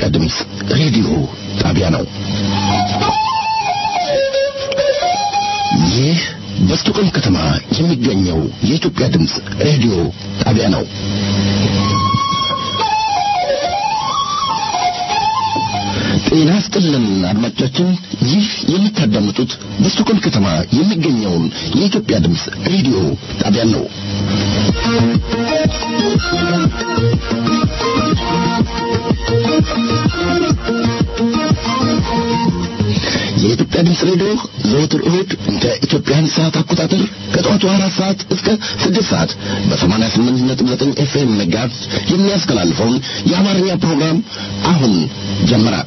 ድምፅ ሬዲዮ ጣቢያ ነው። ይህ በስቶኮልም ከተማ የሚገኘው የኢትዮጵያ ድምፅ ሬዲዮ ጣቢያ ነው። ጤና ይስጥልን አድማጮቻችን፣ ይህ የምታዳምጡት በስቶኮልም ከተማ የሚገኘውን የኢትዮጵያ ድምፅ ሬዲዮ ጣቢያን ነው። የኢትዮጵያ ድምፅ ሬዲዮ ዘወትር እሁድ እንደ ኢትዮጵያን ሰዓት አቆጣጠር ከጠዋቱ አራት ሰዓት እስከ ስድስት ሰዓት በሰማንያ ስምንት ነጥብ ዘጠኝ ኤፍኤም መጋዝ የሚያስተላልፈውን የአማርኛ ፕሮግራም አሁን ጀመረ።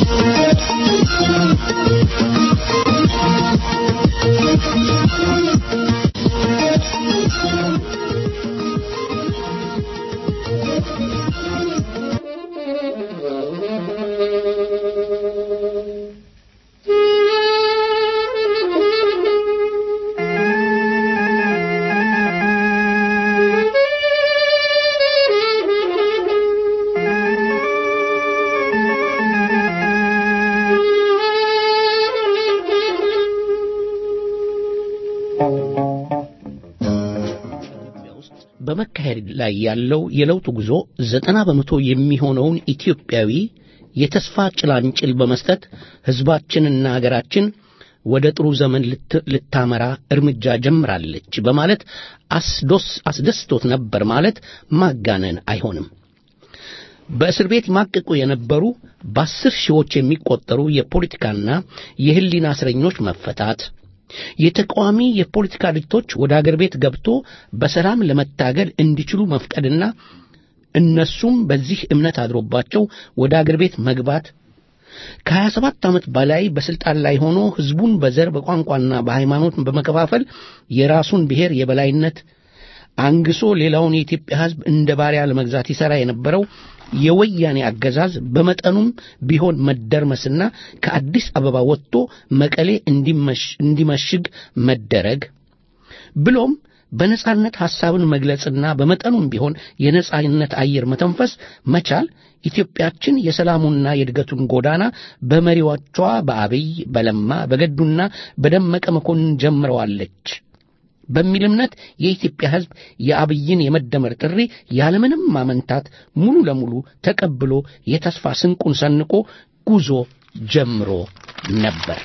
በመካሄድ ላይ ያለው የለውጥ ጉዞ ዘጠና በመቶ የሚሆነውን ኢትዮጵያዊ የተስፋ ጭላንጭል በመስጠት ሕዝባችንና አገራችን ወደ ጥሩ ዘመን ልታመራ እርምጃ ጀምራለች በማለት አስደስቶት ነበር ማለት ማጋነን አይሆንም። በእስር ቤት ማቅቁ የነበሩ በአስር ሺዎች የሚቆጠሩ የፖለቲካና የሕሊና እስረኞች መፈታት የተቃዋሚ የፖለቲካ ድርጅቶች ወደ አገር ቤት ገብቶ በሰላም ለመታገል እንዲችሉ መፍቀድና እነሱም በዚህ እምነት አድሮባቸው ወደ አገር ቤት መግባት ከሀያ ሰባት ዓመት በላይ በስልጣን ላይ ሆኖ ሕዝቡን በዘር በቋንቋና በሃይማኖት በመከፋፈል የራሱን ብሔር የበላይነት አንግሶ ሌላውን የኢትዮጵያ ሕዝብ እንደ ባሪያ ለመግዛት ይሠራ የነበረው የወያኔ አገዛዝ በመጠኑም ቢሆን መደርመስና ከአዲስ አበባ ወጥቶ መቀሌ እንዲመሽግ መደረግ ብሎም በነጻነት ሐሳብን መግለጽና በመጠኑም ቢሆን የነጻነት አየር መተንፈስ መቻል ኢትዮጵያችን የሰላሙና የእድገቱን ጎዳና በመሪዎቿ በአብይ በለማ በገዱና በደመቀ መኮንን ጀምረዋለች በሚል እምነት የኢትዮጵያ ሕዝብ የአብይን የመደመር ጥሪ ያለምንም ማመንታት ሙሉ ለሙሉ ተቀብሎ የተስፋ ስንቁን ሰንቆ ጉዞ ጀምሮ ነበር።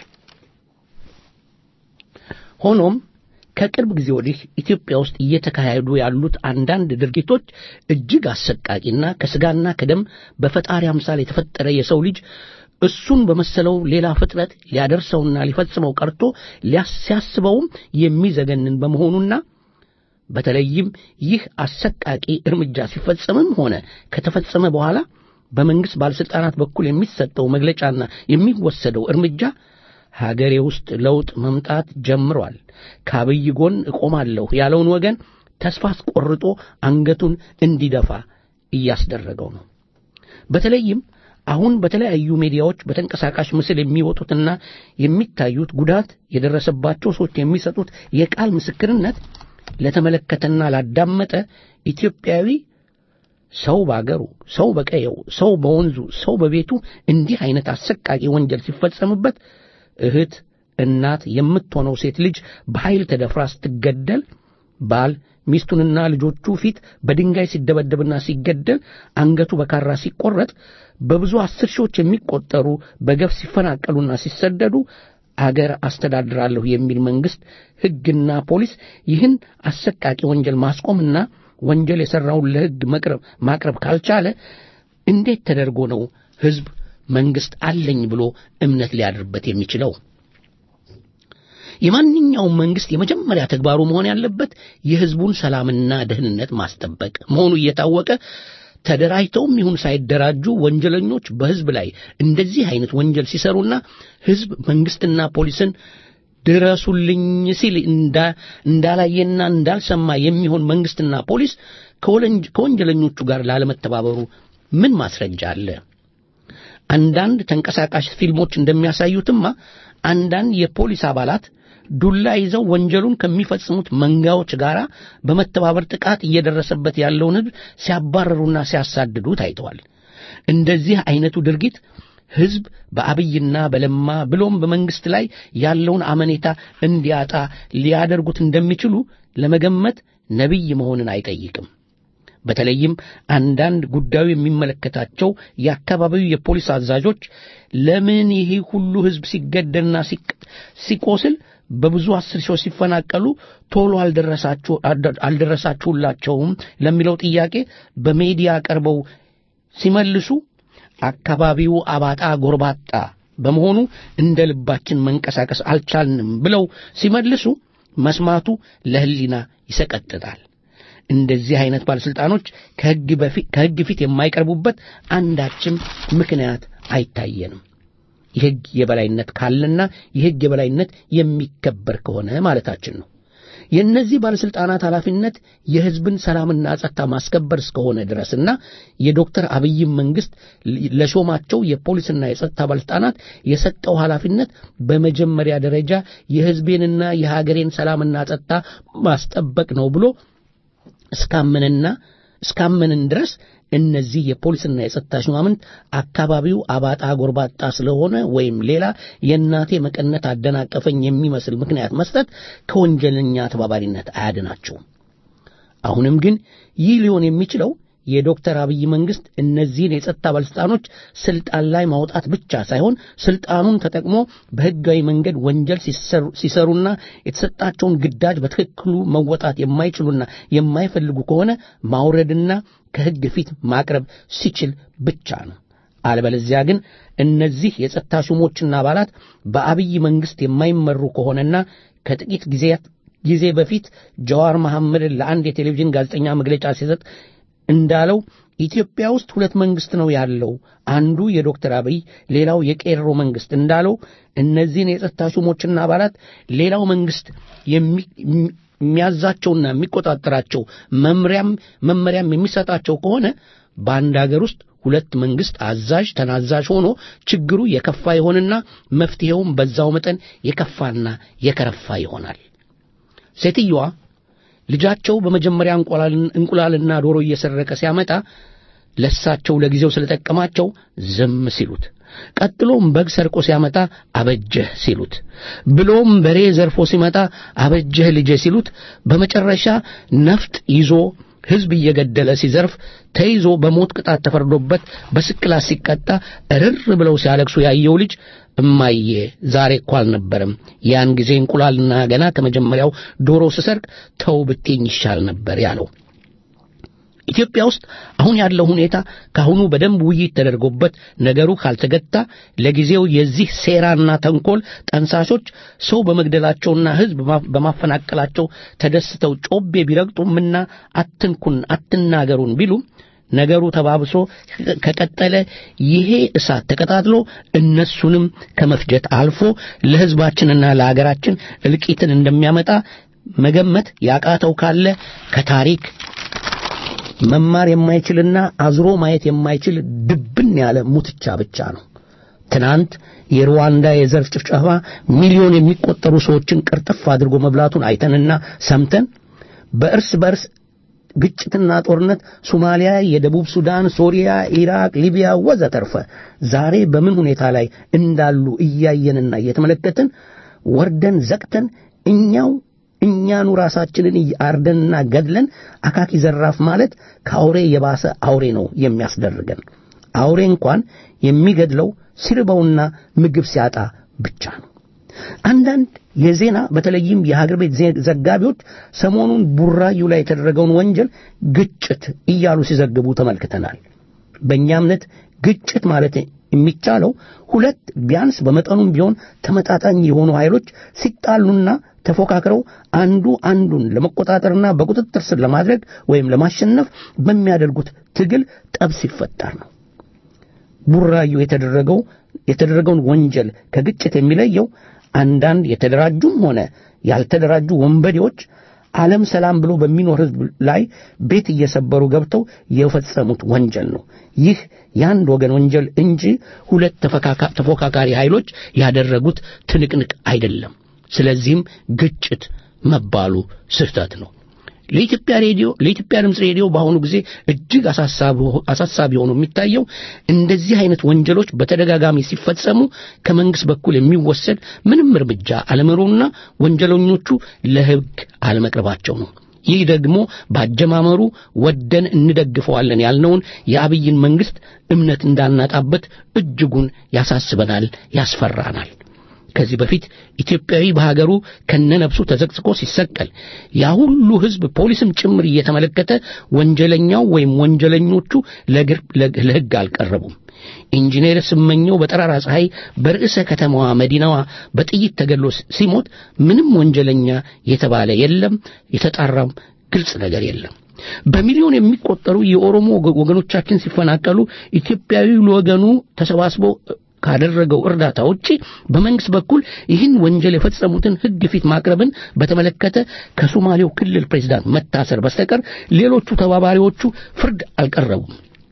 ሆኖም ከቅርብ ጊዜ ወዲህ ኢትዮጵያ ውስጥ እየተካሄዱ ያሉት አንዳንድ ድርጊቶች እጅግ አሰቃቂና ከስጋና ከደም በፈጣሪ አምሳል የተፈጠረ የሰው ልጅ እሱን በመሰለው ሌላ ፍጥረት ሊያደርሰውና ሊፈጽመው ቀርቶ ሲያስበውም የሚዘገንን በመሆኑና በተለይም ይህ አሰቃቂ እርምጃ ሲፈጸምም ሆነ ከተፈጸመ በኋላ በመንግሥት ባለሥልጣናት በኩል የሚሰጠው መግለጫና የሚወሰደው እርምጃ ሀገሬ ውስጥ ለውጥ መምጣት ጀምሯል፣ ከአብይ ጎን እቆማለሁ ያለውን ወገን ተስፋ አስቆርጦ አንገቱን እንዲደፋ እያስደረገው ነው። በተለይም አሁን በተለያዩ ሚዲያዎች በተንቀሳቃሽ ምስል የሚወጡትና የሚታዩት ጉዳት የደረሰባቸው ሰዎች የሚሰጡት የቃል ምስክርነት ለተመለከተና ላዳመጠ ኢትዮጵያዊ ሰው በአገሩ፣ ሰው በቀየው፣ ሰው በወንዙ፣ ሰው በቤቱ እንዲህ አይነት አሰቃቂ ወንጀል ሲፈጸምበት እህት፣ እናት የምትሆነው ሴት ልጅ በኃይል ተደፍራ ስትገደል ባል ሚስቱንና ልጆቹ ፊት በድንጋይ ሲደበደብና ሲገደል አንገቱ በካራ ሲቆረጥ በብዙ አስር ሺዎች የሚቆጠሩ በገፍ ሲፈናቀሉና ሲሰደዱ አገር አስተዳድራለሁ የሚል መንግሥት ሕግና ፖሊስ ይህን አሰቃቂ ወንጀል ማስቆምና ወንጀል የሠራውን ለሕግ ማቅረብ ካልቻለ እንዴት ተደርጎ ነው ሕዝብ መንግሥት አለኝ ብሎ እምነት ሊያድርበት የሚችለው? የማንኛውም መንግሥት የመጀመሪያ ተግባሩ መሆን ያለበት የሕዝቡን ሰላምና ደህንነት ማስጠበቅ መሆኑ እየታወቀ ተደራጅተውም ይሁን ሳይደራጁ ወንጀለኞች በሕዝብ ላይ እንደዚህ አይነት ወንጀል ሲሰሩና ሕዝብ መንግሥትና ፖሊስን ድረሱልኝ ሲል እንዳላየና እንዳልሰማ የሚሆን መንግሥትና ፖሊስ ከወንጀለኞቹ ጋር ላለመተባበሩ ምን ማስረጃ አለ? አንዳንድ ተንቀሳቃሽ ፊልሞች እንደሚያሳዩትማ አንዳንድ የፖሊስ አባላት ዱላ ይዘው ወንጀሉን ከሚፈጽሙት መንጋዎች ጋር በመተባበር ጥቃት እየደረሰበት ያለውን ሕዝብ ሲያባረሩና ሲያሳድዱ ታይተዋል። እንደዚህ አይነቱ ድርጊት ሕዝብ በአብይና በለማ ብሎም በመንግሥት ላይ ያለውን አመኔታ እንዲያጣ ሊያደርጉት እንደሚችሉ ለመገመት ነቢይ መሆንን አይጠይቅም። በተለይም አንዳንድ ጉዳዩ የሚመለከታቸው የአካባቢው የፖሊስ አዛዦች ለምን ይህ ሁሉ ሕዝብ ሲገደልና ሲቆስል በብዙ አስር ሺዎች ሲፈናቀሉ ቶሎ አልደረሳችሁላቸውም ለሚለው ጥያቄ በሜዲያ ቀርበው ሲመልሱ አካባቢው አባጣ ጎርባጣ በመሆኑ እንደ ልባችን መንቀሳቀስ አልቻልንም ብለው ሲመልሱ መስማቱ ለሕሊና ይሰቀጥጣል። እንደዚህ አይነት ባለሥልጣኖች ከሕግ ፊት የማይቀርቡበት አንዳችም ምክንያት አይታየንም። የሕግ የበላይነት ካለና የሕግ የበላይነት የሚከበር ከሆነ ማለታችን ነው። የእነዚህ ባለሥልጣናት ኃላፊነት የሕዝብን ሰላምና ጸጥታ ማስከበር እስከሆነ ድረስና የዶክተር አብይም መንግሥት ለሾማቸው የፖሊስና የጸጥታ ባለሥልጣናት የሰጠው ኃላፊነት በመጀመሪያ ደረጃ የሕዝቤንና የሀገሬን ሰላምና ጸጥታ ማስጠበቅ ነው ብሎ እስካመንና እስካመንን ድረስ እነዚህ የፖሊስና የጸጥታ ሹማምንት አካባቢው አባጣ ጎርባጣ ስለሆነ ወይም ሌላ የእናቴ መቀነት አደናቀፈኝ የሚመስል ምክንያት መስጠት ከወንጀለኛ ተባባሪነት አያድናቸውም። አሁንም ግን ይህ ሊሆን የሚችለው የዶክተር አብይ መንግስት እነዚህን የጸጥታ ባለሥልጣኖች ስልጣን ላይ ማውጣት ብቻ ሳይሆን ስልጣኑን ተጠቅሞ በሕጋዊ መንገድ ወንጀል ሲሰሩና የተሰጣቸውን ግዳጅ በትክክሉ መወጣት የማይችሉና የማይፈልጉ ከሆነ ማውረድና ከሕግ ፊት ማቅረብ ሲችል ብቻ ነው። አለበለዚያ ግን እነዚህ የጸጥታ ሹሞችና አባላት በአብይ መንግስት የማይመሩ ከሆነና ከጥቂት ጊዜያት ጊዜ በፊት ጀዋር መሐመድን ለአንድ የቴሌቪዥን ጋዜጠኛ መግለጫ ሲሰጥ እንዳለው ኢትዮጵያ ውስጥ ሁለት መንግስት ነው ያለው፣ አንዱ የዶክተር አብይ ሌላው የቄሮ መንግስት እንዳለው እነዚህን የጸጥታ ሹሞችና አባላት ሌላው መንግስት የሚያዛቸውና የሚቆጣጠራቸው መምሪያም መመሪያም የሚሰጣቸው ከሆነ በአንድ አገር ውስጥ ሁለት መንግስት አዛዥ ተናዛዥ ሆኖ ችግሩ የከፋ ይሆንና መፍትሄውም በዛው መጠን የከፋና የከረፋ ይሆናል። ሴትየዋ ልጃቸው በመጀመሪያ እንቁላልና ዶሮ እየሰረቀ ሲያመጣ ለሳቸው ለጊዜው ስለጠቀማቸው ዝም ሲሉት፣ ቀጥሎም በግ ሰርቆ ሲያመጣ አበጀህ ሲሉት፣ ብሎም በሬ ዘርፎ ሲመጣ አበጀህ ልጄ ሲሉት፣ በመጨረሻ ነፍጥ ይዞ ሕዝብ እየገደለ ሲዘርፍ ተይዞ በሞት ቅጣት ተፈርዶበት በስቅላት ሲቀጣ እርር ብለው ሲያለቅሱ ያየው ልጅ እማዬ ዛሬ እኮ አልነበረም፣ ያን ጊዜ እንቁላልና ገና ከመጀመሪያው ዶሮ ስሰርቅ ተው ብቴኝ ይሻል ነበር ያለው። ኢትዮጵያ ውስጥ አሁን ያለው ሁኔታ ከአሁኑ በደንብ ውይይት ተደርጎበት ነገሩ ካልተገታ ለጊዜው የዚህ ሴራና ተንኮል ጠንሳሾች ሰው በመግደላቸውና ሕዝብ በማፈናቀላቸው ተደስተው ጮቤ ቢረግጡምና አትንኩን አትናገሩን ቢሉም ነገሩ ተባብሶ ከቀጠለ ይሄ እሳት ተቀጣጥሎ እነሱንም ከመፍጀት አልፎ ለሕዝባችንና ለአገራችን እልቂትን እንደሚያመጣ መገመት ያቃተው ካለ ከታሪክ መማር የማይችልና አዝሮ ማየት የማይችል ድብን ያለ ሙትቻ ብቻ ነው። ትናንት የሩዋንዳ የዘር ጭፍጨፋ ሚሊዮን የሚቆጠሩ ሰዎችን ቅርጥፍ አድርጎ መብላቱን አይተንና ሰምተን በእርስ በርስ ግጭትና ጦርነት ሶማሊያ፣ የደቡብ ሱዳን፣ ሶሪያ፣ ኢራቅ፣ ሊቢያ ወዘተርፈ ዛሬ በምን ሁኔታ ላይ እንዳሉ እያየንና እየተመለከትን ወርደን ዘቅተን እኛው እኛኑ ራሳችንን አርደንና ገድለን አካኪ ዘራፍ ማለት ከአውሬ የባሰ አውሬ ነው የሚያስደርገን። አውሬ እንኳን የሚገድለው ሲርበውና ምግብ ሲያጣ ብቻ ነው። አንዳንድ የዜና በተለይም የሀገር ቤት ዘጋቢዎች ሰሞኑን ቡራዩ ላይ የተደረገውን ወንጀል ግጭት እያሉ ሲዘግቡ ተመልክተናል። በእኛ እምነት ግጭት ማለት የሚቻለው ሁለት ቢያንስ በመጠኑም ቢሆን ተመጣጣኝ የሆኑ ኃይሎች ሲጣሉና ተፎካክረው አንዱ አንዱን ለመቆጣጠርና በቁጥጥር ስር ለማድረግ ወይም ለማሸነፍ በሚያደርጉት ትግል ጠብ ሲፈጠር ነው። ቡራዩ የተደረገው የተደረገውን ወንጀል ከግጭት የሚለየው አንዳንድ የተደራጁም ሆነ ያልተደራጁ ወንበዴዎች ዓለም ሰላም ብሎ በሚኖር ሕዝብ ላይ ቤት እየሰበሩ ገብተው የፈጸሙት ወንጀል ነው። ይህ የአንድ ወገን ወንጀል እንጂ ሁለት ተፎካካሪ ኃይሎች ያደረጉት ትንቅንቅ አይደለም። ስለዚህም ግጭት መባሉ ስህተት ነው። ለኢትዮጵያ ሬዲዮ ለኢትዮጵያ ድምፅ ሬዲዮ በአሁኑ ጊዜ እጅግ አሳሳቢ ሆኖ የሚታየው እንደዚህ አይነት ወንጀሎች በተደጋጋሚ ሲፈጸሙ ከመንግስት በኩል የሚወሰድ ምንም እርምጃ አለመኖሩና ወንጀለኞቹ ለሕግ አለመቅረባቸው ነው። ይህ ደግሞ በአጀማመሩ ወደን እንደግፈዋለን ያልነውን የአብይን መንግስት እምነት እንዳናጣበት እጅጉን ያሳስበናል፣ ያስፈራናል። ከዚህ በፊት ኢትዮጵያዊ በሀገሩ ከነነፍሱ ተዘቅዝቆ ሲሰቀል ያ ሁሉ ሕዝብ ፖሊስም ጭምር እየተመለከተ ወንጀለኛው ወይም ወንጀለኞቹ ለሕግ አልቀረቡም። ኢንጂነር ስመኘው በጠራራ ፀሐይ በርዕሰ ከተማዋ መዲናዋ በጥይት ተገድሎ ሲሞት ምንም ወንጀለኛ የተባለ የለም፣ የተጣራም ግልጽ ነገር የለም። በሚሊዮን የሚቆጠሩ የኦሮሞ ወገኖቻችን ሲፈናቀሉ ኢትዮጵያዊ ለወገኑ ተሰባስቦ ካደረገው እርዳታ ውጪ በመንግስት በኩል ይህን ወንጀል የፈጸሙትን ሕግ ፊት ማቅረብን በተመለከተ ከሶማሌው ክልል ፕሬዝዳንት መታሰር በስተቀር ሌሎቹ ተባባሪዎቹ ፍርድ አልቀረቡም።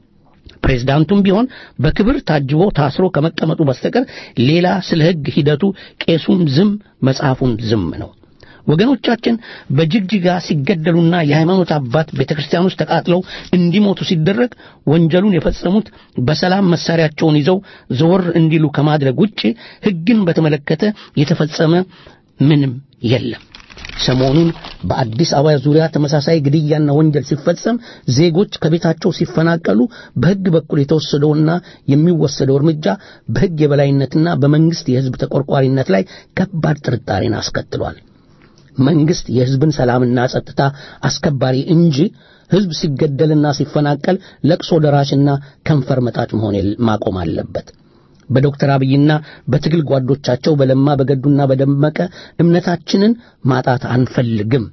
ፕሬዝዳንቱም ቢሆን በክብር ታጅቦ ታስሮ ከመቀመጡ በስተቀር ሌላ ስለ ሕግ ሂደቱ ቄሱም ዝም መጽሐፉን ዝም ነው። ወገኖቻችን በጅግጅጋ ሲገደሉና የሃይማኖት አባት ቤተ ክርስቲያን ውስጥ ተቃጥለው እንዲሞቱ ሲደረግ ወንጀሉን የፈጸሙት በሰላም መሳሪያቸውን ይዘው ዘወር እንዲሉ ከማድረግ ውጭ ሕግን በተመለከተ የተፈጸመ ምንም የለም። ሰሞኑን በአዲስ አበባ ዙሪያ ተመሳሳይ ግድያና ወንጀል ሲፈጸም ዜጎች ከቤታቸው ሲፈናቀሉ በሕግ በኩል የተወሰደውና የሚወሰደው እርምጃ በሕግ የበላይነትና በመንግስት የሕዝብ ተቆርቋሪነት ላይ ከባድ ጥርጣሬን አስከትሏል። መንግስት የሕዝብን ሰላምና ጸጥታ አስከባሪ እንጂ ሕዝብ ሲገደልና ሲፈናቀል ለቅሶ ደራሽና ከንፈር መጣጭ መሆን ማቆም አለበት። በዶክተር አብይና በትግል ጓዶቻቸው በለማ በገዱና በደመቀ እምነታችንን ማጣት አንፈልግም።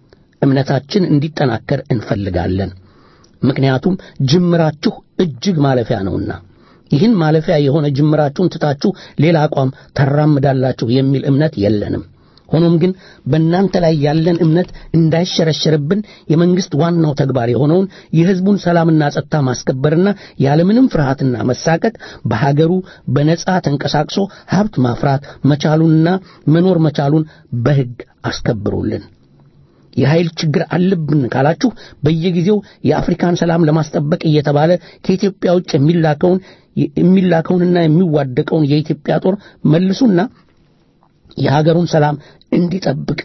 እምነታችን እንዲጠናከር እንፈልጋለን። ምክንያቱም ጅምራችሁ እጅግ ማለፊያ ነውና ይህን ማለፊያ የሆነ ጅምራችሁን ትታችሁ ሌላ አቋም ታራምዳላችሁ የሚል እምነት የለንም። ሆኖም ግን በእናንተ ላይ ያለን እምነት እንዳይሸረሸርብን የመንግስት ዋናው ተግባር የሆነውን የሕዝቡን ሰላምና ጸጥታ ማስከበርና ያለምንም ፍርሃትና መሳቀቅ በሀገሩ በነጻ ተንቀሳቅሶ ሀብት ማፍራት መቻሉንና መኖር መቻሉን በሕግ አስከብሩልን። የኃይል ችግር አለብን ካላችሁ በየጊዜው የአፍሪካን ሰላም ለማስጠበቅ እየተባለ ከኢትዮጵያ ውጭ የሚላከውን የሚላከውንና የሚዋደቀውን የኢትዮጵያ ጦር መልሱና የሀገሩን ሰላም እንዲጠብቅ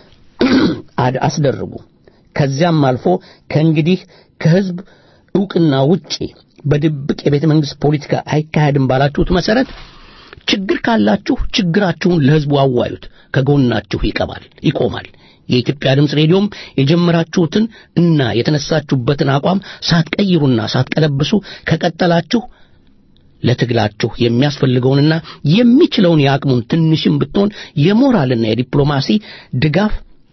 አስደርጉ። ከዚያም አልፎ ከእንግዲህ ከሕዝብ ዕውቅና ውጪ በድብቅ የቤተ መንግሥት ፖለቲካ አይካሄድም ባላችሁት መሠረት ችግር ካላችሁ ችግራችሁን ለሕዝቡ አዋዩት፣ ከጎናችሁ ይቀባል ይቆማል። የኢትዮጵያ ድምፅ ሬዲዮም የጀመራችሁትን እና የተነሳችሁበትን አቋም ሳትቀይሩና ሳትቀለብሱ ከቀጠላችሁ ለትግላችሁ የሚያስፈልገውንና የሚችለውን የአቅሙን ትንሽም ብትሆን የሞራልና የዲፕሎማሲ ድጋፍ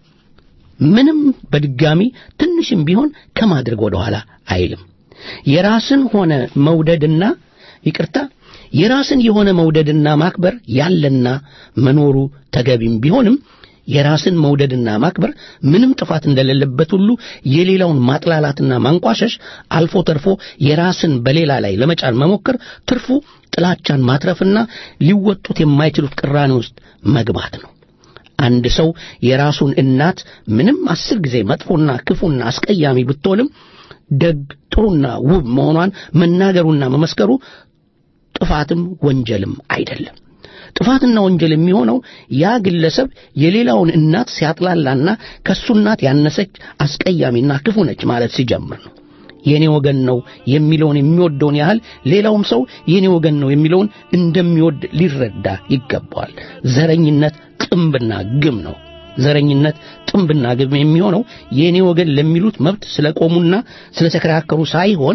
ምንም በድጋሚ ትንሽም ቢሆን ከማድረግ ወደ ኋላ አይልም። የራስን ሆነ መውደድና ይቅርታ የራስን የሆነ መውደድና ማክበር ያለና መኖሩ ተገቢም ቢሆንም የራስን መውደድና ማክበር ምንም ጥፋት እንደሌለበት ሁሉ የሌላውን ማጥላላትና ማንቋሸሽ አልፎ ተርፎ የራስን በሌላ ላይ ለመጫን መሞከር ትርፉ ጥላቻን ማትረፍና ሊወጡት የማይችሉት ቅራኔ ውስጥ መግባት ነው። አንድ ሰው የራሱን እናት ምንም አስር ጊዜ መጥፎና ክፉና አስቀያሚ ብትሆንም ደግ ጥሩና ውብ መሆኗን መናገሩና መመስከሩ ጥፋትም ወንጀልም አይደለም። ጥፋትና ወንጀል የሚሆነው ያ ግለሰብ የሌላውን እናት ሲያጥላላና ከሱ እናት ያነሰች አስቀያሚና ክፉ ነች ማለት ሲጀምር ነው። የኔ ወገን ነው የሚለውን የሚወደውን ያህል ሌላውም ሰው የኔ ወገን ነው የሚለውን እንደሚወድ ሊረዳ ይገባዋል። ዘረኝነት ጥንብና ግም ነው። ዘረኝነት ጥንብና ግም የሚሆነው የኔ ወገን ለሚሉት መብት ስለቆሙና ስለተከራከሩ ሳይሆን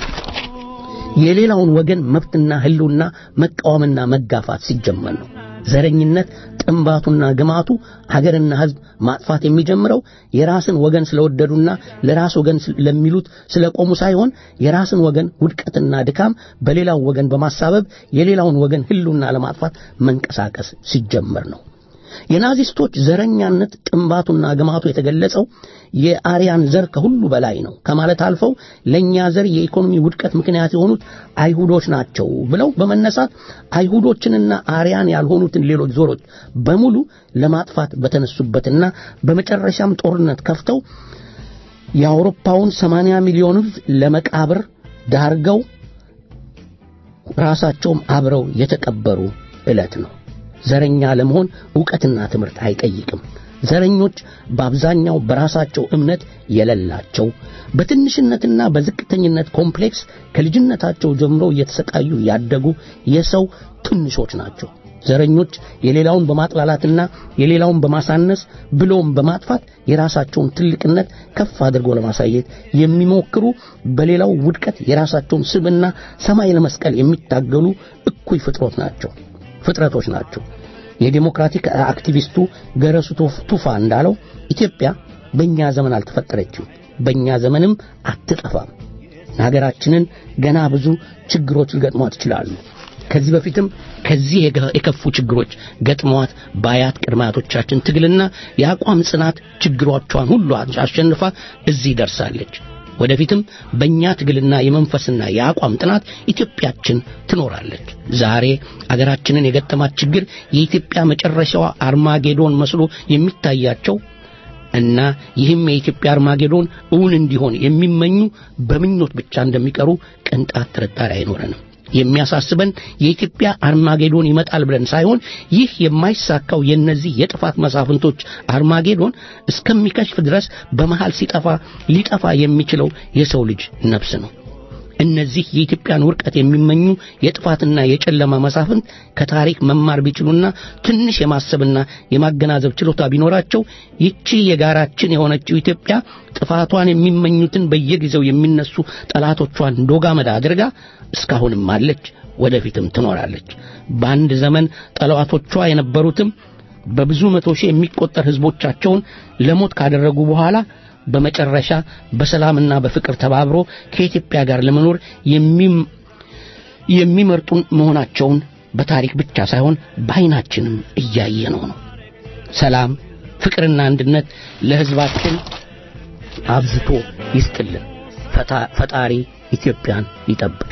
የሌላውን ወገን መብትና ሕልውና መቃወምና መጋፋት ሲጀመር ነው። ዘረኝነት ጥንባቱና ግማቱ ሀገርና ሕዝብ ማጥፋት የሚጀምረው የራስን ወገን ስለወደዱና ለራስ ወገን ለሚሉት ስለቆሙ ሳይሆን የራስን ወገን ውድቀትና ድካም በሌላው ወገን በማሳበብ የሌላውን ወገን ሕልውና ለማጥፋት መንቀሳቀስ ሲጀመር ነው። የናዚስቶች ዘረኛነት ጥንባቱና ግማቱ የተገለጸው የአርያን ዘር ከሁሉ በላይ ነው ከማለት አልፈው ለእኛ ዘር የኢኮኖሚ ውድቀት ምክንያት የሆኑት አይሁዶች ናቸው ብለው በመነሳት አይሁዶችንና አርያን ያልሆኑትን ሌሎች ዞሮች በሙሉ ለማጥፋት በተነሱበትና በመጨረሻም ጦርነት ከፍተው የአውሮፓውን 80 ሚሊዮን ሕዝብ ለመቃብር ዳርገው ራሳቸውም አብረው የተቀበሩ ዕለት ነው። ዘረኛ ለመሆን ዕውቀትና ትምህርት አይጠይቅም። ዘረኞች በአብዛኛው በራሳቸው እምነት የሌላቸው በትንሽነትና በዝቅተኝነት ኮምፕሌክስ ከልጅነታቸው ጀምሮ እየተሰቃዩ ያደጉ የሰው ትንሾች ናቸው። ዘረኞች የሌላውን በማጥላላትና የሌላውን በማሳነስ ብሎም በማጥፋት የራሳቸውን ትልቅነት ከፍ አድርገው ለማሳየት የሚሞክሩ በሌላው ውድቀት የራሳቸውን ስብና ሰማይ ለመስቀል የሚታገሉ እኩይ ፍጥሮት ናቸው ፍጥረቶች ናቸው። የዴሞክራቲክ አክቲቪስቱ ገረሱ ቱፋ እንዳለው ኢትዮጵያ በእኛ ዘመን አልተፈጠረችም፣ በእኛ ዘመንም አትጠፋም። ሀገራችንን ገና ብዙ ችግሮች ሊገጥሟት ይችላሉ። ከዚህ በፊትም ከዚህ የከፉ ችግሮች ገጥመዋት በአያት ቅድመ አያቶቻችን ትግልና የአቋም ጽናት ችግሮቿን ሁሉ አሸንፋ እዚህ ደርሳለች። ወደፊትም በእኛ ትግልና የመንፈስና የአቋም ጥናት ኢትዮጵያችን ትኖራለች። ዛሬ አገራችንን የገጠማት ችግር የኢትዮጵያ መጨረሻዋ አርማጌዶን መስሎ የሚታያቸው እና ይህም የኢትዮጵያ አርማጌዶን እውን እንዲሆን የሚመኙ በምኞት ብቻ እንደሚቀሩ ቅንጣት ጥርጣሬ አይኖረንም። የሚያሳስበን የኢትዮጵያ አርማጌዶን ይመጣል ብለን ሳይሆን ይህ የማይሳካው የነዚህ የጥፋት መሳፍንቶች አርማጌዶን እስከሚከሽፍ ድረስ በመሃል ሲጠፋ ሊጠፋ የሚችለው የሰው ልጅ ነፍስ ነው። እነዚህ የኢትዮጵያን ውርቀት የሚመኙ የጥፋትና የጨለማ መሳፍንት ከታሪክ መማር ቢችሉና ትንሽ የማሰብና የማገናዘብ ችሎታ ቢኖራቸው ይቺ የጋራችን የሆነችው ኢትዮጵያ ጥፋቷን የሚመኙትን በየጊዜው የሚነሱ ጠላቶቿን ዶጋመዳ አድርጋ እስካሁንም አለች፣ ወደፊትም ትኖራለች። በአንድ ዘመን ጠላቶቿ የነበሩትም በብዙ መቶ ሺህ የሚቆጠር ሕዝቦቻቸውን ለሞት ካደረጉ በኋላ በመጨረሻ በሰላምና በፍቅር ተባብሮ ከኢትዮጵያ ጋር ለመኖር የሚመርጡን መሆናቸውን በታሪክ ብቻ ሳይሆን በዓይናችንም እያየነው ነው። ሰላም፣ ፍቅርና አንድነት ለሕዝባችን አብዝቶ ይስጥልን። ፈጣሪ ኢትዮጵያን ይጠብቅ።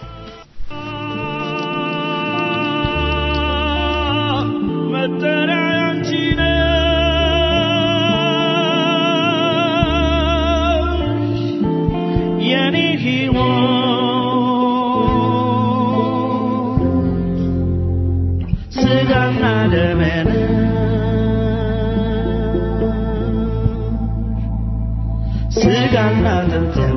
ስጋና አጥንቴም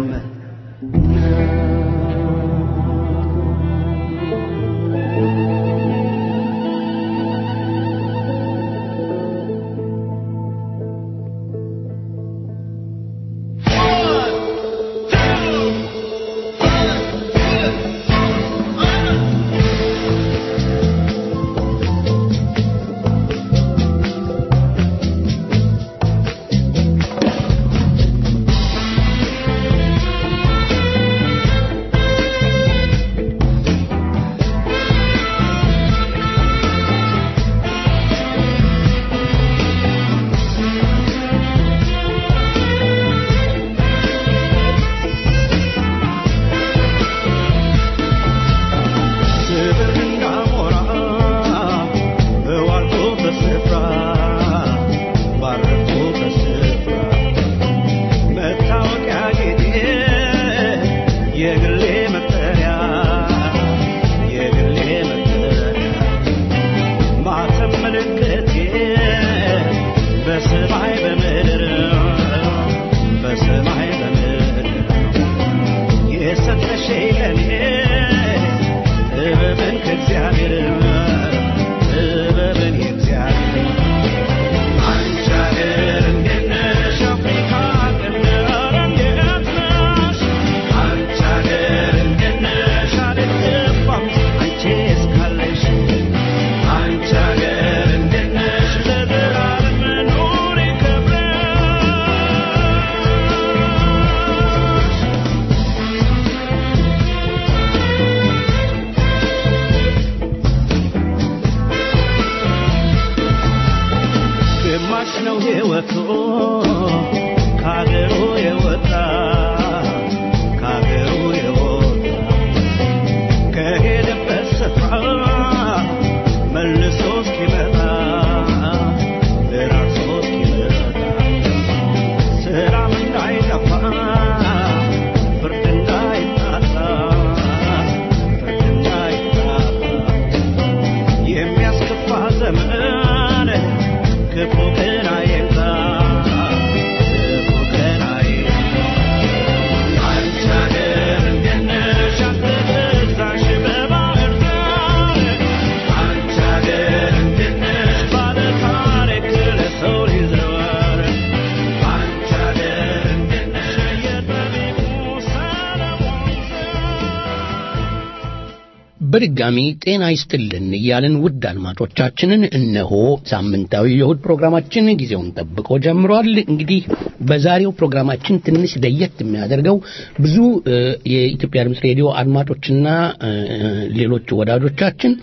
በድጋሚ ጤና ይስጥልን እያልን ውድ አድማጮቻችንን እነሆ ሳምንታዊ የእሁድ ፕሮግራማችን ጊዜውን ጠብቆ ጀምሯል። እንግዲህ በዛሬው ፕሮግራማችን ትንሽ ለየት የሚያደርገው ብዙ እ፣ የኢትዮጵያ ድምፅ ሬዲዮ አድማጮችና እ፣ ሌሎች ወዳጆቻችን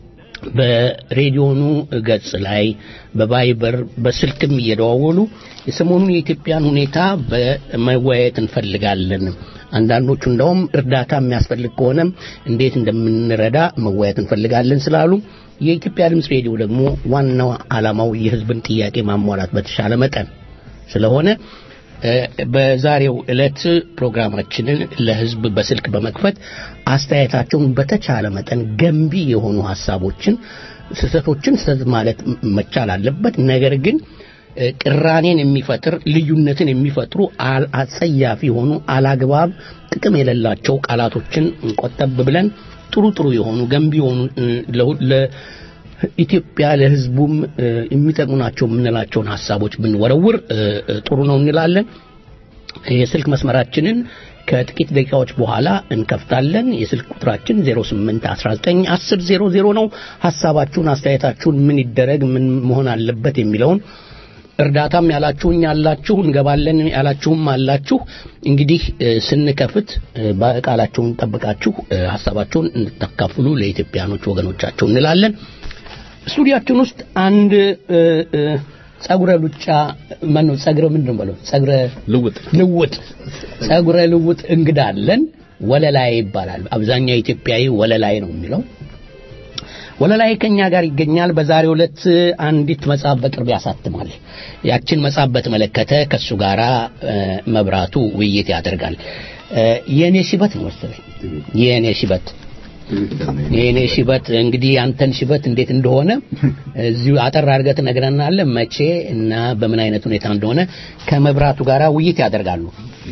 በሬዲዮኑ ገጽ ላይ በቫይበር በስልክም እየደዋወሉ የሰሞኑን የኢትዮጵያን ሁኔታ በመወያየት እንፈልጋለን። አንዳንዶቹ እንደውም እርዳታ የሚያስፈልግ ከሆነም እንዴት እንደምንረዳ መወያየት እንፈልጋለን ስላሉ የኢትዮጵያ ድምፅ ሬዲዮ ደግሞ ዋናው ዓላማው የሕዝብን ጥያቄ ማሟላት በተሻለ መጠን ስለሆነ እ፣ በዛሬው ዕለት ፕሮግራማችንን ለሕዝብ በስልክ በመክፈት አስተያየታቸውን በተቻለ መጠን ገንቢ የሆኑ ሀሳቦችን ስህተቶችን ስህተት ማለት መቻል አለበት። ነገር ግን እ፣ ቅራኔን የሚፈጥር ልዩነትን የሚፈጥሩ አል- አጸያፊ የሆኑ አላግባብ ጥቅም የሌላቸው ቃላቶችን ቆጠብ ብለን ጥሩ ጥሩ የሆኑ ገንቢ የሆኑ እ፣ ለሁ- ለ- ኢትዮጵያ ለህዝቡም እ፣ የሚጠቅሙ ናቸው የምንላቸውን ሀሳቦች ብንወረውር እ፣ እ፣ ጥሩ ነው እንላለን። የስልክ መስመራችንን ከጥቂት ደቂቃዎች በኋላ እንከፍታለን። የስልክ ቁጥራችን 08191000 ነው። ሀሳባችሁን፣ አስተያየታችሁን ምን ይደረግ ምን መሆን አለበት የሚለውን እርዳታም ያላችሁኝ ያላችሁ እንገባለን ያላችሁም አላችሁ። እንግዲህ እ፣ ስንከፍት እ፣ በቃላችሁን ጠብቃችሁ እ፣ ሀሳባችሁን እንድታካፍሉ ለኢትዮጵያኖች ወገኖቻችሁ እንላለን። ስቱዲያችን ውስጥ አንድ እ፣ እ፣ ጸጉረ ሉጫ ማነው ጸጉረ ምንድን ነው ጸጉረ ልውጥ ልውጥ ጸጉረ ልውጥ እንግዳ አለን። ወለላይ ይባላል። አብዛኛው ኢትዮጵያዊ ወለላይ ነው የሚለው። ወለላይ ከኛ ጋር ይገኛል። በዛሬው ዕለት አንዲት መጽሐፍ በቅርብ ያሳትማል። ያችን መጽሐፍ በተመለከተ ከሱ ጋራ እ፣ መብራቱ ውይይት ያደርጋል። እ፣ የእኔ ሽበት ነው መሰለኝ የእኔ ሽበት የእኔ ሽበት እንግዲህ ያንተን ሽበት እንዴት እንደሆነ እዚሁ አጠር አድርገህ ትነግረናለህ። መቼ እና በምን አይነት ሁኔታ እንደሆነ ከመብራቱ ጋራ ውይይት ያደርጋሉ።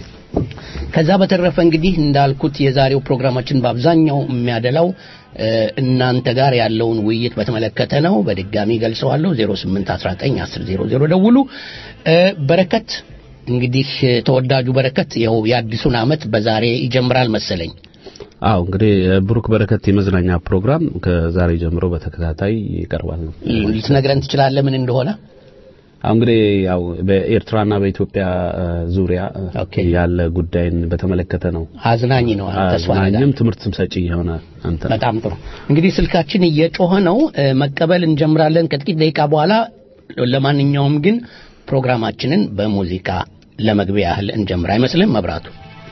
ከዛ በተረፈ እንግዲህ እንዳልኩት የዛሬው ፕሮግራማችን በአብዛኛው የሚያደላው እ፣ እናንተ ጋር ያለውን ውይይት በተመለከተ ነው። በድጋሚ ገልጸዋለሁ። 08191000 ደውሉ። እ፣ በረከት እንግዲህ ተወዳጁ በረከት ይኸው የአዲሱን ዓመት በዛሬ ይጀምራል መሰለኝ። አዎ እንግዲህ ብሩክ በረከት የመዝናኛ ፕሮግራም ከዛሬ ጀምሮ በተከታታይ ይቀርባል ነው። ልትነግረን ትችላለህ ምን እንደሆነ? አሁን እንግዲህ ያው በኤርትራና በኢትዮጵያ እ፣ ዙሪያ እ፣ ኦኬ። ያለ ጉዳይን በተመለከተ ነው። አዝናኝ ነው ተስፋ ነገር አዝናኝም ትምህርትም ሰጪ የሆነ አንተ በጣም ጥሩ እንግዲህ ስልካችን እየጮኸ ነው እ፣ መቀበል እንጀምራለን ከጥቂት ደቂቃ በኋላ ለማንኛውም ግን ፕሮግራማችንን በሙዚቃ ለመግቢያ ያህል እንጀምር አይመስልም መብራቱ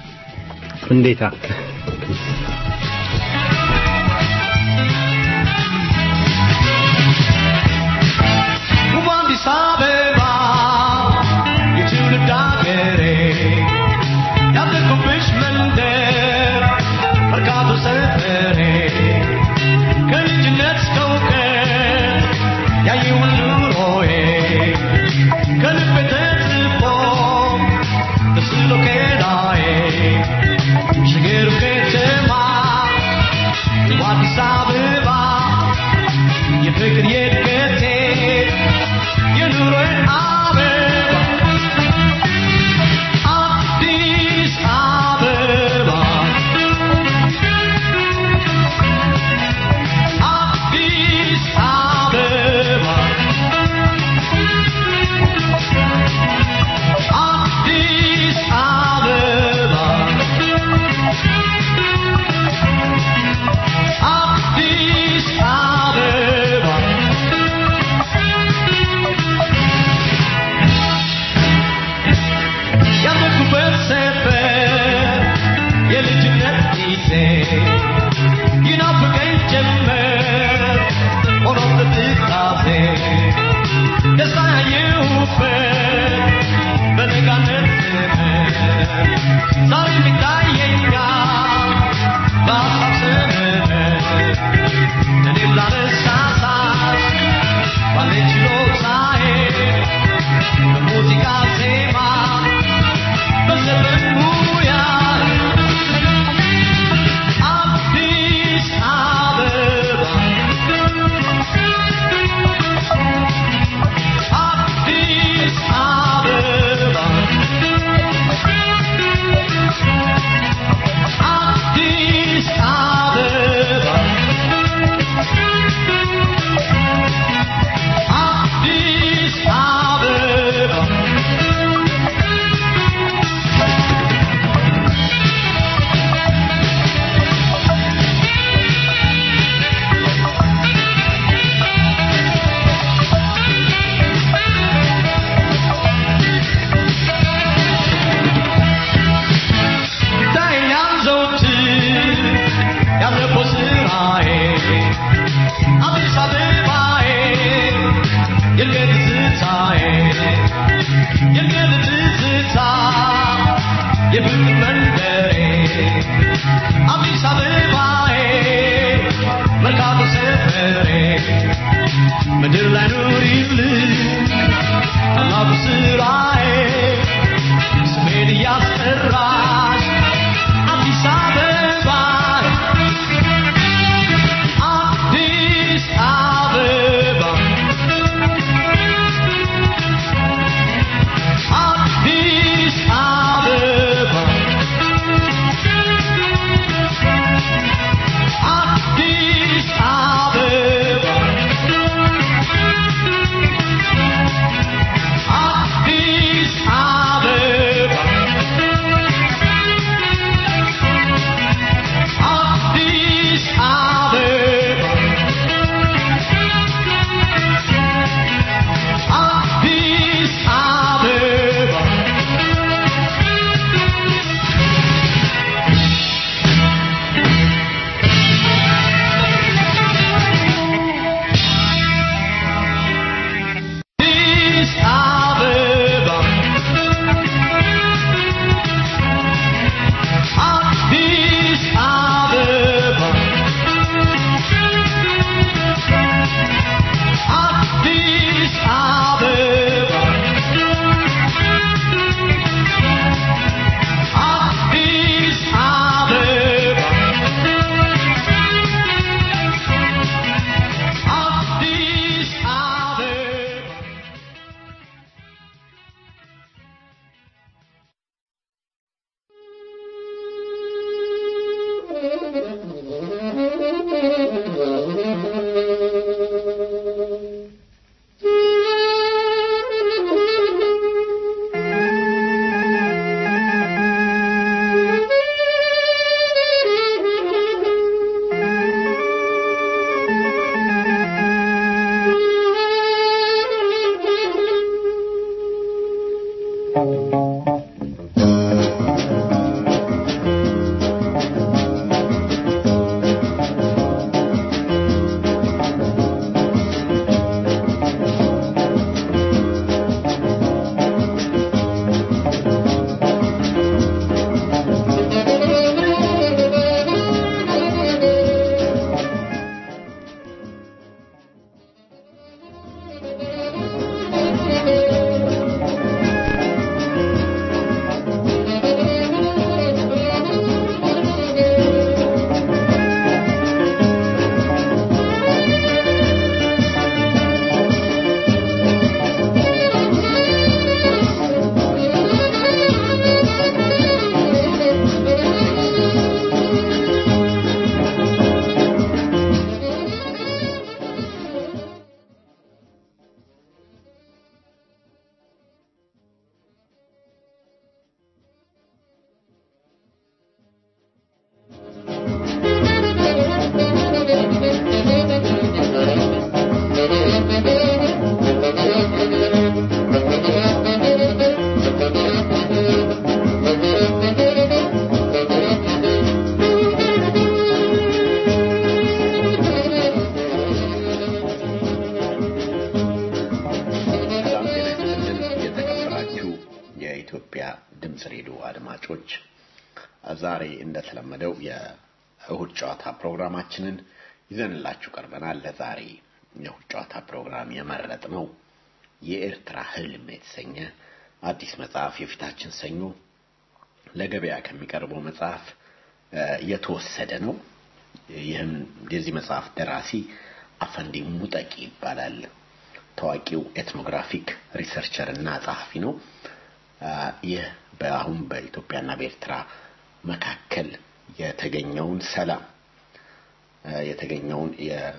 እንዴታ ውብ አዲስ አበባ የትውልድ አገሬ ያደግኩብሽ መንደር መርካቶ ሰፈሬ ከልጅነት እስከ እውቀት ያየውን ኑሮዬ ከልቤ ተጽፎ ተስሎ ከላዬ ሽግሩ ከተማ ውብ አዲስ አበባ የፍቅር የእድገቴ የኑሮዬ አበባ አዲስ አበባ አዲስ አበባ አዲስ አበባ አዲስ አበባ ያደግኩበት ሰፈር የልጅነት ጊዜ ይናፍቀኝ ጀመር ሆኖ ትዝታዜ ደስታ ያየሁበት በነጋነት ዘመን ዛሬም ይታየኛል በሀሳብ ሰመመን እኔም ላነሳሳት ባለኝ ችሎታዬ በሙዚቃ ዜማ በዘፈን ሙያ አዲስ የፍቅር መንደሬ አዲስ አበባዬ መርካቶ ሰፈሬ ምድር ላይ ኑሪልኝ ታላቁ ስራዬ ስሜን እያስጠራሽ አዲስ አበባ አዲስ አበባ አዲስ አበባ አዲስ አበባ አዲስ አበባ አዲስ አበባ አዲስ አበባ አዲስ አበባ አዲስ አበባ አዲስ አበባ አዲስ አበባ አዲስ አበባ ሰላም ጤና ይስጥልን የተከበራችሁ የኢትዮጵያ ድምፅ ሬዲዮ አድማጮች ዛሬ እንደተለመደው የእሁድ ጨዋታ ፕሮግራማችንን ይዘንላችሁ ቀርበናል ለዛሬ የእሁድ ጨዋታ ፕሮግራም የመረጥ ነው የኤርትራ ህልም የተሰኘ አዲስ መጽሐፍ የፊታችን ሰኞ ለገበያ ከሚቀርበው መጽሐፍ እ፣ የተወሰደ ነው ይህም የዚህ መጽሐፍ ደራሲ አፈንዲ ሙጠቂ ይባላል ታዋቂው ኤትኖግራፊክ ሪሰርቸር እና ጸሐፊ ነው አ፣ ይህ በአሁን በኢትዮጵያና በኤርትራ መካከል የተገኘውን ሰላም አ፣ የተገኘውን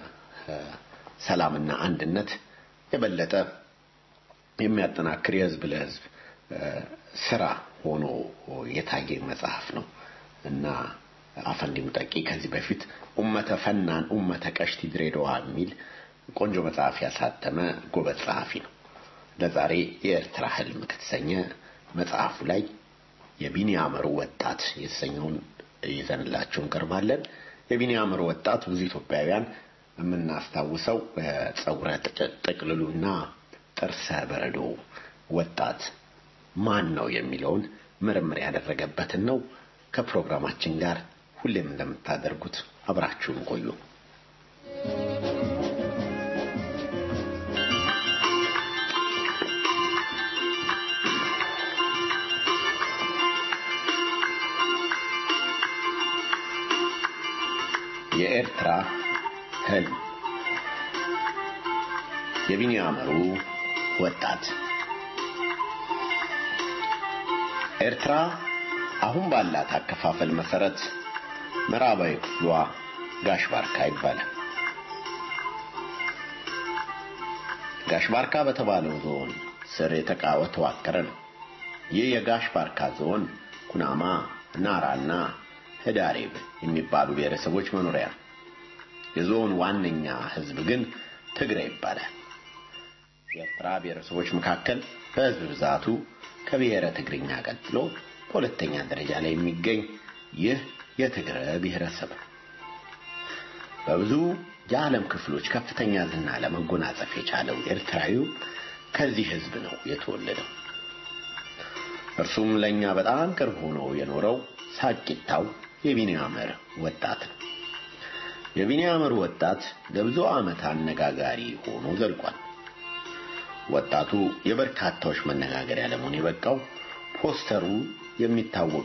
የሰላምና አንድነት የበለጠ የሚያጠናክር የህዝብ ለህዝብ አ፣ ስራ ሆኖ የታየ መጽሐፍ ነው እና አፈንዲ ሙጠቂ ከዚህ በፊት ኡመተ ፈናን ኡመተ ቀሽቲ ድሬዳዋ የሚል ቆንጆ መጽሐፍ ያሳተመ ጎበዝ ጸሐፊ ነው። ለዛሬ የኤርትራ ህልም ከተሰኘ መጽሐፉ ላይ የቢኒያመሩ ወጣት የተሰኘውን ይዘንላችሁ እንቀርባለን። የቢኒያመሩ ወጣት ብዙ ኢትዮጵያውያን የምናስታውሰው ጸጉረ ጥቅልሉና ጥርሰ በረዶ ወጣት ማን ነው የሚለውን ምርምር ያደረገበትን ነው። ከፕሮግራማችን ጋር ሁሌም እንደምታደርጉት አብራችሁን ቆዩ። የኤርትራ ህልም የቢኒያመሩ ወጣት ኤርትራ አሁን ባላት አከፋፈል መሰረት ምዕራባዊ ክፍሏ ጋሽ ባርካ ይባላል። ጋሽ ባርካ በተባለው ዞን ስር የተቃወ ተዋቀረ ነው። ይህ የጋሽ ባርካ ዞን ኩናማ፣ ናራና ህዳሬብ የሚባሉ ብሔረሰቦች መኖሪያ ነው። የዞን ዋነኛ ህዝብ ግን ትግራይ ይባላል። የኤርትራ ብሔረሰቦች መካከል በህዝብ ብዛቱ ከብሔረ ትግርኛ ቀጥሎ በሁለተኛ ደረጃ ላይ የሚገኝ ይህ የትግረ ብሔረሰብ ነው። በብዙ የዓለም ክፍሎች ከፍተኛ ዝና ለመጎናጸፍ የቻለው ኤርትራዊው ከዚህ ህዝብ ነው የተወለደው። እርሱም ለኛ በጣም ቅርብ ሆኖ የኖረው ሳቂታው የቢኒያመር ወጣት ነው። የቢኒያመር ወጣት ለብዙ ዓመት አነጋጋሪ ሆኖ ዘልቋል። ወጣቱ የበርካታዎች መነጋገሪያ ለመሆን የበቃው ፖስተሩ የሚታወቅ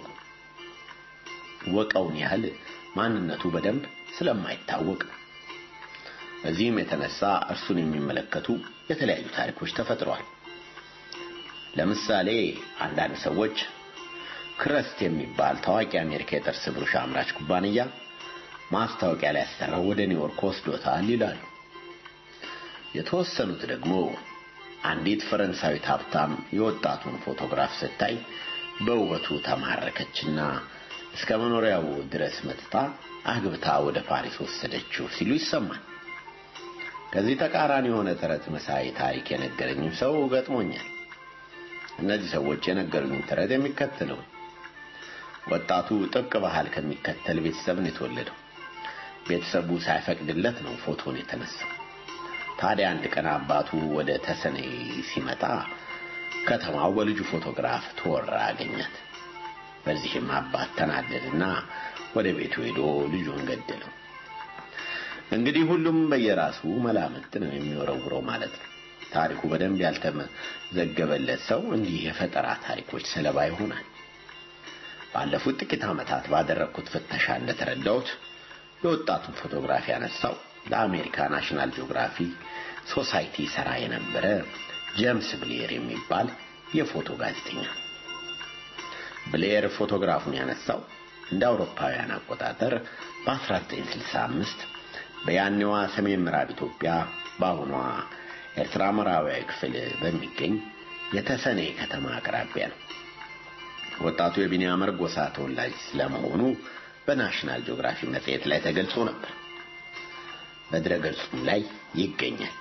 ወቀውን ያህል ማንነቱ በደንብ ስለማይታወቅ ነው። በዚህም የተነሳ እርሱን የሚመለከቱ የተለያዩ ታሪኮች ተፈጥረዋል። ለምሳሌ አንዳንድ ሰዎች ክረስት የሚባል ታዋቂ አሜሪካ የጥርስ ብሩሽ አምራች ኩባንያ ማስታወቂያ ላይ ያሰራው ወደ ኒውዮርክ ወስዶታል ይላሉ። የተወሰኑት ደግሞ አንዲት ፈረንሳዊት ሀብታም የወጣቱን ፎቶግራፍ ስታይ በውበቱ ተማረከችና እስከ መኖሪያው ድረስ መጥታ አግብታ ወደ ፓሪስ ወሰደችው ሲሉ ይሰማል። ከዚህ ተቃራኒ የሆነ ተረት መሳይ ታሪክ የነገረኝም ሰው ገጥሞኛል። እነዚህ ሰዎች የነገሩኝ ተረት የሚከተለው ወጣቱ ጥብቅ ባህል ከሚከተል ቤተሰብ ነው የተወለደው። ቤተሰቡ ሳይፈቅድለት ነው ፎቶን የተነሳው። ታዲያ አንድ ቀን አባቱ ወደ ተሰኔ ሲመጣ ከተማው በልጁ ፎቶግራፍ ተወራ አገኛት። በዚህም አባት ተናደድና ወደ ቤቱ ሄዶ ልጁን ገደለው። እንግዲህ ሁሉም በየራሱ መላምት ነው የሚወረውረው ማለት ነው። ታሪኩ በደንብ ያልተመዘገበለት ሰው እንዲህ የፈጠራ ታሪኮች ሰለባ ይሆናል። ባለፉት ጥቂት ዓመታት ባደረግኩት ፍተሻ እንደተረዳሁት የወጣቱን ፎቶግራፍ ያነሳው ለአሜሪካ ናሽናል ጂኦግራፊ ሶሳይቲ ሰራ የነበረ ጄምስ ብሌር የሚባል የፎቶ ጋዜጠኛ ነው። ብሌር ፎቶግራፉን ያነሳው እንደ አውሮፓውያን አቆጣጠር በ1965 በያኔዋ ሰሜን ምዕራብ ኢትዮጵያ በአሁኗ ኤርትራ ምዕራባዊ ክፍል በሚገኝ የተሰኔ ከተማ አቅራቢያ ነው። ወጣቱ የቢኒያመር ጎሳ ተወላጅ ስለመሆኑ በናሽናል ጂኦግራፊ መጽሔት ላይ ተገልጾ ነበር። በድረገጹም ላይ ይገኛል።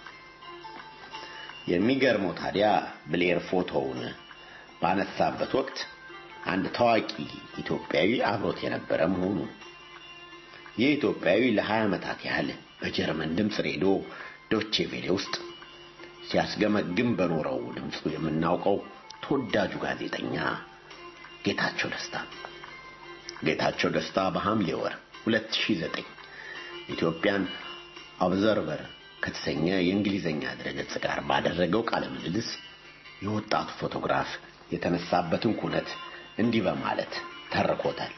የሚገርመው ታዲያ ብሌር ፎቶውን ባነሳበት ወቅት አንድ ታዋቂ ኢትዮጵያዊ አብሮት የነበረ መሆኑ ይህ ኢትዮጵያዊ ለ20 ዓመታት ያህል በጀርመን ድምፅ ሬዲዮ ዶቼ ቬሌ ውስጥ ሲያስገመግም በኖረው ድምፁ የምናውቀው ተወዳጁ ጋዜጠኛ ጌታቸው ደስታ ጌታቸው ደስታ በሐምሌ ወር 2009 ኢትዮጵያን ኦብዘርቨር ከተሰኘ የእንግሊዘኛ ድረገጽ ጋር ባደረገው ቃለ ምልልስ የወጣቱ ፎቶግራፍ የተነሳበትን ኩነት እንዲህ በማለት ተርኮታል።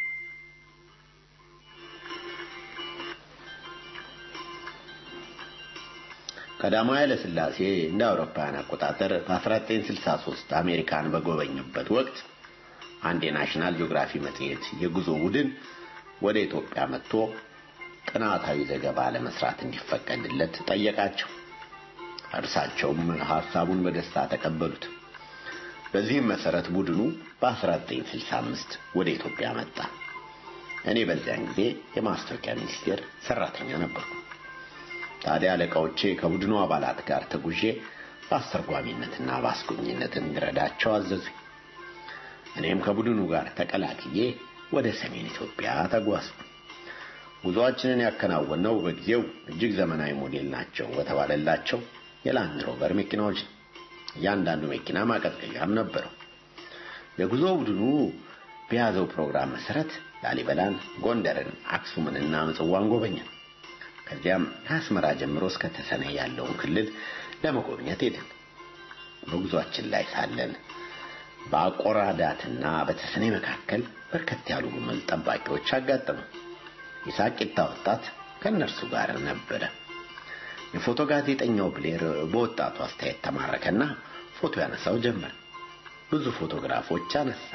ቀዳማዊ ኃይለ ሥላሴ እንደ አውሮፓውያን አቆጣጠር በ1963 አሜሪካን በጎበኙበት ወቅት አንድ የናሽናል ጂኦግራፊ መጽሔት የጉዞ ቡድን ወደ ኢትዮጵያ መጥቶ ጥናታዊ ዘገባ ለመስራት እንዲፈቀድለት ጠየቃቸው። እርሳቸውም ሐሳቡን በደስታ ተቀበሉት። በዚህም መሰረት ቡድኑ በ1965 ወደ ኢትዮጵያ መጣ። እኔ በዚያን ጊዜ የማስታወቂያ ሚኒስቴር ሰራተኛ ነበርኩ። ታዲያ አለቃዎቼ ከቡድኑ አባላት ጋር ተጉዤ በአስተርጓሚነትና በአስጎብኝነት እንድረዳቸው አዘዙኝ። እኔም ከቡድኑ ጋር ተቀላቅዬ ወደ ሰሜን ኢትዮጵያ ተጓዝኩ። ጉዞአችንን ያከናወነው በጊዜው እጅግ ዘመናዊ ሞዴል ናቸው በተባለላቸው የላንድ ሮቨር መኪናዎች ነው። እያንዳንዱ መኪና ማቀዝቀዣም ነበረው። የጉዞ ቡድኑ በያዘው ፕሮግራም መሰረት ላሊበላን፣ ጎንደርን፣ አክሱምንና ምጽዋን ጎበኘን። ከዚያም ከአስመራ ጀምሮ እስከ ተሰነ ያለውን ክልል ለመጎብኘት ሄድን። በጉዟችን ላይ ሳለን በአቆራዳትና በተሰኔ መካከል በርከት ያሉ ግመል ጠባቂዎች አጋጠሙ። የሳቂታ ወጣት ከእነርሱ ጋር ነበረ። የፎቶ ጋዜጠኛው ብሌር በወጣቱ አስተያየት ተማረከና ፎቶ ያነሳው ጀመር። ብዙ ፎቶግራፎች አነሳ።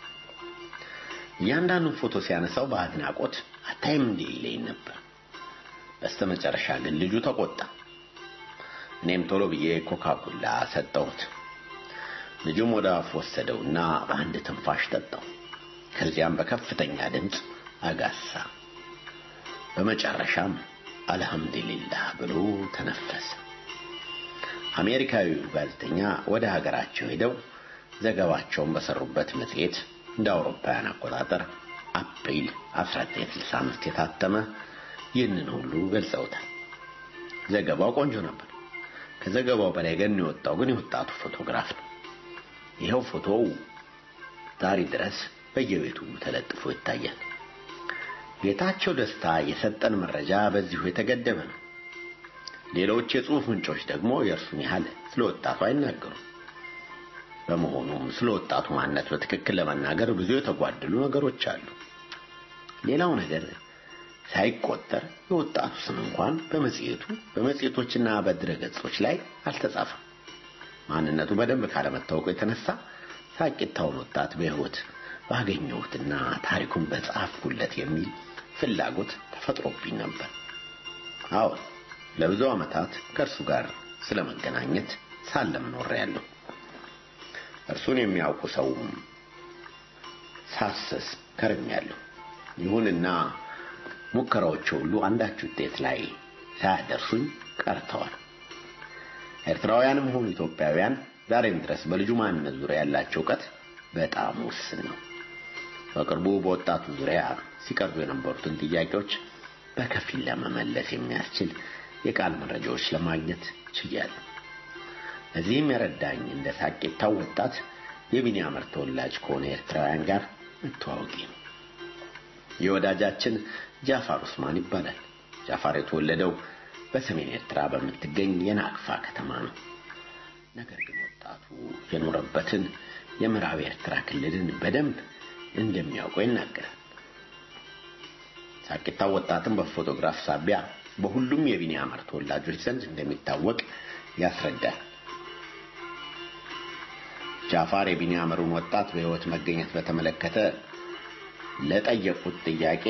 እያንዳንዱን ፎቶ ሲያነሳው በአድናቆት አታይም እንዴ ይለኝ ነበር። በስተመጨረሻ ግን ልጁ ተቆጣ። እኔም ቶሎ ብዬ ኮካኮላ ሰጠሁት። ልጁም ወደ አፍ ወሰደውና በአንድ ትንፋሽ ጠጣው። ከዚያም በከፍተኛ ድምፅ አጋሳ። በመጨረሻም አልሐምዱሊላህ ብሎ ተነፈሰ። አሜሪካዊው ጋዜጠኛ ወደ ሀገራቸው ሄደው ዘገባቸውን በሰሩበት መጽሔት እንደ አውሮፓውያን አቆጣጠር አፕሪል 1965 የታተመ ይህንን ሁሉ ገልጸውታል። ዘገባው ቆንጆ ነበር። ከዘገባው በላይ ግን የወጣው ግን የወጣቱ ፎቶግራፍ ነው። ይኸው ፎቶው ዛሬ ድረስ በየቤቱ ተለጥፎ ይታያል። ጌታቸው ደስታ የሰጠን መረጃ በዚሁ የተገደበ ነው። ሌሎች የጽሑፍ ምንጮች ደግሞ የእርሱን ያህል ስለ ወጣቱ አይናገሩም። በመሆኑም ስለ ወጣቱ ማንነት በትክክል ለመናገር ብዙ የተጓደሉ ነገሮች አሉ። ሌላው ነገር ሳይቆጠር የወጣቱ ስም እንኳን በመጽሔቱ በመጽሔቶችና በድረገጾች ላይ አልተጻፈም። ማንነቱ በደንብ ካለመታወቁ የተነሳ ሳቂታውን ወጣት በሕይወት ባገኘሁትና ታሪኩን በጻፍኩለት የሚል ፍላጎት ተፈጥሮብኝ ነበር። አዎ ለብዙ ዓመታት ከእርሱ ጋር ስለመገናኘት ሳለም ኖሬያለሁ። እርሱን የሚያውቁ ሰውም ሳሰስ ከርሜያለሁ። ይሁንና ሙከራዎች ሁሉ አንዳች ውጤት ላይ ሳያደርሱኝ ቀርተዋል። ኤርትራውያንም ሆኑ ኢትዮጵያውያን ዛሬም ድረስ በልጁ ማንነት ዙሪያ ያላቸው እውቀት በጣም ውስን ነው። በቅርቡ በወጣቱ ዙሪያ ሲቀርቡ የነበሩትን ጥያቄዎች በከፊል ለመመለስ የሚያስችል የቃል መረጃዎች ለማግኘት ችያለሁ። እዚህም የረዳኝ እንደ ሳቂታው ወጣት የቢኒያመር ተወላጅ ከሆነ ኤርትራውያን ጋር መተዋወቂ ነው። የወዳጃችን ጃፋር ኡስማን ይባላል። ጃፋር የተወለደው በሰሜን ኤርትራ በምትገኝ የናቅፋ ከተማ ነው። ነገር ግን ወጣቱ የኖረበትን የምዕራብ ኤርትራ ክልልን በደንብ እንደሚያውቀው ይናገራል። ሳቂታው ወጣትን በፎቶግራፍ ሳቢያ በሁሉም የቢኒያመር ተወላጆች ዘንድ እንደሚታወቅ ያስረዳል። ጃፋር የቢኒያመሩን ወጣት በሕይወት መገኘት በተመለከተ ለጠየቁት ጥያቄ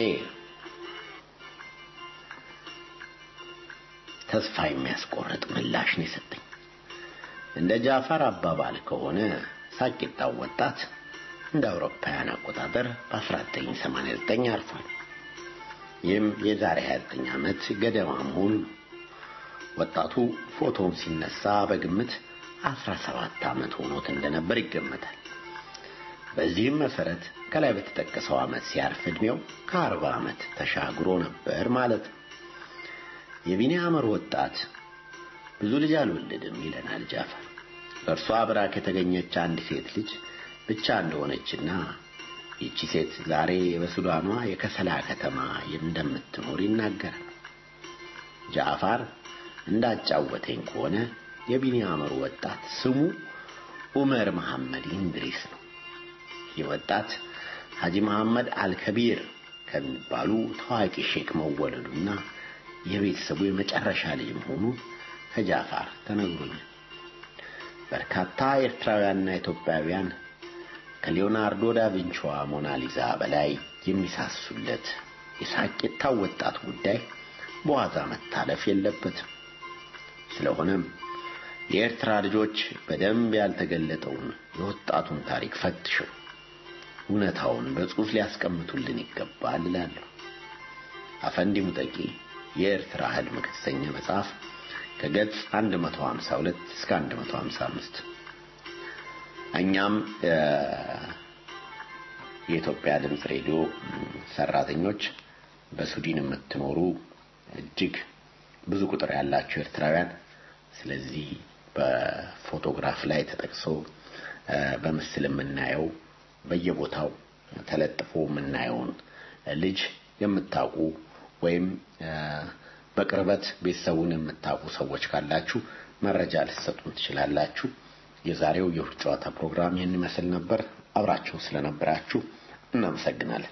ተስፋ የሚያስቆርጥ ምላሽ ነው የሰጠኝ። እንደ ጃፋር አባባል ከሆነ ሳቂታው ወጣት እንደ አውሮፓውያን አቆጣጠር በ1989 አርፏል። ይህም የዛሬ 29 ዓመት ገደማ መሆኑ ነው። ወጣቱ ፎቶውን ሲነሳ በግምት 17 ዓመት ሆኖት እንደነበር ይገመታል። በዚህም መሰረት ከላይ በተጠቀሰው ዓመት ሲያርፍ ዕድሜው ከ40 ዓመት ተሻግሮ ነበር ማለት ነው። የቢኒያመር ወጣት ብዙ ልጅ አልወለድም ይለናል ጃፈር። በእርሷ ብራክ የተገኘች አንድ ሴት ልጅ ብቻ እንደሆነችና ይቺ ሴት ዛሬ በሱዳኗ የከሰላ ከተማ እንደምትኖር ይናገራል። ጃፋር እንዳጫወተኝ ከሆነ የቢኒያመሩ ወጣት ስሙ ዑመር መሐመድ ኢንድሪስ ነው። ይህ ወጣት ሐጂ መሐመድ አልከቢር ከሚባሉ ታዋቂ ሼክ መወለዱና የቤተሰቡ የመጨረሻ ልጅ መሆኑ ከጃፋር ተነግሮኛል። በርካታ ኤርትራውያንና ኢትዮጵያውያን ከሊዮናርዶ ዳቪንቺዋ ሞናሊዛ በላይ የሚሳሱለት የሳቂታው ወጣት ጉዳይ በዋዛ መታለፍ የለበትም። ስለሆነም የኤርትራ ልጆች በደንብ ያልተገለጠውን የወጣቱን ታሪክ ፈትሸው እውነታውን በጽሑፍ ሊያስቀምጡልን ይገባል እላለሁ። አፈንዲ ሙጠቂ የኤርትራ ህልም ከተሰኘ መጽሐፍ ከገጽ 152 እስከ 155 እኛም የኢትዮጵያ ድምፅ ሬዲዮ ሰራተኞች በሱዲን የምትኖሩ እጅግ ብዙ ቁጥር ያላቸው ኤርትራውያን ስለዚህ በፎቶግራፍ ላይ ተጠቅሶ እ፣ በምስል የምናየው በየቦታው ተለጥፎ የምናየውን ልጅ የምታውቁ ወይም እ፣ በቅርበት ቤተሰቡን የምታውቁ ሰዎች ካላችሁ መረጃ ልትሰጡን ትችላላችሁ። የዛሬው የእሁድ ጨዋታ ፕሮግራም ይህን ይመስል ነበር። አብራችሁ ስለነበራችሁ እናመሰግናለን።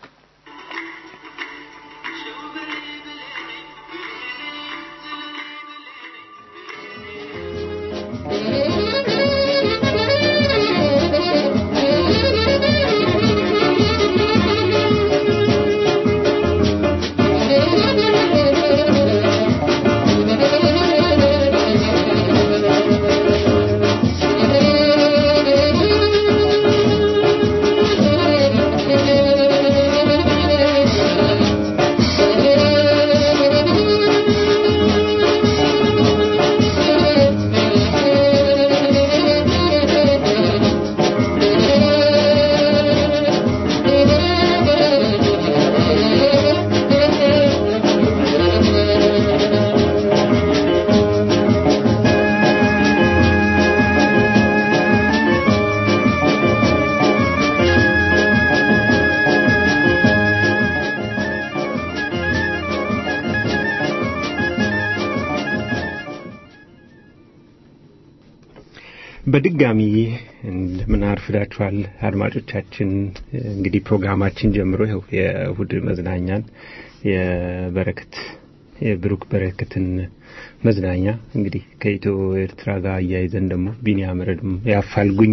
በድጋሚ እንደምን አርፍዳችኋል አድማጮቻችን። እንግዲህ ፕሮግራማችን ጀምሮ ይኸው የእሁድ መዝናኛን የበረከት የብሩክ በረከትን መዝናኛ እንግዲህ ከኢትዮ ኤርትራ ጋር አያይዘን ደግሞ ቢኒያም ረድም የአፋልጉኝ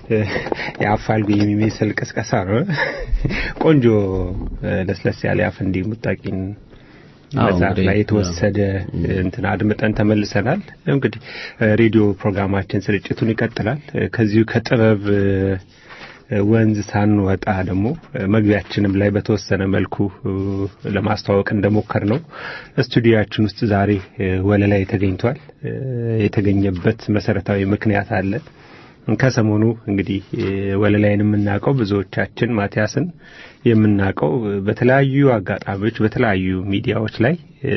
የአፋልጉኝ የሚመስል ቅስቀሳ ነው። ቆንጆ ለስለስ ያለ የአፈንዲ ሙጣቂን አዎ፣ መጽሐፍ እንግዲህ፣ ላይ የተወሰደ እንትን አድምጠን ተመልሰናል። እንግዲህ ሬዲዮ ፕሮግራማችን ስርጭቱን ይቀጥላል። ከዚሁ ከጥበብ ወንዝ ሳንወጣ ደግሞ መግቢያችንም ላይ በተወሰነ መልኩ ለማስተዋወቅ እንደሞከር ነው ስቱዲያችን ውስጥ ዛሬ ወለላይ ተገኝቷል። የተገኘበት መሰረታዊ ምክንያት አለ። ከሰሞኑ እንግዲህ ወለላይን የምናውቀው ብዙዎቻችን ማቲያስን የምናውቀው በተለያዩ አጋጣሚዎች በተለያዩ ሚዲያዎች ላይ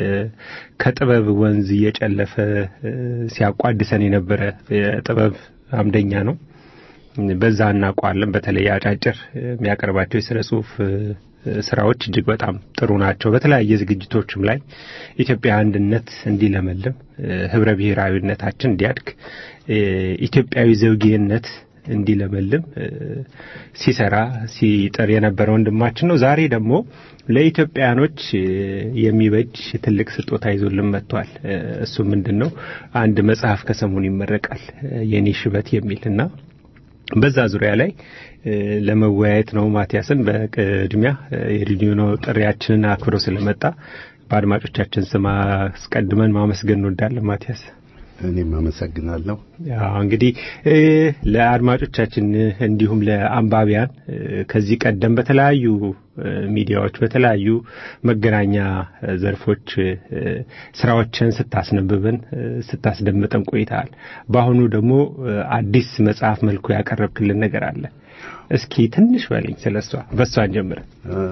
ከጥበብ ወንዝ እየጨለፈ ሲያቋድሰን የነበረ የጥበብ አምደኛ ነው። በዛ እናውቀዋለን። በተለይ አጫጭር የሚያቀርባቸው የስነ ጽሁፍ ስራዎች እጅግ በጣም ጥሩ ናቸው። በተለያየ ዝግጅቶችም ላይ ኢትዮጵያ አንድነት እንዲለመልም፣ ህብረ ብሔራዊነታችን እንዲያድግ፣ ኢትዮጵያዊ ዘውጌነት እንዲለመልም ሲሰራ ሲጥር የነበረ ወንድማችን ነው። ዛሬ ደግሞ ለኢትዮጵያኖች የሚበጅ ትልቅ ስጦታ ይዞልን መጥቷል። እሱ ምንድን ነው? አንድ መጽሐፍ ከሰሞኑ ይመረቃል የኔ ሽበት የሚል እና በዛ ዙሪያ ላይ ለመወያየት ነው። ማቲያስን በቅድሚያ የሬዲዮ ጥሪያችንን አክብሮ ስለመጣ በአድማጮቻችን ስም አስቀድመን ማመስገን እንወዳለን። ማቲያስ እኔም አመሰግናለሁ። ያው እንግዲህ ለአድማጮቻችን እንዲሁም ለአንባቢያን ከዚህ ቀደም በተለያዩ ሚዲያዎች በተለያዩ መገናኛ ዘርፎች ስራዎችን ስታስነብበን ስታስደምጠን ቆይተሃል። በአሁኑ ደግሞ አዲስ መጽሐፍ መልኩ ያቀረብክልን ነገር አለ። እስኪ ትንሽ በለኝ ስለሷ። በሷን ጀምረን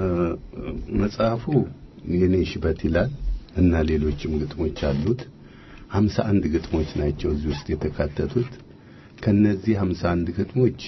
መጽሐፉ የኔ ሽበት ይላል እና ሌሎችም ግጥሞች አሉት። ሀምሳ አንድ ግጥሞች ናቸው እዚህ ውስጥ የተካተቱት። ከነዚህ ሀምሳ አንድ ግጥሞች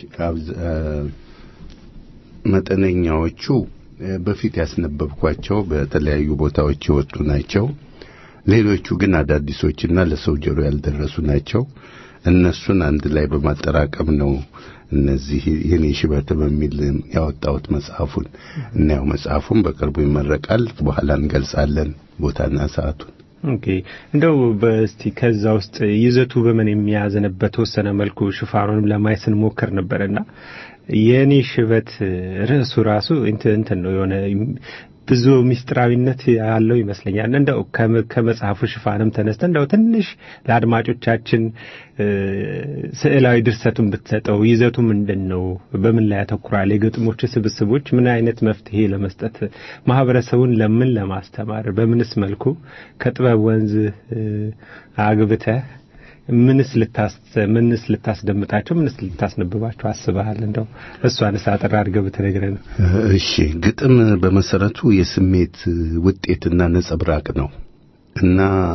መጠነኛዎቹ በፊት ያስነበብኳቸው በተለያዩ ቦታዎች የወጡ ናቸው። ሌሎቹ ግን አዳዲሶችና ለሰው ጆሮ ያልደረሱ ናቸው። እነሱን አንድ ላይ በማጠራቀም ነው እነዚህ የኔ ሽበት በሚል ያወጣሁት መጽሐፉን እና ያው መጽሐፉን በቅርቡ ይመረቃል። በኋላ እንገልጻለን ቦታና ሰዓቱን። ኦኬ እንደው በስቲ ከዛ ውስጥ ይዘቱ በምን የሚያዘንበት በተወሰነ መልኩ ሽፋኑንም ለማየት ስንሞክር ነበርና የኔ ሽበት ርዕሱ ራሱ እንትን ነው የሆነ ብዙ ሚስጥራዊነት ያለው ይመስለኛል። እንደው ከመጽሐፉ ሽፋንም ተነስተ እንደው ትንሽ ለአድማጮቻችን ስዕላዊ ድርሰቱን ብትሰጠው ይዘቱ ምንድን ነው? በምን ላይ ያተኩራል? የግጥሞች ስብስቦች ምን አይነት መፍትሄ ለመስጠት ማህበረሰቡን ለምን ለማስተማር በምንስ መልኩ ከጥበብ ወንዝ አግብተህ ምንስ ልታስ ምንስ ልታስደምጣቸው ምንስ ልታስነብባቸው አስበሃል? እንደው እሷንስ አጠር አድርገህ ብትነግረን። እሺ፣ ግጥም በመሰረቱ የስሜት ውጤትና ነጸብራቅ ነው እና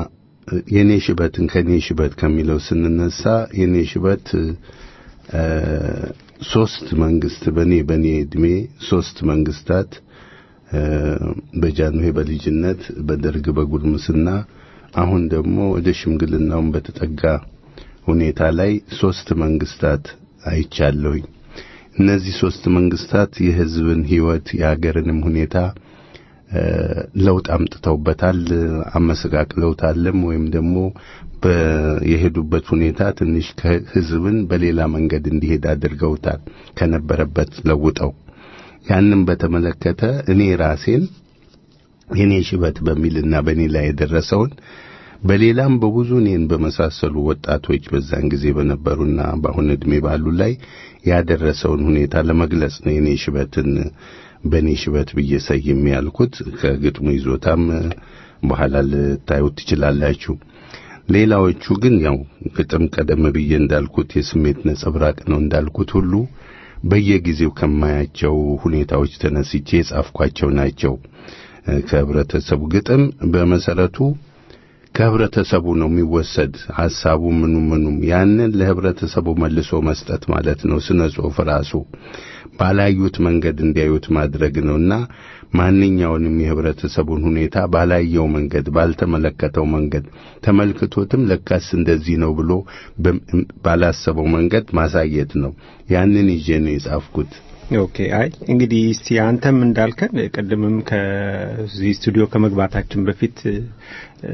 የኔ ሽበትን ከኔ ሽበት ከሚለው ስንነሳ የኔ ሽበት እ፣ ሶስት መንግስት በኔ በኔ እድሜ ሶስት መንግስታት እ፣ በጃንሆይ በልጅነት በደርግ በጉርምስና አሁን ደግሞ ወደ ሽምግልናውን በተጠጋ ሁኔታ ላይ ሶስት መንግስታት አይቻለሁኝ። እነዚህ ሶስት መንግስታት የህዝብን ህይወት የሀገርንም ሁኔታ እ፣ ለውጥ አምጥተውበታል፣ አመሰቃቅለውታልም ወይም ደግሞ በ- የሄዱበት ሁኔታ ትንሽ ከህዝብን በሌላ መንገድ እንዲሄድ አድርገውታል ከነበረበት ለውጠው። ያንን በተመለከተ እኔ ራሴን የኔ ሽበት በሚልና በእኔ ላይ የደረሰውን በሌላም በብዙ እኔን በመሳሰሉ ወጣቶች በዛን ጊዜ በነበሩና በአሁን ዕድሜ ባሉ ላይ ያደረሰውን ሁኔታ ለመግለጽ ነው የኔ ሽበትን በእኔ ሽበት ብዬ ሰይሜ ያልኩት። ከግጥሙ ይዞታም በኋላ ልታዩት ትችላላችሁ። ሌላዎቹ ግን ያው ግጥም ቀደም ብዬ እንዳልኩት የስሜት ነጸብራቅ ነው እንዳልኩት ሁሉ በየጊዜው ከማያቸው ሁኔታዎች ተነስቼ የጻፍኳቸው ናቸው። ከህብረተሰቡ ግጥም በመሰረቱ ከህብረተሰቡ ነው የሚወሰድ ሐሳቡ ምኑ ምኑም ያንን ለህብረተሰቡ መልሶ መስጠት ማለት ነው። ስነ ጽሑፍ ራሱ ባላዩት መንገድ እንዲያዩት ማድረግ ነውና ማንኛውንም የህብረተሰቡን ሁኔታ ባላየው መንገድ ባልተመለከተው መንገድ ተመልክቶትም ለካስ እንደዚህ ነው ብሎ በም- ባላሰበው መንገድ ማሳየት ነው። ያንን ይዤ ነው የጻፍኩት። ኦኬ አይ እንግዲህ እስቲ አንተም እንዳልከን ቅድምም ከዚህ ስቱዲዮ ከመግባታችን በፊት እ፣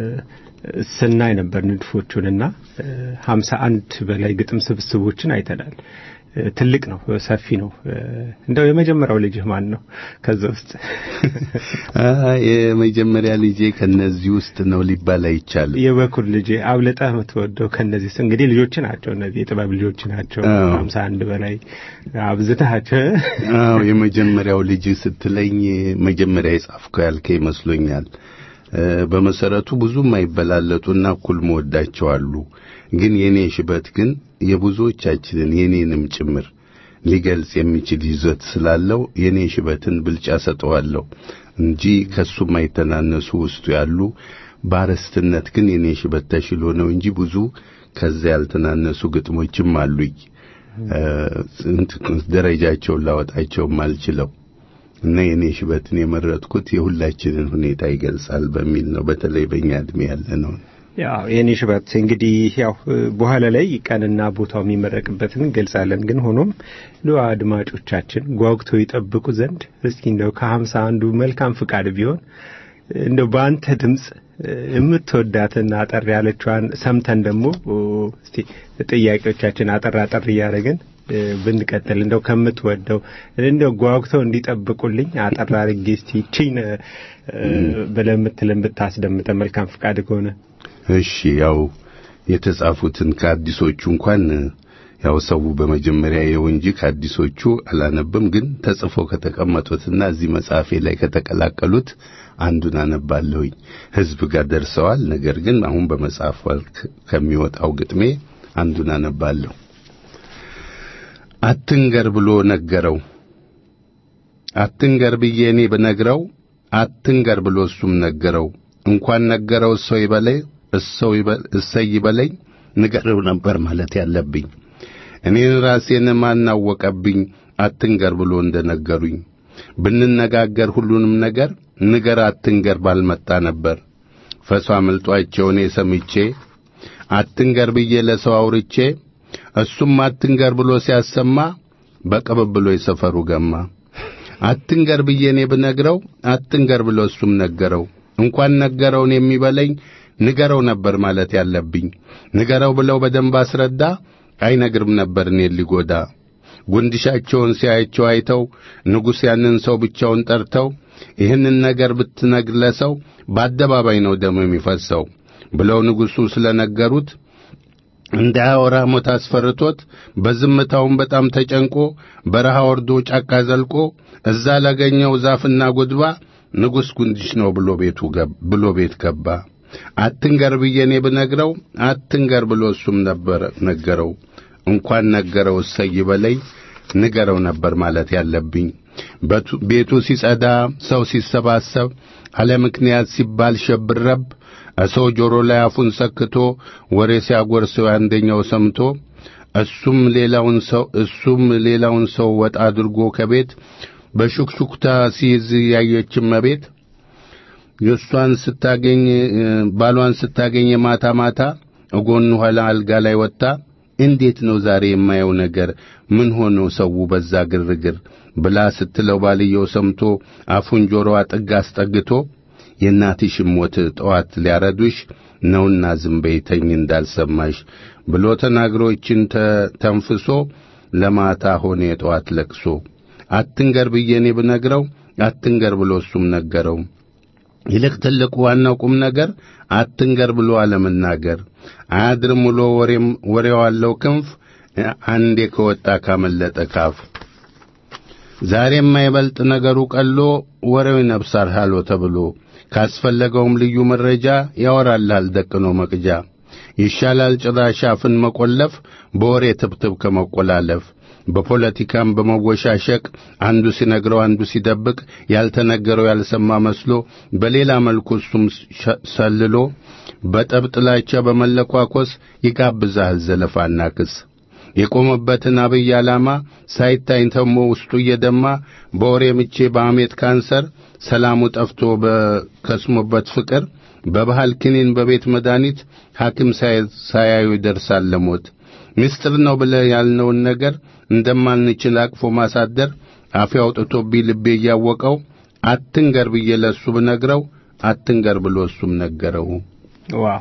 ስናይ ነበር ንድፎቹንና ሀምሳ አንድ በላይ ግጥም ስብስቦችን አይተናል። እ፣ ትልቅ ነው፣ ሰፊ ነው። እ፣ እንደው የመጀመሪያው ልጅህ ማን ነው ከዛ ውስጥ? አ የመጀመሪያ ልጄ ከነዚህ ውስጥ ነው ሊባል አይቻልም። የበኩር ልጅ አብልጠህ የምትወደው ከነዚህ ውስጥ እንግዲህ ልጆች ናቸው፣ እነዚህ የጥበብ ልጆች ናቸው። አዎ። ሀምሳ አንድ በላይ አብዝተሃቸው አዎ የመጀመሪያው ልጅ ስትለኝ መጀመሪያ የጻፍከው ያልከ ይመስሎኛል። እ፣ በመሰረቱ ብዙም አይበላለጡና እኩል መወዳቸው አሉ። ግን የኔ ሽበት ግን የብዙዎቻችንን የኔንም ጭምር ሊገልጽ የሚችል ይዘት ስላለው የኔ ሽበትን ብልጫ ሰጠዋለሁ እንጂ ከሱ የማይተናነሱ ውስጡ ያሉ በአርዕስትነት ግን የኔ ሽበት ተሽሎ ነው እንጂ ብዙ ከዚያ ያልተናነሱ ግጥሞችም አሉኝ። እ፣ ስንት ደረጃቸውን ላወጣቸውም አልችለው እና የኔ ሽበትን የመረጥኩት የሁላችንን ሁኔታ ይገልጻል በሚል ነው። በተለይ በእኛ እድሜ ያለ ነው። ያው የኔ ሽበት እንግዲህ ያው በኋላ ላይ ቀንና ቦታው የሚመረቅበትን እንገልጻለን። ግን ሆኖም ለ አድማጮቻችን ጓጉተው ይጠብቁ ዘንድ እስኪ እንደው ከሀምሳ አንዱ መልካም ፍቃድ ቢሆን እንደው በአንተ ድምፅ የምትወዳትን አጠር ያለችዋን ሰምተን ደግሞ እስቲ ጥያቄዎቻችን አጠር አጠር እያደረግን ብንቀጥል እንደው ከምትወደው እንደው ጓጉተው እንዲጠብቁልኝ አጠር አድርጌ እስቲ ይቺን ብለህ የምትልን ብታስደምጠ መልካም ፍቃድ ከሆነ እሺ ያው የተጻፉትን ከአዲሶቹ እንኳን ያው ሰው በመጀመሪያ የው እንጂ ከአዲሶቹ አላነብም። ግን ተጽፎ ከተቀመጡትና እዚህ መጽሐፌ ላይ ከተቀላቀሉት አንዱን አነባለሁኝ። ሕዝብ ጋር ደርሰዋል። ነገር ግን አሁን በመጽሐፍ ወልክ ከሚወጣው ግጥሜ አንዱን አነባለሁ። አትንገር ብሎ ነገረው። አትንገር ብዬ እኔ ብነግረው አትንገር ብሎ እሱም ነገረው። እንኳን ነገረው እሰው ይበለኝ እሰው እሰይ ይበለኝ ንገረው ነበር ማለት ያለብኝ። እኔን ራሴን ማናወቀብኝ አትንገር ብሎ እንደነገሩኝ ብንነጋገር ሁሉንም ነገር ንገር አትንገር ባልመጣ ነበር። ፈሷ አመልጧቸው እኔ ሰምቼ አትንገር ብዬ ለሰው አውርቼ እሱም አትንገር ብሎ ሲያሰማ በቅብብሎ የሰፈሩ ገማ። አትንገር ብዬ እኔ ብነግረው አትንገር ብሎ እሱም ነገረው። እንኳን ነገረውን የሚበለኝ ንገረው ነበር ማለት ያለብኝ። ንገረው ብለው በደንብ አስረዳ አይነግርም ነበር እኔን ሊጎዳ። ጉንድሻቸውን ሲያያቸው አይተው ንጉሥ ያንን ሰው ብቻውን ጠርተው ይህንን ነገር ብትነግር ለሰው በአደባባይ ነው ደሞ የሚፈሰው ብለው ንጉሡ ስለነገሩት እንዳያወራ ሞት አስፈርቶት በዝምታውን በጣም ተጨንቆ በረሃ ወርዶ ጫካ ዘልቆ እዛ ላገኘው ዛፍና ጉድባ ንጉሥ ጉንድሽ ነው ብሎ ቤቱ ብሎ ቤት ገባ። አትንገር ብዬ እኔ ብነግረው አትንገር ብሎ እሱም ነበር ነገረው። እንኳን ነገረው እሰይ በለኝ ንገረው ነበር ማለት ያለብኝ። በቱ- ቤቱ ሲጸዳ፣ ሰው ሲሰባሰብ፣ አለ ምክንያት ሲባል ሸብረብ፣ ሰው ጆሮ ላይ አፉን ሰክቶ ወሬ ሲያጎርሰው አንደኛው ሰምቶ እሱም ሌላውን ሰው እሱም ሌላውን ሰው ወጣ አድርጎ ከቤት በሹክሹክታ ሲይዝ ያየችም መቤት የእሷን ስታገኝ እ፣ ባሏን ስታገኝ ማታ ማታ እጎኑ ኋላ አልጋ ላይ ወጥታ እንዴት ነው ዛሬ የማየው ነገር ምን ሆኖ ሰው በዛ ግርግር ብላ ስትለው ባልየው ሰምቶ አፉን ጆሮዋ ጥግ አስጠግቶ የእናትሽም ሞት ጠዋት ሊያረዱሽ ነውና ዝም በይ ተኝ እንዳልሰማሽ ብሎ ተናግሮችን ተንፍሶ ለማታ ሆነ የጠዋት ለቅሶ አትንገር ብዬ እኔ ብነግረው አትንገር ብሎ እሱም ነገረው። ይልቅ ትልቁ ዋናው ቁም ነገር አትንገር ብሎ አለመናገር። አያድርም ውሎ ወሬም ወሬው አለው ክንፍ አንዴ ከወጣ ካመለጠ ካፍ ዛሬ የማይበልጥ ነገሩ ቀሎ ወሬው ይነብሳል ሃሎ ተብሎ ካስፈለገውም ልዩ መረጃ ያወራልሃል ደቅኖ መቅጃ። ይሻላል ጭራሽ አፍን መቆለፍ በወሬ ትብትብ ከመቆላለፍ በፖለቲካም በመወሻሸቅ አንዱ ሲነግረው አንዱ ሲደብቅ ያልተነገረው ያልሰማ መስሎ በሌላ መልኩ እሱም ሸ- ሰልሎ በጠብ ጥላቻ በመለኳኮስ ይጋብዛል ዘለፋና ክስ የቆመበትን አብይ ዓላማ ሳይታይ ተሞ ውስጡ እየደማ በወሬ ምቼ በአሜት ካንሰር ሰላሙ ጠፍቶ በከስሞበት ፍቅር በባህል ክኒን በቤት መድኃኒት ሐኪም ሳይ- ሳያዩ ይደርሳል ለሞት ምስጢር ነው ብለህ ያልነውን ነገር እንደማንችል አቅፎ ማሳደር አፌ አውጥቶብኝ ልቤ እያወቀው አትንገር ብዬ ለእሱ ብነግረው አትንገር ብሎ እሱም ነገረው። ዋው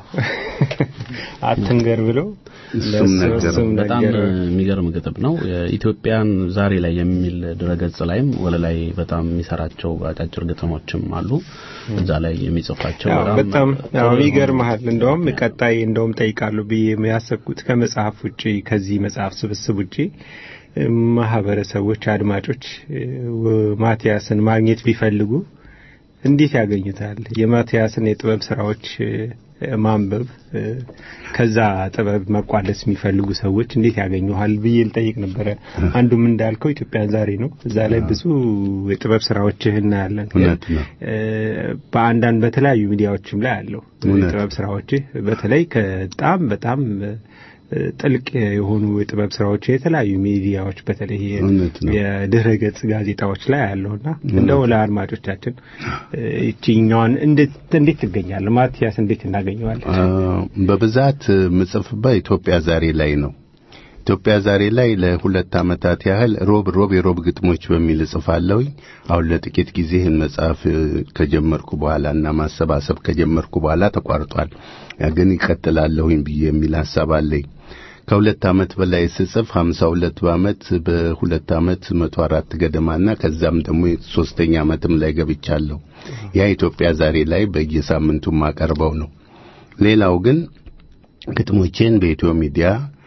አትንገር ብሎ እሱም ለእሱ- ነገረው። እሱም በጣም ነገረው። የሚገርም ግጥም ነው። የኢትዮጵያን ዛሬ ላይ የሚል ድረገጽ ላይም ወለላይ በጣም የሚሰራቸው አጫጭር ግጥሞችም አሉ። እዛ ላይ የሚጽፋቸው ያው በጣም ያው ይገርምሃል። እንደውም ቀጣይ እንደውም ጠይቃለሁ ብዬ ያሰብኩት ከመጽሐፍ ውጪ ከዚህ መጽሐፍ ስብስብ ውጪ እ፣ ማህበረሰቦች፣ አድማጮች እ፣ ወ- ማቲያስን ማግኘት ቢፈልጉ እንዴት ያገኙታል? የማቲያስን የጥበብ ስራዎች እ፣ ማንበብ እ፣ ከዛ ጥበብ መቋደስ የሚፈልጉ ሰዎች እንዴት ያገኙሃል ብዬ ልጠይቅ ነበረ። አንዱም እንዳልከው ኢትዮጵያን ዛሬ ነው። እዛ ላይ ብዙ የጥበብ ስራዎችህ እናያለን። እውነት ነው። እ፣ በአንዳንድ በተለያዩ ሚዲያዎችም ላይ አለው እውነት። የጥበብ ስራዎችህ በተለይ ከጣም በጣም እ፣ ጥልቅ የሆኑ የጥበብ ስራዎች የተለያዩ ሚዲያዎች በተለይ እውነት ነው። የድረ ገጽ ጋዜጣዎች ላይ አለውና እንደው ለአድማጮቻችን እ፣ ይችኛዋን እንዴት እንዴት ትገኛለህ? ማቲያስ እንዴት እናገኘዋለን? አ፣ በብዛት ምጽፍበት ኢትዮጵያ ዛሬ ላይ ነው። ኢትዮጵያ ዛሬ ላይ ለሁለት ዓመታት ያህል ሮብ ሮብ የሮብ ግጥሞች በሚል እጽፋለሁኝ። አሁን ለጥቂት ጊዜ ይህን መጽሐፍ እ፣ ከጀመርኩ በኋላ እና ማሰባሰብ ከጀመርኩ በኋላ ተቋርጧል። ያ ግን ይቀጥላለሁኝ ብዬ የሚል ሐሳብ አለኝ። ከሁለት ዓመት በላይ ስጽፍ ሀምሳ ሁለት በዓመት በሁለት ዓመት መቶ አራት ገደማና ከዛም ደግሞ ሶስተኛ ዓመትም ላይ ገብቻለሁ። ያ ኢትዮጵያ ዛሬ ላይ በየሳምንቱ ማቀርበው ነው። ሌላው ግን ግጥሞቼን በኢትዮ ሚዲያ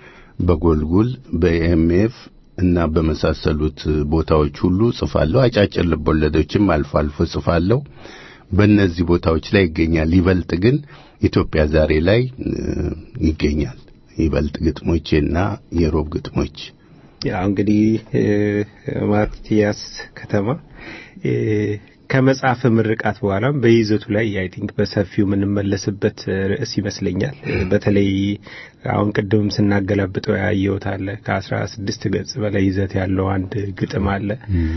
በጎልጉል በኤምኤፍ እና በመሳሰሉት ቦታዎች ሁሉ ጽፋለሁ። አጫጭር ልቦለዶችም አልፎ አልፎ ጽፋለሁ። በእነዚህ ቦታዎች ላይ ይገኛል። ይበልጥ ግን ኢትዮጵያ ዛሬ ላይ እ፣ ይገኛል። ይበልጥ ግጥሞቼና የሮብ ግጥሞች ያው እንግዲህ እ፣ ማቲያስ ከተማ እ፣ ከመጽሐፍ ምርቃት በኋላም በይዘቱ ላይ አይ ቲንክ በሰፊው የምንመለስበት ርዕስ ይመስለኛል። እ፣ በተለይ አሁን ቅድምም ስናገላብጠው ያየሁት አለ ከአስራ ስድስት ገጽ በላይ ይዘት ያለው አንድ ግጥም አለ።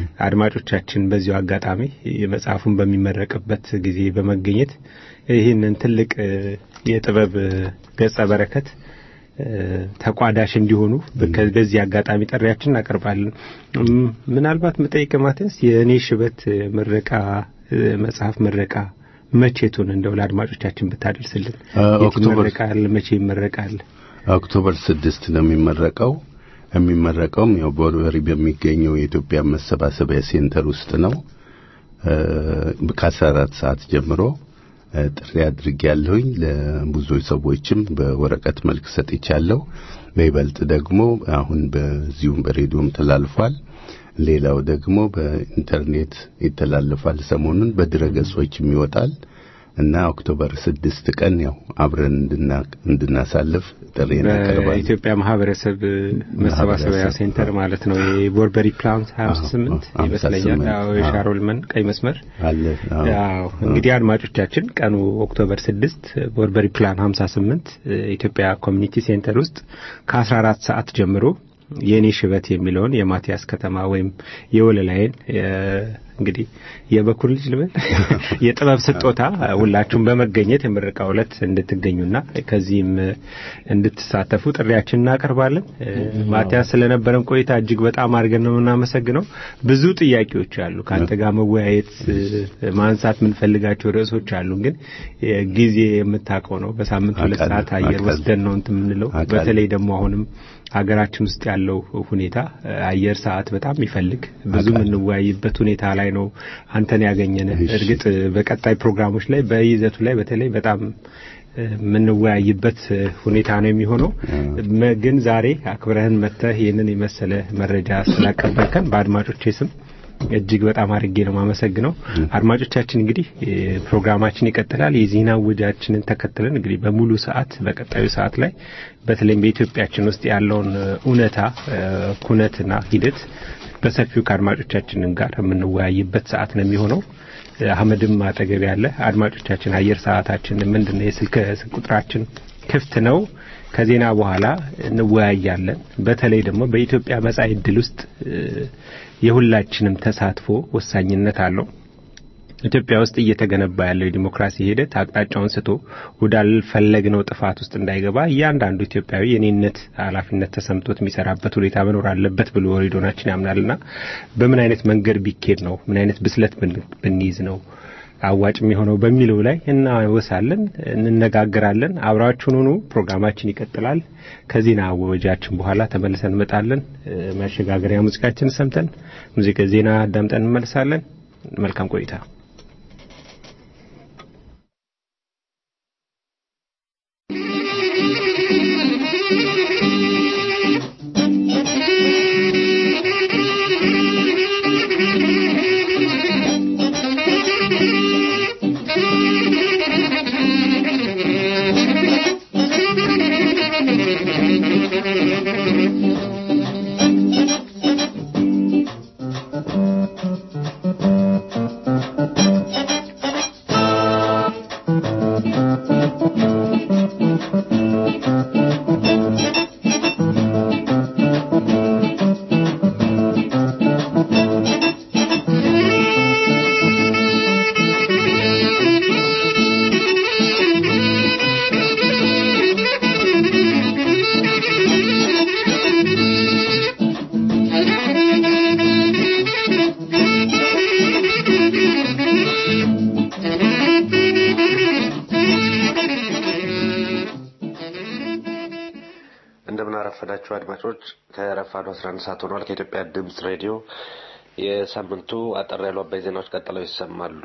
አድማጮቻችን በዚሁ አጋጣሚ መጽሐፉን በሚመረቅበት ጊዜ በመገኘት ይህንን ትልቅ እ፣ የጥበብ እ፣ ገጸ በረከት እ፣ ተቋዳሽ እንዲሆኑ በከ- በዚህ አጋጣሚ ጥሪያችን እናቀርባለን። እም፣ ምናልባት መጠይቅ ማትያስ የእኔ ሽበት እ፣ ምረቃ እ፣ መጽሐፍ ምረቃ መቼቱን እንደው ለአድማጮቻችን ብታደርስልን። አ፣ የት ኦክቶበር- ይመረቃል? መቼ ይመረቃል? ኦክቶበር ስድስት ነው የሚመረቀው። የሚመረቀውም ያው በወርበሪ በሚገኘው የኢትዮጵያ መሰባሰቢያ ሴንተር ውስጥ ነው። ከአስራ አራት ሰዓት ጀምሮ እ፣ ጥሪ አድርጌያለሁኝ። ለብዙ ሰዎችም በወረቀት መልክ ሰጥቻለሁ። በይበልጥ ደግሞ አሁን በዚሁም በሬዲዮም ተላልፏል። ሌላው ደግሞ በኢንተርኔት ይተላለፋል። ሰሞኑን በድረ ገጾችም ይወጣል እና ኦክቶበር ስድስት ቀን ያው አብረን እንድና- እንድናሳልፍ ጥሪ እናቀርባለን። በኢትዮጵያ ማህበረሰብ መሰባሰቢያ ማህበረሰብ፣ ሴንተር ማለት ነው። የቦርበሪ ፕላንት 58 አዎ፣ ይመስለኛል። 58 አዎ፣ አዎ። የሻሮልመን ቀይ መስመር አለ አዎ። ያው እንግዲህ አድማጮቻችን ቀኑ ኦክቶበር 6 ቦርበሪ ፕላን 58 ኢትዮጵያ ኮሚኒቲ ሴንተር ውስጥ ከ14 ሰዓት ጀምሮ የኔ ሽበት የሚለውን የማቲያስ ከተማ ወይም የወለላይን የ- እንግዲህ የበኩር ልጅ ልበል የጥበብ ስጦታ ሁላችሁም በመገኘት የምረቃው ዕለት እንድትገኙና ከዚህም እንድትሳተፉ ጥሪያችን እናቀርባለን። ማቲያስ ስለነበረን ቆይታ እጅግ በጣም አድርገን ነው የምናመሰግነው። ብዙ ጥያቄዎች አሉ ከአንተ ጋር መወያየት ማንሳት የምንፈልጋቸው ርዕሶች አሉ። ግን ጊዜ የምታውቀው ነው። በሳምንት ሁለት አውቃለሁ፣ ሰዓት አየር አውቃለሁ። ወስደን ነው እንትን የምንለው። አውቃለሁ። በተለይ ደግሞ አሁንም ሀገራችን ውስጥ ያለው ሁኔታ አየር ሰዓት በጣም ይፈልግ ብዙ አውቃለሁ። የምንወያይበት ሁኔታ ላይ ነው አንተን ያገኘን። እሺ። እርግጥ በቀጣይ ፕሮግራሞች ላይ በይዘቱ ላይ በተለይ በጣም እ፣ የምንወያይበት እ፣ ሁኔታ ነው የሚሆነው። መ- ግን ዛሬ አክብረህን መጥተህ ይህንን የመሰለ መረጃ ስላቀበልከን በአድማጮቼ ስም እጅግ በጣም አድርጌ ነው የማመሰግነው። አድማጮቻችን እንግዲህ እ፣ ፕሮግራማችን ይቀጥላል። የዜና ውጃችንን ተከትለን እንግዲህ በሙሉ ሰዓት በቀጣዩ ሰዓት ላይ በተለይም በኢትዮጵያችን ውስጥ ያለውን እ፣ እውነታ እ፣ ኩነትና ሂደት በሰፊው ከአድማጮቻችን ጋር የምንወያይበት ሰዓት ነው የሚሆነው። አህመድም አጠገብ ያለ አድማጮቻችን አየር ሰዓታችን ምንድነው? የስልክ ስልክ ቁጥራችን ክፍት ነው። ከዜና በኋላ እንወያያለን። በተለይ ደግሞ በኢትዮጵያ መጻኢ ዕድል ውስጥ እ፣ የሁላችንም ተሳትፎ ወሳኝነት አለው። ኢትዮጵያ ውስጥ እየተገነባ ያለው የዲሞክራሲ ሂደት አቅጣጫውን ስቶ ወዳልፈለግነው ጥፋት ውስጥ እንዳይገባ እያንዳንዱ ኢትዮጵያዊ የኔነት ኃላፊነት ተሰምቶት የሚሰራበት ሁኔታ መኖር አለበት ብሎ ሬዲዮናችን ያምናልና በምን አይነት መንገድ ቢኬድ ነው ምን አይነት ብስለት ብን- ብንይዝ ነው አዋጭ የሚሆነው በሚለው ላይ እናወሳለን፣ እንነጋገራለን። አብራችሁን ሁኑ። ፕሮግራማችን ይቀጥላል። ከዜና ወጃችን በኋላ ተመልሰን እንመጣለን። እ፣ መሸጋገሪያ ሙዚቃችን ሰምተን ሙዚቃ ዜና አዳምጠን እንመልሳለን። መልካም ቆይታ። እንደምን አረፈዳችሁ አድማጮች። ከረፋዱ 11 ሰዓት ሆኗል። ከኢትዮጵያ ድምፅ ሬዲዮ የሳምንቱ አጠር ያሉ አባይ ዜናዎች ቀጥለው ይሰማሉ።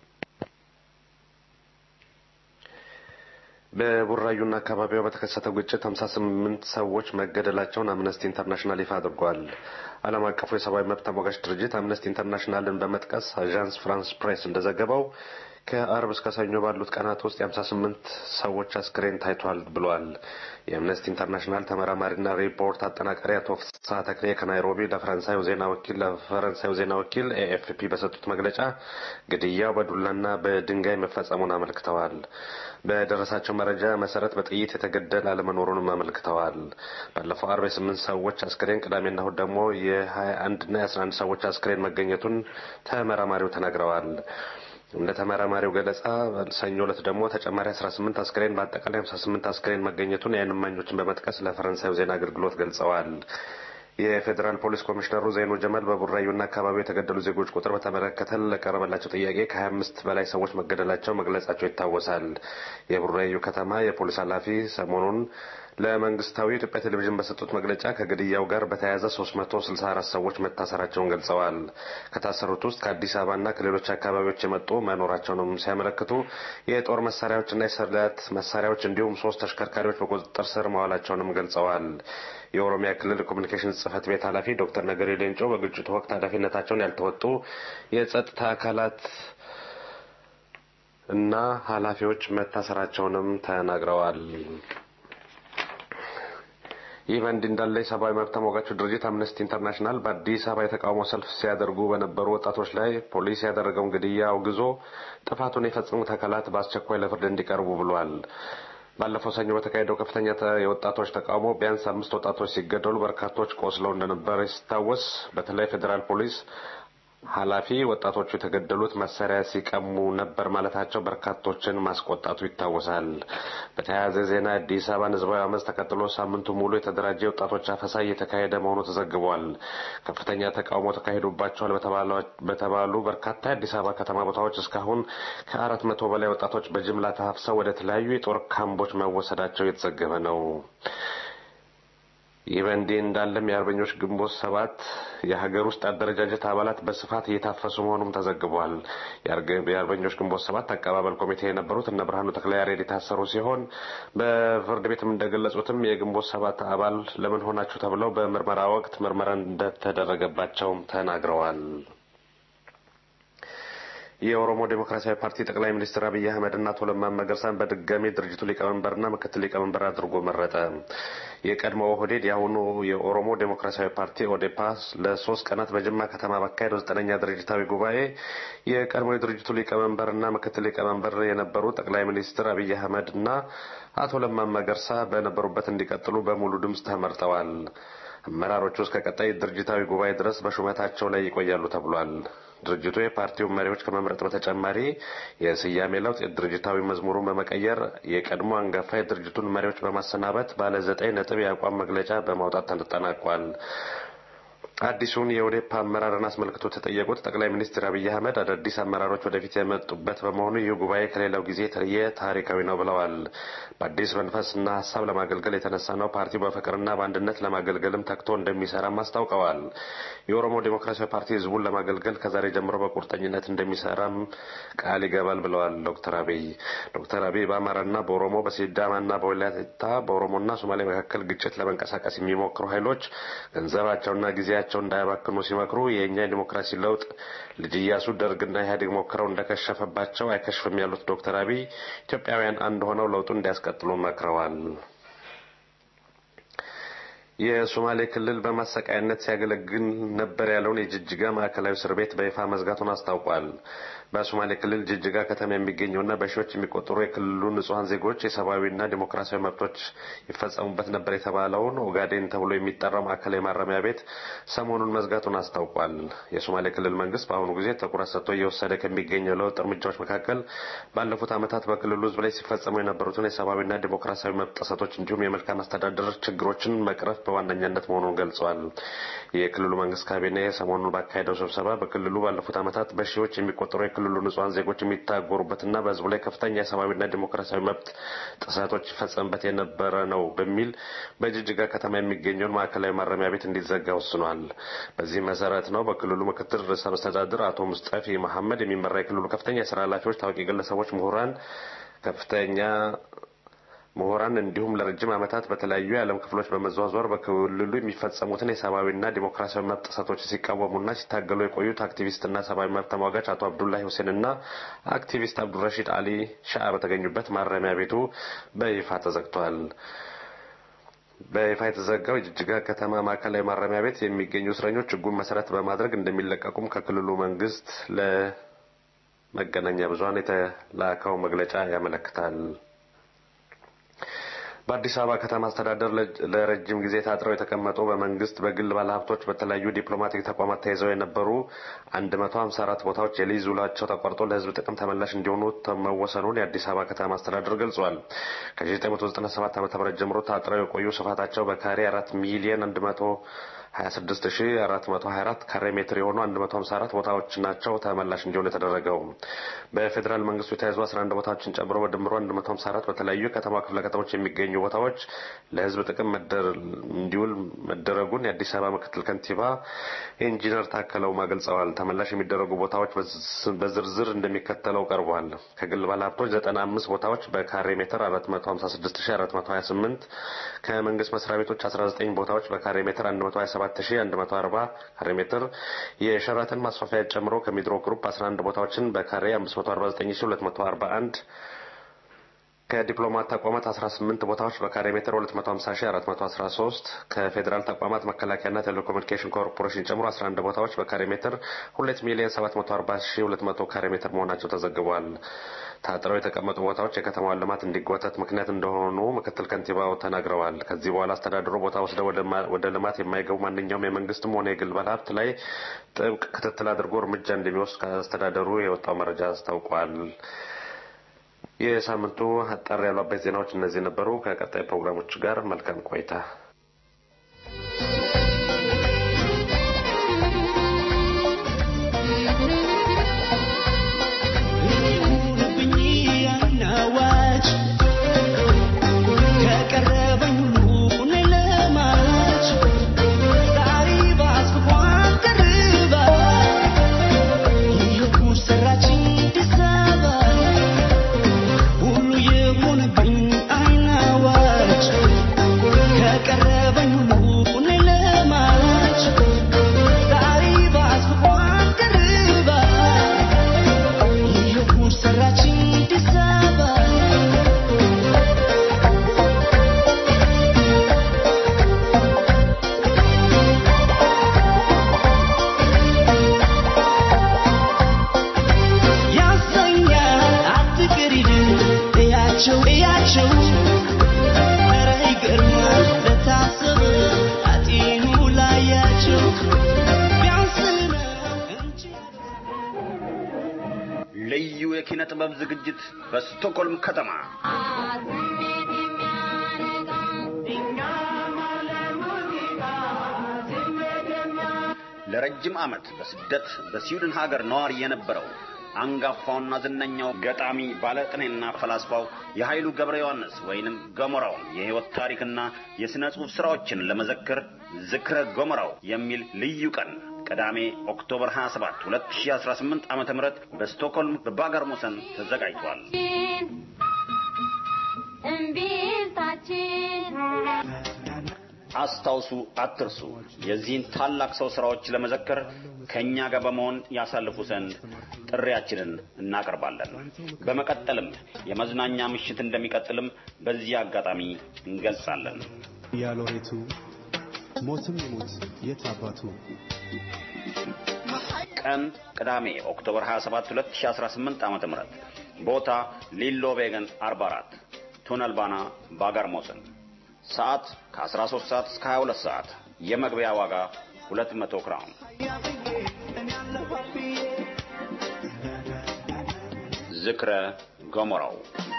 በቡራዩና አካባቢዋ በተከሰተው ግጭት 58 ሰዎች መገደላቸውን አምነስቲ ኢንተርናሽናል ይፋ አድርጓል። ዓለም አቀፉ የሰብአዊ መብት ተሟጋች ድርጅት አምነስቲ ኢንተርናሽናልን በመጥቀስ አዣንስ ፍራንስ ፕሬስ እንደዘገበው ከአርብ እስከ ሰኞ ባሉት ቀናት ውስጥ የሀምሳ ስምንት ሰዎች አስክሬን ታይቷል ብሏል። የአምነስቲ ኢንተርናሽናል ተመራማሪና ሪፖርት አጠናቃሪ አቶ ፍስሐ ተክሌ ከናይሮቢ ለፈረንሳዩ ዜና ወኪል ለፈረንሳዩ ዜና ወኪል ኤኤፍፒ በሰጡት መግለጫ ግድያው በዱላና በድንጋይ መፈጸሙን አመልክተዋል። በደረሳቸው መረጃ መሰረት በጥይት የተገደለ አለመኖሩንም አመልክተዋል። ባለፈው አርብ የስምንት ሰዎች አስክሬን፣ ቅዳሜና እሁድ ደግሞ የሀያ አንድና የአስራ አንድ ሰዎች አስክሬን መገኘቱን ተመራማሪው ተናግረዋል። እንደ ተመራማሪው ገለጻ ሰኞ ዕለት ደግሞ ተጨማሪ 18 አስክሬን በአጠቃላይ 58 አስክሬን መገኘቱን የዓይን እማኞችን በመጥቀስ ለፈረንሳዩ ዜና አገልግሎት ገልጸዋል። የፌዴራል ፖሊስ ኮሚሽነሩ ዘይኑ ጀመል በቡራዩና አካባቢው የተገደሉ ዜጎች ቁጥር በተመለከተ ለቀረበላቸው ጥያቄ ከ25 በላይ ሰዎች መገደላቸው መግለጻቸው ይታወሳል። የቡራዩ ከተማ የፖሊስ ኃላፊ ሰሞኑን ለመንግስታዊ የኢትዮጵያ ቴሌቪዥን በሰጡት መግለጫ ከግድያው ጋር በተያያዘ 364 ሰዎች መታሰራቸውን ገልጸዋል። ከታሰሩት ውስጥ ከአዲስ አበባና ከሌሎች አካባቢዎች የመጡ መኖራቸውንም ሲያመለክቱ የጦር መሳሪያዎችና የስለት መሳሪያዎች እንዲሁም ሶስት ተሽከርካሪዎች በቁጥጥር ስር መዋላቸውንም ገልጸዋል። የኦሮሚያ ክልል ኮሚኒኬሽን ጽህፈት ቤት ኃላፊ ዶክተር ነገሪ ሌንጮ በግጭቱ ወቅት ኃላፊነታቸውን ያልተወጡ የጸጥታ አካላት እና ኃላፊዎች መታሰራቸውንም ተናግረዋል። ይህ በእንዲህ እንዳለ የሰብአዊ መብት ተሟጋቹ ድርጅት አምነስቲ ኢንተርናሽናል በአዲስ አበባ የተቃውሞ ሰልፍ ሲያደርጉ በነበሩ ወጣቶች ላይ ፖሊስ ያደረገውን ግድያ አውግዞ ጥፋቱን የፈጸሙት አካላት በአስቸኳይ ለፍርድ እንዲቀርቡ ብሏል። ባለፈው ሰኞ በተካሄደው ከፍተኛ የወጣቶች ተቃውሞ ቢያንስ አምስት ወጣቶች ሲገደሉ በርካቶች ቆስለው እንደነበር ሲታወስ በተለይ ፌዴራል ፖሊስ ኃላፊ ወጣቶቹ የተገደሉት መሳሪያ ሲቀሙ ነበር ማለታቸው በርካቶችን ማስቆጣቱ ይታወሳል። በተያያዘ ዜና አዲስ አበባን ህዝባዊ አመፅ ተከትሎ ሳምንቱ ሙሉ የተደራጀ ወጣቶች አፈሳ እየተካሄደ መሆኑ ተዘግቧል። ከፍተኛ ተቃውሞ ተካሂዶባቸዋል በተባሉ በርካታ የአዲስ አበባ ከተማ ቦታዎች እስካሁን ከአራት መቶ በላይ ወጣቶች በጅምላ ተሀፍሰው ወደ ተለያዩ የጦር ካምቦች መወሰዳቸው የተዘገበ ነው። ይህ በእንዲህ እንዳለም የአርበኞች ግንቦት ሰባት የሀገር ውስጥ አደረጃጀት አባላት በስፋት እየታፈሱ መሆኑም ተዘግቧል። የአርበኞች ግንቦት ሰባት አቀባበል ኮሚቴ የነበሩት እነ ብርሃኑ ተክለያሬድ የታሰሩ ሲሆን በፍርድ ቤትም እንደገለጹትም የግንቦት ሰባት አባል ለምን ሆናችሁ ተብለው በምርመራ ወቅት ምርመራ እንደተደረገባቸውም ተናግረዋል። የኦሮሞ ዴሞክራሲያዊ ፓርቲ ጠቅላይ ሚኒስትር አብይ አህመድ እና አቶ ለማ መገርሳን በድጋሚ ድርጅቱ ሊቀመንበርና ምክትል ሊቀመንበር አድርጎ መረጠ። የቀድሞ ኦህዴድ የአሁኑ የኦሮሞ ዴሞክራሲያዊ ፓርቲ ኦዴፓ ለሶስት ቀናት በጅማ ከተማ ባካሄደው ዘጠነኛ ድርጅታዊ ጉባኤ የቀድሞ የድርጅቱ ሊቀመንበርና ምክትል ሊቀመንበር የነበሩ ጠቅላይ ሚኒስትር አብይ አህመድ እና አቶ ለማ መገርሳ በነበሩበት እንዲቀጥሉ በሙሉ ድምፅ ተመርጠዋል። አመራሮቹ እስከ ቀጣይ ድርጅታዊ ጉባኤ ድረስ በሹመታቸው ላይ ይቆያሉ ተብሏል። ድርጅቱ የፓርቲውን መሪዎች ከመምረጥ በተጨማሪ የስያሜ ለውጥ፣ የድርጅታዊ መዝሙሩን በመቀየር የቀድሞ አንጋፋ የድርጅቱን መሪዎች በማሰናበት ባለ ዘጠኝ ነጥብ የአቋም መግለጫ በማውጣት ተጠናቋል። አዲሱን የኦዴፓ አመራርን አስመልክቶ የተጠየቁት ጠቅላይ ሚኒስትር አብይ አህመድ አዳዲስ አመራሮች ወደፊት የመጡበት በመሆኑ ይህ ጉባኤ ከሌላው ጊዜ የተለየ ታሪካዊ ነው ብለዋል። በአዲስ መንፈስና ሀሳብ ለማገልገል የተነሳ ነው። ፓርቲው በፍቅርና በአንድነት ለማገልገልም ተግቶ እንደሚሰራም አስታውቀዋል። የኦሮሞ ዴሞክራሲያዊ ፓርቲ ህዝቡን ለማገልገል ከዛሬ ጀምሮ በቁርጠኝነት እንደሚሰራም ቃል ይገባል ብለዋል ዶክተር አብይ። ዶክተር አብይ በአማራና በኦሮሞ በሲዳማና በወላይታ በኦሮሞና ሶማሌ መካከል ግጭት ለመንቀሳቀስ የሚሞክሩ ኃይሎች ገንዘባቸውና ጊዜያቸው እንዳያባክኑ ሲመክሩ የእኛ የዲሞክራሲ ለውጥ ልጅ ኢያሱ ደርግና ኢህአዴግ ሞክረው እንደከሸፈባቸው አይከሽፍም ያሉት ዶክተር አብይ ኢትዮጵያውያን አንድ ሆነው ለውጡን እንዲያስቀጥሉ መክረዋል። የሶማሌ ክልል በማሰቃያነት ሲያገለግል ነበር ያለውን የጅጅጋ ማዕከላዊ እስር ቤት በይፋ መዝጋቱን አስታውቋል። በሶማሌ ክልል ጅጅጋ ከተማ የሚገኘውና በሺዎች የሚቆጠሩ የክልሉ ንጹሐን ዜጎች የሰብአዊና ዲሞክራሲያዊ መብቶች ይፈጸሙበት ነበር የተባለውን ኦጋዴን ተብሎ የሚጠራው ማዕከላዊ ማረሚያ ቤት ሰሞኑን መዝጋቱን አስታውቋል። የሶማሌ ክልል መንግስት በአሁኑ ጊዜ ትኩረት ሰጥቶ እየወሰደ ከሚገኘው ለውጥ እርምጃዎች መካከል ባለፉት ዓመታት በክልሉ ህዝብ ላይ ሲፈጸሙ የነበሩትን የሰብአዊና ዲሞክራሲያዊ መብት ጥሰቶች እንዲሁም የመልካም አስተዳደር ችግሮችን መቅረፍ በዋነኛነት መሆኑን ገልጿል። የክልሉ መንግስት ካቢኔ ሰሞኑን ባካሄደው ስብሰባ በክልሉ ባለፉት ዓመታት በሺዎች የሚቆጠሩ የክልሉ ንጹሐን ዜጎች የሚታጎሩበትና በህዝቡ ላይ ከፍተኛ የሰብአዊና ዲሞክራሲያዊ መብት ጥሰቶች ይፈጸምበት የነበረ ነው በሚል በጅጅጋ ከተማ የሚገኘውን ማዕከላዊ ማረሚያ ቤት እንዲዘጋ ወስኗል። በዚህ መሰረት ነው በክልሉ ምክትል ርዕሰ መስተዳድር አቶ ሙስጠፊ መሐመድ የሚመራ የክልሉ ከፍተኛ የስራ ኃላፊዎች፣ ታዋቂ ግለሰቦች፣ ምሁራን ከፍተኛ ምሁራን እንዲሁም ለረጅም ዓመታት በተለያዩ የዓለም ክፍሎች በመዘዋወር በክልሉ የሚፈጸሙትን የሰብአዊና ዲሞክራሲያዊ መብት ጥሰቶች ሲቃወሙና ሲታገሉ የቆዩት አክቲቪስትና ሰብአዊ መብት ተሟጋች አቶ አብዱላሂ ሁሴንና አክቲቪስት አብዱረሺድ አሊ ሻአ በተገኙበት ማረሚያ ቤቱ በይፋ ተዘግቷል። በይፋ የተዘጋው የጅጅጋ ከተማ ማዕከላዊ ማረሚያ ቤት የሚገኙ እስረኞች ሕጉን መሰረት በማድረግ እንደሚለቀቁም ከክልሉ መንግስት ለመገናኛ ብዙኃን የተላከው መግለጫ ያመለክታል። በአዲስ አበባ ከተማ አስተዳደር ለረጅም ጊዜ ታጥረው የተቀመጡ በመንግስት በግል ባለሀብቶች በተለያዩ ዲፕሎማቲክ ተቋማት ተይዘው የነበሩ 154 ቦታዎች የሊዝ ውላቸው ተቋርጦ ለህዝብ ጥቅም ተመላሽ እንዲሆኑ መወሰኑን የአዲስ አበባ ከተማ አስተዳደር ገልጿል። ከ1997 ዓ.ም ጀምሮ ታጥረው የቆዩ ስፋታቸው በካሬ 4 ሚሊዮን 26424 ካሬ ሜትር የሆኑ 154 ቦታዎች ናቸው ተመላሽ እንዲሆኑ የተደረገው። በፌዴራል መንግስቱ የተያዙ 11 ቦታዎችን ጨምሮ በድምሩ 154 በተለያዩ የከተማ ክፍለ ከተሞች የሚገኙ ቦታዎች ለህዝብ ጥቅም እንዲውል መደረጉን የአዲስ አበባ ምክትል ከንቲባ ኢንጂነር ታከለ ኡማ ገልጸዋል። ተመላሽ የሚደረጉ ቦታዎች በዝርዝር እንደሚከተለው ቀርቧል። ከግል ባለሀብቶች 95 ቦታዎች በካሬ ሜትር 456428፣ ከመንግስት መስሪያ ቤቶች 19 ቦታዎች በካሬ ሜትር 127 77140 ካሬ ሜትር የሸራተን ማስፋፊያ ጨምሮ ከሚድሮ ግሩፕ 11 ቦታዎችን በካሬ 549241 ከዲፕሎማት ተቋማት 18 ቦታዎች በካሬ ሜትር 250413 ከፌዴራል ተቋማት መከላከያና ቴሌኮሙኒኬሽን ኮርፖሬሽን ጨምሮ 11 ቦታዎች በካሬ ሜትር 2 ሚሊዮን 740200 ካሬ ሜትር መሆናቸው ተዘግቧል። ታጥረው የተቀመጡ ቦታዎች የከተማዋን ልማት እንዲጓተት ምክንያት እንደሆኑ ምክትል ከንቲባው ተናግረዋል። ከዚህ በኋላ አስተዳደሩ ቦታ ወስደው ወደ ልማት የማይገቡ ማንኛውም የመንግስትም ሆነ የግል ባለሀብት ላይ ጥብቅ ክትትል አድርጎ እርምጃ እንደሚወስድ ከአስተዳደሩ የወጣው መረጃ አስታውቋል። የሳምንቱ አጠር ያሉ አበይት ዜናዎች እነዚህ ነበሩ። ከቀጣይ ፕሮግራሞች ጋር መልካም ቆይታ። ልዩ የኪነ ጥበብ ዝግጅት በስቶክሆልም ከተማ ለረጅም ዓመት በስደት በስዊድን ሀገር ነዋሪ የነበረው አንጋፋውና ዝነኛው ገጣሚ ባለቅኔና ፈላስፋው የኃይሉ ገብረ ዮሐንስ ወይንም ገሞራው የሕይወት ታሪክና የሥነ ጽሑፍ ሥራዎችን ለመዘክር ዝክረ ገሞራው የሚል ልዩ ቀን ቅዳሜ ኦክቶበር 27 2018 ዓ ም በስቶክሆልም በባገርሞሰን ተዘጋጅቷል። አስታውሱ፣ አትርሱ። የዚህን ታላቅ ሰው ሥራዎች ለመዘከር ከእኛ ጋር በመሆን ያሳልፉ ዘንድ ጥሪያችንን እናቀርባለን። በመቀጠልም የመዝናኛ ምሽት እንደሚቀጥልም በዚህ አጋጣሚ እንገልጻለን። ያሎሬቱ ሞትም ይሙት የት አባቱ ቀን ቅዳሜ ኦክቶበር 27 2018 ዓ.ም ቦታ ሊሎ ቬገን 44 ቱነል ባና ባጋርሞሰን ሰዓት ከ13 ሰዓት እስከ 22 ሰዓት የመግቢያ ዋጋ 200 ክራውን ዝክረ ገሞራው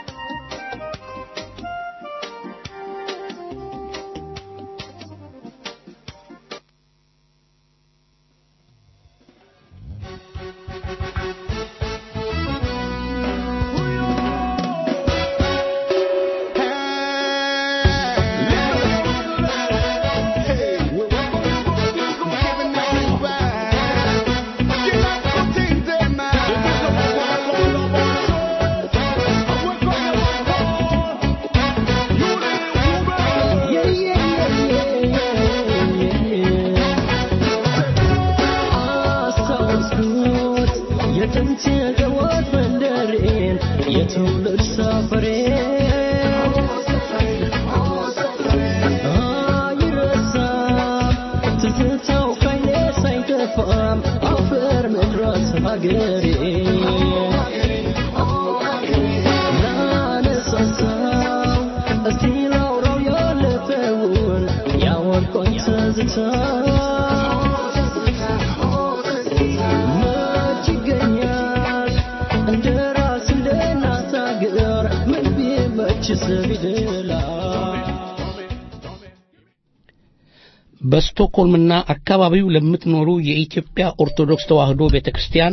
የትውልድ ሰፈሬ አይረሳም ትዝታው ከይኔ ሳይጠፋም አፈር መድረስ ሀገሬ ላነሳሳው እስቲ ላውራው ያለፈውን ያወልቆኝ ትዝታ መች ይገኛል እንደ ራስ እንደ እናት አገር ምን ቢመችስ ቢደላ በስቶክሆልምና አካባቢው ለምትኖሩ የኢትዮጵያ ኦርቶዶክስ ተዋሕዶ ቤተ ክርስቲያን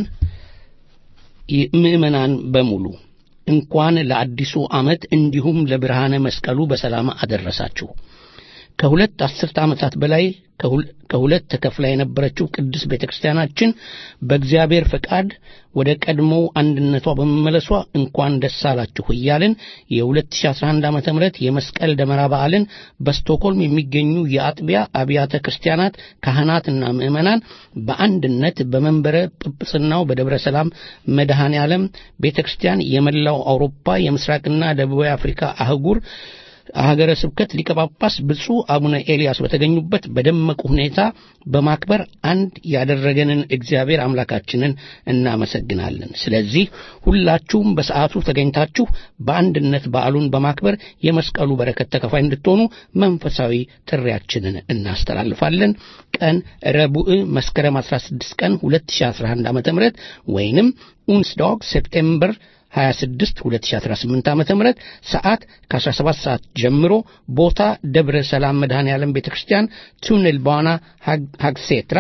ምዕመናን በሙሉ እንኳን ለአዲሱ ዓመት እንዲሁም ለብርሃነ መስቀሉ በሰላም አደረሳችሁ። ከሁለት አስርተ ዓመታት በላይ ከሁለት ተከፍላ የነበረችው ቅድስት ቤተ ክርስቲያናችን በእግዚአብሔር ፈቃድ ወደ ቀድሞው አንድነቷ በመመለሷ እንኳን ደስ አላችሁ እያልን የ2011 ዓ ም የመስቀል ደመራ በዓልን በስቶኮልም የሚገኙ የአጥቢያ አብያተ ክርስቲያናት ካህናትና ምዕመናን በአንድነት በመንበረ ጵጵስናው በደብረ ሰላም መድኃኔ ዓለም ቤተ ክርስቲያን የመላው አውሮፓ የምስራቅና ደቡባዊ አፍሪካ አህጉር ሀገረ ስብከት ሊቀ ጳጳስ ብፁዕ አቡነ ኤልያስ በተገኙበት በደመቁ ሁኔታ በማክበር አንድ ያደረገንን እግዚአብሔር አምላካችንን እናመሰግናለን። ስለዚህ ሁላችሁም በሰዓቱ ተገኝታችሁ በአንድነት በዓሉን በማክበር የመስቀሉ በረከት ተከፋይ እንድትሆኑ መንፈሳዊ ጥሪያችንን እናስተላልፋለን። ቀን ረቡዕ መስከረም 16 ቀን 2011 ዓ ም ወይንም ኡንስዳግ ሴፕቴምበር 26 2018 ዓ.ም ሰዓት ከ17 ሰዓት ጀምሮ ቦታ ደብረ ሰላም መድኃኔ ዓለም ቤተክርስቲያን ቱንል ባና ሀግሴትራ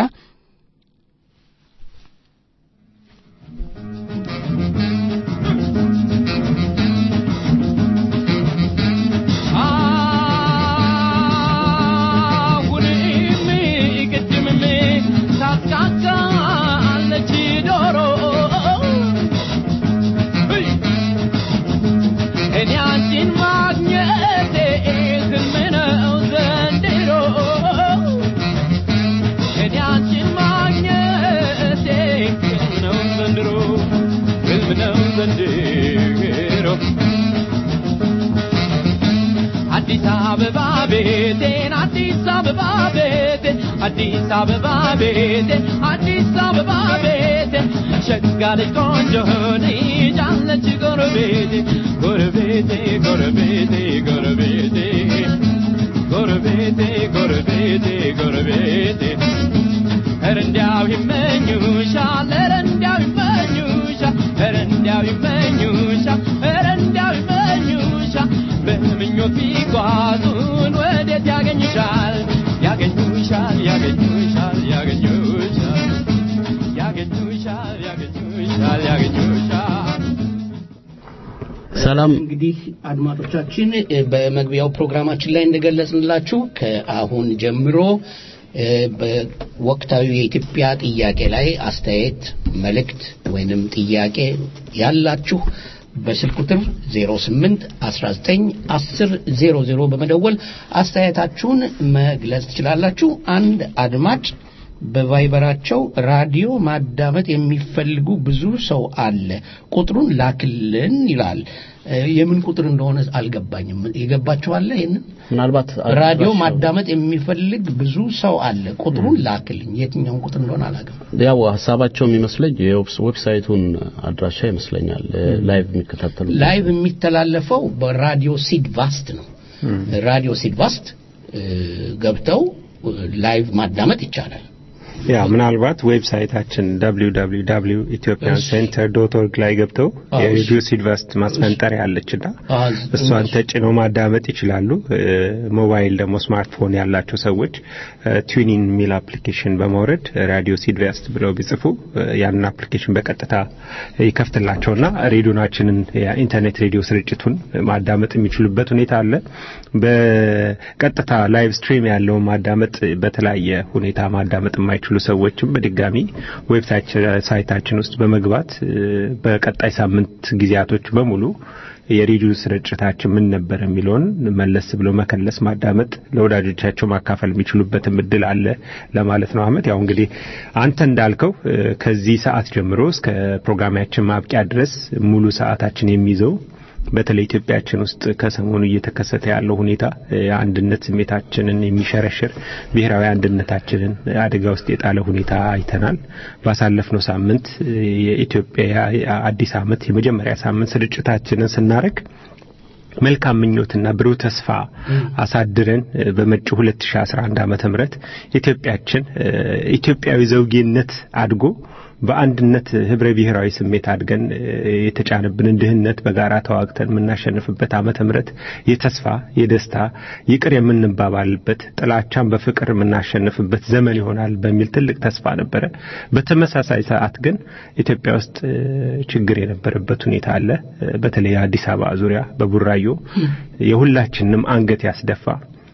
አዲስ አበባ ቤቴን አዲስ አበባ ቤቴን አዲስ አበባ ቤቴን አዲስ አበባ ቤቴን ሸጋ ልጅ ቆንጆ ልጅ አለች ጎረቤቴ ጎረቤቴ ጎረቤቴ ጎረቤቴ ጎረቤቴ ጎረቤቴ ጎረቤቴ ኧረ እንዲያው ይመኙሻል ኧረ እንዲያው ይመኙሻል ኧረ እንዲያው ይመኙሻል ኧረ እንዲያው ይመኙሻል በምኞት ቢጓዙን ወዴት ያገኙሻል ያገኙሻል ያገኙሻል ያገኙሻል ያገኙሻል ያገኙሻል ያገኙሻል ሰላም እንግዲህ አድማጮቻችን በመግቢያው ፕሮግራማችን ላይ እንደገለጽንላችሁ ከአሁን ጀምሮ በወቅታዊ የኢትዮጵያ ጥያቄ ላይ አስተያየት፣ መልእክት ወይንም ጥያቄ ያላችሁ በስልክ ቁጥር 08 19 10 00 በመደወል አስተያየታችሁን መግለጽ ትችላላችሁ። አንድ አድማጭ በቫይበራቸው ራዲዮ ማዳመጥ የሚፈልጉ ብዙ ሰው አለ፣ ቁጥሩን ላክልን ይላል። የምን ቁጥር እንደሆነ አልገባኝም። የገባችኋለ? ይህንን ምናልባት ራዲዮ ማዳመጥ የሚፈልግ ብዙ ሰው አለ፣ ቁጥሩን ላክልኝ። የትኛውን ቁጥር እንደሆነ አላገም። ያው ሀሳባቸው የሚመስለኝ የዌብሳይቱን አድራሻ ይመስለኛል። ላይቭ የሚከታተሉ ላይቭ የሚተላለፈው በራዲዮ ሲድቫስት ነው። ራዲዮ ሲድቫስት ገብተው ላይቭ ማዳመጥ ይቻላል። ያ ምናልባት ዌብሳይታችን www ኢትዮጵያን ሴንተር ዶት ኦርግ ላይ ገብተው የሬዲዮ ሲድቫስት ማስፈንጠሪያ አለችና እሷን ተጭነው ማዳመጥ ይችላሉ። ሞባይል ደግሞ ስማርትፎን ያላቸው ሰዎች ቱኒን የሚል አፕሊኬሽን በማውረድ ራዲዮ ሲድቫስት ብለው ቢጽፉ ያንን አፕሊኬሽን በቀጥታ ይከፍትላቸውና ሬዲዮናችንን የኢንተርኔት ሬዲዮ ስርጭቱን ማዳመጥ የሚችሉበት ሁኔታ አለ። በቀጥታ ላይቭ ስትሪም ያለውን ማዳመጥ በተለያየ ሁኔታ ማዳመጥ የማይችሉ ሰዎችም በድጋሚ ዌብሳይታችን ውስጥ በመግባት በቀጣይ ሳምንት ጊዜያቶች በሙሉ የሬዲዮ ስርጭታችን ምን ነበር የሚለውን መለስ ብሎ መከለስ ማዳመጥ ለወዳጆቻቸው ማካፈል የሚችሉበትም እድል አለ ለማለት ነው። አህመድ ያው እንግዲህ አንተ እንዳልከው ከዚህ ሰዓት ጀምሮ እስከ ፕሮግራማችን ማብቂያ ድረስ ሙሉ ሰዓታችን የሚይዘው በተለይ ኢትዮጵያችን ውስጥ ከሰሞኑ እየተከሰተ ያለው ሁኔታ የአንድነት ስሜታችንን የሚሸረሽር ብሔራዊ አንድነታችንን አደጋ ውስጥ የጣለ ሁኔታ አይተናል። ባሳለፍነው ሳምንት የኢትዮጵያ አዲስ ዓመት የመጀመሪያ ሳምንት ስርጭታችንን ስናደርግ መልካም ምኞትና ብሩህ ተስፋ አሳድረን በመጪው 2011 ዓመተ ምህረት ኢትዮጵያችን ኢትዮጵያዊ ዘውጌነት አድጎ በአንድነት ህብረ ብሔራዊ ስሜት አድገን የተጫነብንን ድህነት በጋራ ተዋግተን የምናሸንፍበት ዓመተ ምህረት የተስፋ የደስታ ይቅር የምንባባልበት ጥላቻን በፍቅር የምናሸንፍበት ዘመን ይሆናል በሚል ትልቅ ተስፋ ነበረ። በተመሳሳይ ሰዓት ግን ኢትዮጵያ ውስጥ ችግር የነበረበት ሁኔታ አለ። በተለይ አዲስ አበባ ዙሪያ በቡራዮ የሁላችንም አንገት ያስደፋ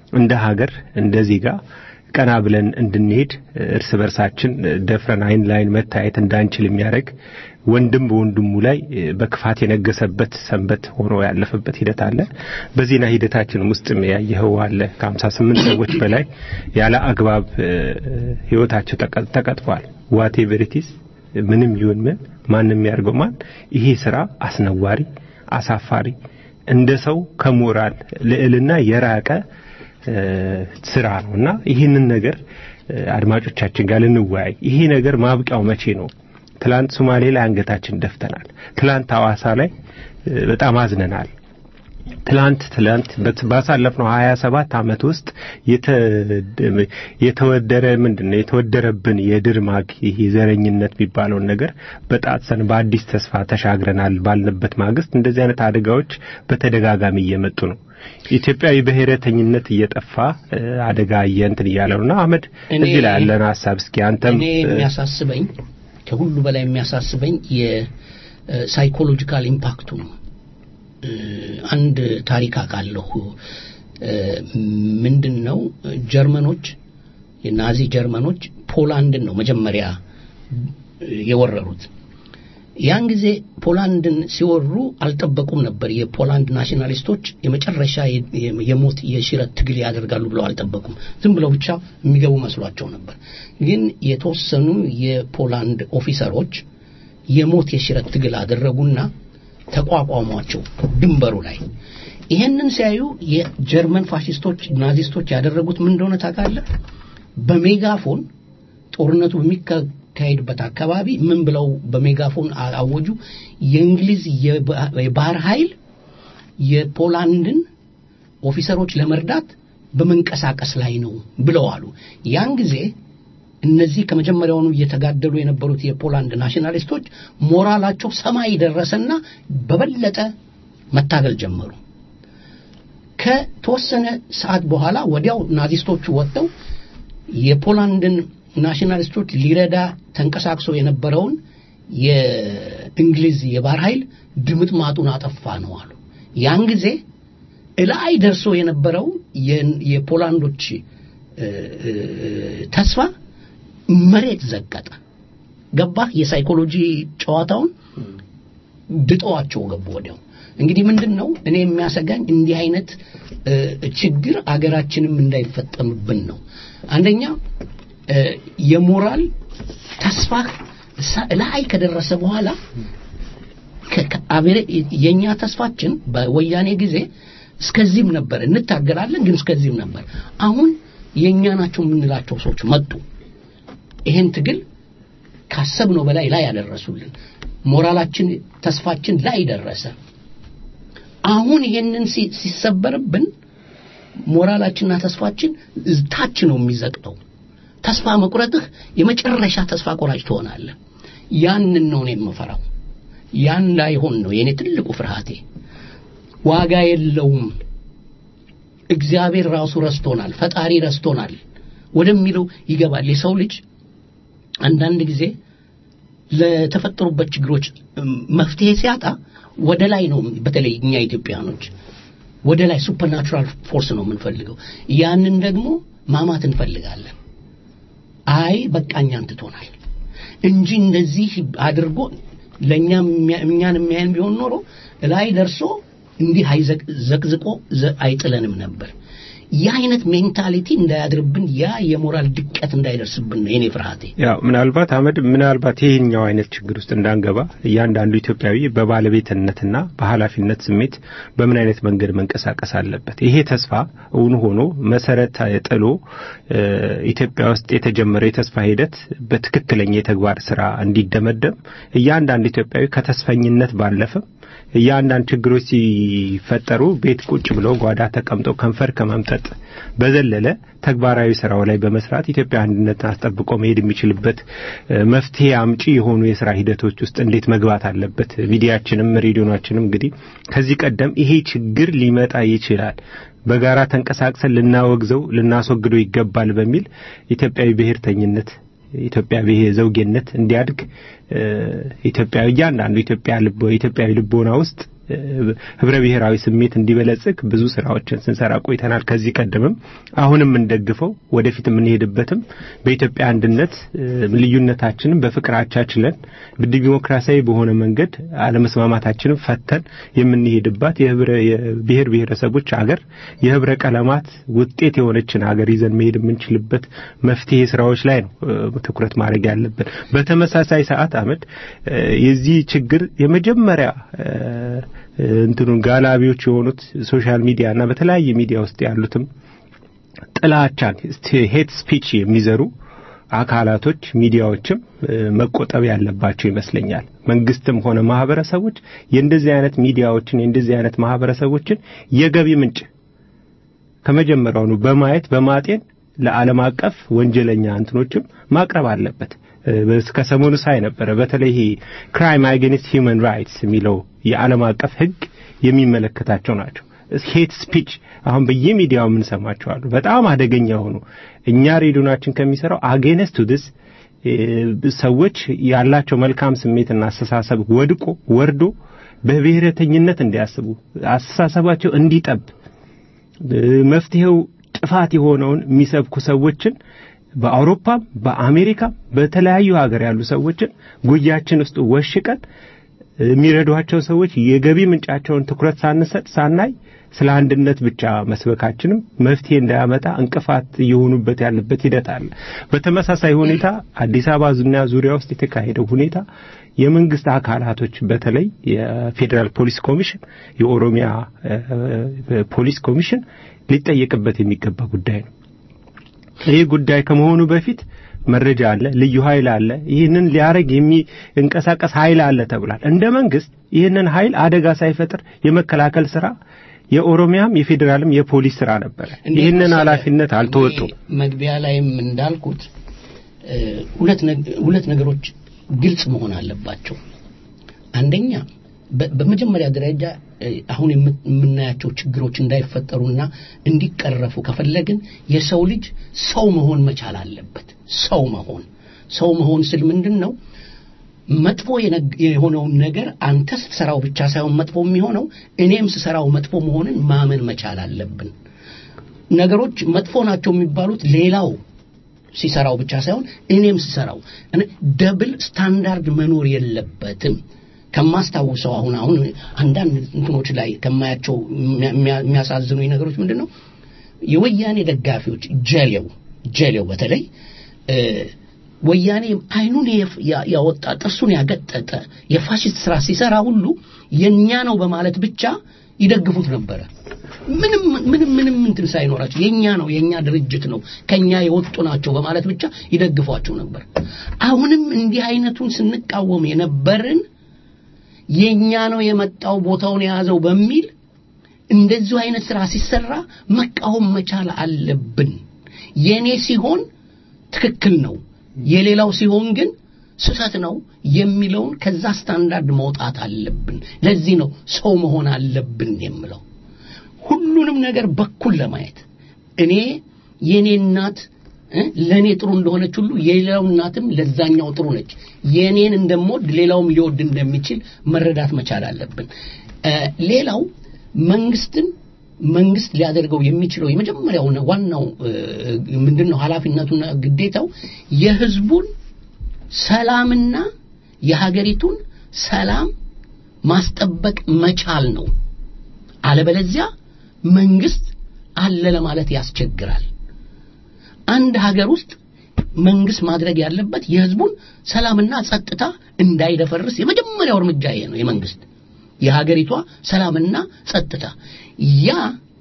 እንደ ሀገር እንደ ዜጋ ቀና ብለን እንድንሄድ እርስ በርሳችን ደፍረን አይን ላይን መታየት እንዳንችል የሚያደርግ ወንድም በወንድሙ ላይ በክፋት የነገሰበት ሰንበት ሆኖ ያለፈበት ሂደት አለ። በዜና ሂደታችን ውስጥም ያየኸው አለ። ከሀምሳ ስምንት ሰዎች በላይ ያለ አግባብ ህይወታቸው ተቀጥፏል። ዋቴ ቨሪቲስ ምንም ይሁን ምን ማንም ያርገው ማን ይሄ ስራ አስነዋሪ፣ አሳፋሪ እንደ ሰው ከሞራል ልዕልና የራቀ ስራ ነው እና ይህንን ነገር አድማጮቻችን ጋር ልንወያይ። ይሄ ነገር ማብቂያው መቼ ነው? ትላንት ሶማሌ ላይ አንገታችን ደፍተናል። ትላንት ሐዋሳ ላይ በጣም አዝነናል። ትላንት ትላንት ባሳለፍነው ሀያ ሰባት ዓመት ውስጥ የተወደረ ምንድን ነው የተወደረብን የድር ማግ ይህ ዘረኝነት የሚባለውን ነገር በጣጥሰን በአዲስ ተስፋ ተሻግረናል ባልንበት ማግስት እንደዚህ አይነት አደጋዎች በተደጋጋሚ እየመጡ ነው። ኢትዮጵያዊ ብሔረተኝነት እየጠፋ አደጋ እንትን እያለ ነው እና አህመድ እዚህ ላይ ያለን ሀሳብ እስኪ አንተም እኔ የሚያሳስበኝ ከሁሉ በላይ የሚያሳስበኝ የሳይኮሎጂካል ኢምፓክቱ ነው። አንድ ታሪክ አውቃለሁ። ምንድን ነው ጀርመኖች የናዚ ጀርመኖች ፖላንድን ነው መጀመሪያ የወረሩት። ያን ጊዜ ፖላንድን ሲወሩ አልጠበቁም ነበር። የፖላንድ ናሽናሊስቶች የመጨረሻ የሞት የሽረት ትግል ያደርጋሉ ብለው አልጠበቁም። ዝም ብለው ብቻ የሚገቡ መስሏቸው ነበር። ግን የተወሰኑ የፖላንድ ኦፊሰሮች የሞት የሽረት ትግል አደረጉና ተቋቋሟቸው ድንበሩ ላይ። ይሄንን ሲያዩ የጀርመን ፋሽስቶች ናዚስቶች ያደረጉት ምን እንደሆነ ታውቃለህ? በሜጋፎን ጦርነቱ በሚካሄድበት አካባቢ ምን ብለው በሜጋፎን አወጁ? የእንግሊዝ የባህር ኃይል የፖላንድን ኦፊሰሮች ለመርዳት በመንቀሳቀስ ላይ ነው ብለው አሉ። ያን ጊዜ እነዚህ ከመጀመሪያውኑ እየተጋደሉ የነበሩት የፖላንድ ናሽናሊስቶች ሞራላቸው ሰማይ ደረሰና በበለጠ መታገል ጀመሩ። ከተወሰነ ሰዓት በኋላ ወዲያው ናዚስቶቹ ወጥተው የፖላንድን ናሽናሊስቶች ሊረዳ ተንቀሳቅሶ የነበረውን የእንግሊዝ የባህር ኃይል ድምጥ ማጡን አጠፋ ነው አሉ። ያን ጊዜ እላይ ደርሶ የነበረው የፖላንዶች ተስፋ መሬት ዘቀጠ። ገባህ? የሳይኮሎጂ ጨዋታውን ድጠዋቸው ገቡ ወዲያው። እንግዲህ ምንድን ነው እኔ የሚያሰጋኝ እንዲህ አይነት ችግር አገራችንም እንዳይፈጠምብን ነው። አንደኛ የሞራል ተስፋ ላይ ከደረሰ በኋላ የኛ ተስፋችን በወያኔ ጊዜ እስከዚህም ነበር፣ እንታገላለን ግን እስከዚህም ነበር። አሁን የኛ ናቸው የምንላቸው ሰዎች መጡ። ይሄን ትግል ካሰብነው በላይ ላይ ያደረሱልን፣ ሞራላችን ተስፋችን ላይ ደረሰ። አሁን ይሄንን ሲሰበርብን ሞራላችንና ተስፋችን ታች ነው የሚዘቅጠው። ተስፋ መቁረጥህ የመጨረሻ ተስፋ ቆራጭ ትሆናለህ። ያንን ነው እኔ የምፈራው። ያን ላይሆን ነው የእኔ ትልቁ ፍርሃቴ። ዋጋ የለውም፣ እግዚአብሔር ራሱ ረስቶናል፣ ፈጣሪ ረስቶናል ወደሚለው ይገባል የሰው ልጅ አንዳንድ ጊዜ ለተፈጠሩበት ችግሮች መፍትሄ ሲያጣ ወደ ላይ ነው። በተለይ እኛ ኢትዮጵያኖች ወደ ላይ ሱፐርናቹራል ፎርስ ነው የምንፈልገው። ያንን ደግሞ ማማት እንፈልጋለን። አይ በቃኛን ትቶናል እንጂ እንደዚህ አድርጎ ለእኛ እኛን የሚያየን ቢሆን ኖሮ ላይ ደርሶ እንዲህ ዘቅዝቆ አይጥለንም ነበር። ያ አይነት ሜንታሊቲ እንዳያድርብን ያ የሞራል ድቀት እንዳይደርስብን ነው የኔ ፍርሃቴ። ያው ምናልባት አህመድ ምናልባት ይሄኛው አይነት ችግር ውስጥ እንዳንገባ እያንዳንዱ ኢትዮጵያዊ በባለቤትነትና በኃላፊነት ስሜት በምን አይነት መንገድ መንቀሳቀስ አለበት። ይሄ ተስፋ እውን ሆኖ መሰረት ጥሎ ኢትዮጵያ ውስጥ የተጀመረ የተስፋ ሂደት በትክክለኛ የተግባር ስራ እንዲደመደም እያንዳንዱ ኢትዮጵያዊ ከተስፈኝነት ባለፈ እያንዳንድ ችግሮች ሲፈጠሩ ቤት ቁጭ ብለው ጓዳ ተቀምጦ ከንፈር ከመምጠጥ በዘለለ ተግባራዊ ስራው ላይ በመስራት ኢትዮጵያ አንድነትን አስጠብቆ መሄድ የሚችልበት መፍትሄ አምጪ የሆኑ የስራ ሂደቶች ውስጥ እንዴት መግባት አለበት። ሚዲያችንም ሬዲዮናችንም እንግዲህ ከዚህ ቀደም ይሄ ችግር ሊመጣ ይችላል በጋራ ተንቀሳቅሰን ልናወግዘው ልናስወግደው ይገባል በሚል ኢትዮጵያዊ ብሔርተኝነት ኢትዮጵያ ዘውጌነት እንዲያድግ ኢትዮጵያ እያንዳንዱ ኢትዮጵያ ልቦ ኢትዮጵያዊ ልቦና ውስጥ ህብረ ብሔራዊ ስሜት እንዲበለጽግ ብዙ ስራዎችን ስንሰራ ቆይተናል። ከዚህ ቀደምም አሁንም እንደግፈው ወደፊት የምንሄድበትም በኢትዮጵያ አንድነት ልዩነታችንን በፍቅር አቻችለን ዲሞክራሲያዊ በሆነ መንገድ አለመስማማታችንን ፈተን የምንሄድባት የብሔር ብሔረሰቦች አገር የህብረ ቀለማት ውጤት የሆነችን ሀገር ይዘን መሄድ የምንችልበት መፍትሄ ስራዎች ላይ ነው ትኩረት ማድረግ ያለብን። በተመሳሳይ ሰዓት አመድ የዚህ ችግር የመጀመሪያ እንትኑን ጋላቢዎች የሆኑት ሶሻል ሚዲያ እና በተለያየ ሚዲያ ውስጥ ያሉትም ጥላቻን ሄት ስፒች የሚዘሩ አካላቶች ሚዲያዎችም መቆጠብ ያለባቸው ይመስለኛል። መንግስትም ሆነ ማህበረሰቦች የእንደዚህ አይነት ሚዲያዎችን የእንደዚህ አይነት ማህበረሰቦችን የገቢ ምንጭ ከመጀመሪያውኑ በማየት በማጤን ለዓለም አቀፍ ወንጀለኛ እንትኖችም ማቅረብ አለበት። ከሰሞኑ ሳይ ነበረ። በተለይ ይሄ ክራይም አጌንስት ሂውማን ራይትስ የሚለው የዓለም አቀፍ ህግ የሚመለከታቸው ናቸው። ሄት ስፒች አሁን በየሚዲያው የምንሰማቸው አሉ። በጣም አደገኛ ሆኑ። እኛ ሬዲዮናችን ከሚሰራው አጌንስት ቱ ዲስ ሰዎች ያላቸው መልካም ስሜትና አስተሳሰብ ወድቆ ወርዶ በብሔረተኝነት እንዲያስቡ አስተሳሰባቸው እንዲጠብ መፍትሄው ጥፋት የሆነውን የሚሰብኩ ሰዎችን በአውሮፓም በአሜሪካም በተለያዩ ሀገር ያሉ ሰዎችን ጉያችን ውስጥ ወሽቀን የሚረዷቸው ሰዎች የገቢ ምንጫቸውን ትኩረት ሳንሰጥ ሳናይ ስለ አንድነት ብቻ መስበካችንም መፍትሄ እንዳያመጣ እንቅፋት እየሆኑበት ያለበት ሂደት አለ። በተመሳሳይ ሁኔታ አዲስ አበባ ዙሪያ ዙሪያ ውስጥ የተካሄደው ሁኔታ የመንግስት አካላቶች በተለይ የፌዴራል ፖሊስ ኮሚሽን፣ የኦሮሚያ ፖሊስ ኮሚሽን ሊጠየቅበት የሚገባ ጉዳይ ነው። ይህ ጉዳይ ከመሆኑ በፊት መረጃ አለ፣ ልዩ ኃይል አለ፣ ይህንን ሊያረግ የሚንቀሳቀስ ኃይል አለ ተብሏል። እንደ መንግስት ይህንን ኃይል አደጋ ሳይፈጥር የመከላከል ስራ የኦሮሚያም የፌዴራልም የፖሊስ ስራ ነበረ። ይህንን ኃላፊነት አልተወጡም። መግቢያ ላይም እንዳልኩት ሁለት ነገሮች ግልጽ መሆን አለባቸው። አንደኛ በመጀመሪያ ደረጃ አሁን የምናያቸው ችግሮች እንዳይፈጠሩና እንዲቀረፉ ከፈለግን የሰው ልጅ ሰው መሆን መቻል አለበት። ሰው መሆን ሰው መሆን ስል ምንድን ነው? መጥፎ የሆነውን ነገር አንተ ስትሰራው ብቻ ሳይሆን መጥፎ የሚሆነው እኔም ስሰራው መጥፎ መሆንን ማመን መቻል አለብን። ነገሮች መጥፎ ናቸው የሚባሉት ሌላው ሲሰራው ብቻ ሳይሆን እኔም ስሰራው ደብል ስታንዳርድ መኖር የለበትም። ከማስታውሰው አሁን አሁን አንዳንድ እንትኖች ላይ ከማያቸው የሚያሳዝኑ ነገሮች ምንድን ነው የወያኔ ደጋፊዎች ጀሌው ጀሌው በተለይ ወያኔ አይኑን ያወጣ ጥርሱን ያገጠጠ የፋሽስት ስራ ሲሰራ ሁሉ የኛ ነው በማለት ብቻ ይደግፉት ነበረ። ምንም ምንም ምንም እንትን ሳይኖራቸው የኛ ነው የኛ ድርጅት ነው ከኛ የወጡ ናቸው በማለት ብቻ ይደግፏቸው ነበር። አሁንም እንዲህ አይነቱን ስንቃወም የነበርን የኛ ነው የመጣው ቦታውን የያዘው በሚል እንደዚሁ አይነት ስራ ሲሰራ መቃወም መቻል አለብን። የኔ ሲሆን ትክክል ነው፣ የሌላው ሲሆን ግን ስህተት ነው የሚለውን ከዛ ስታንዳርድ መውጣት አለብን። ለዚህ ነው ሰው መሆን አለብን የምለው። ሁሉንም ነገር በኩል ለማየት እኔ የኔ እናት ለእኔ ጥሩ እንደሆነች ሁሉ የሌላው እናትም ለዛኛው ጥሩ ነች። የኔን እንደምወድ ሌላውም ሊወድ እንደሚችል መረዳት መቻል አለብን። ሌላው መንግስትን መንግስት ሊያደርገው የሚችለው የመጀመሪያውና ዋናው ምንድነው ኃላፊነቱና ግዴታው የህዝቡን ሰላምና የሀገሪቱን ሰላም ማስጠበቅ መቻል ነው። አለበለዚያ መንግስት አለ ለማለት ያስቸግራል። አንድ ሀገር ውስጥ መንግስት ማድረግ ያለበት የህዝቡን ሰላምና ጸጥታ እንዳይደፈርስ የመጀመሪያው እርምጃ ይሄ ነው። የመንግስት የሀገሪቷ ሰላምና ጸጥታ ያ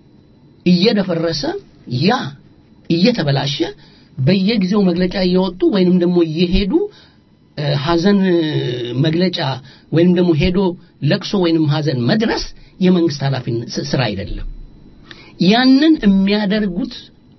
እየደፈረሰ ያ እየተበላሸ በየጊዜው መግለጫ እየወጡ ወይንም ደግሞ እየሄዱ ሀዘን መግለጫ ወይንም ደግሞ ሄዶ ለቅሶ ወይንም ሀዘን መድረስ የመንግስት ኃላፊነት ስራ አይደለም። ያንን የሚያደርጉት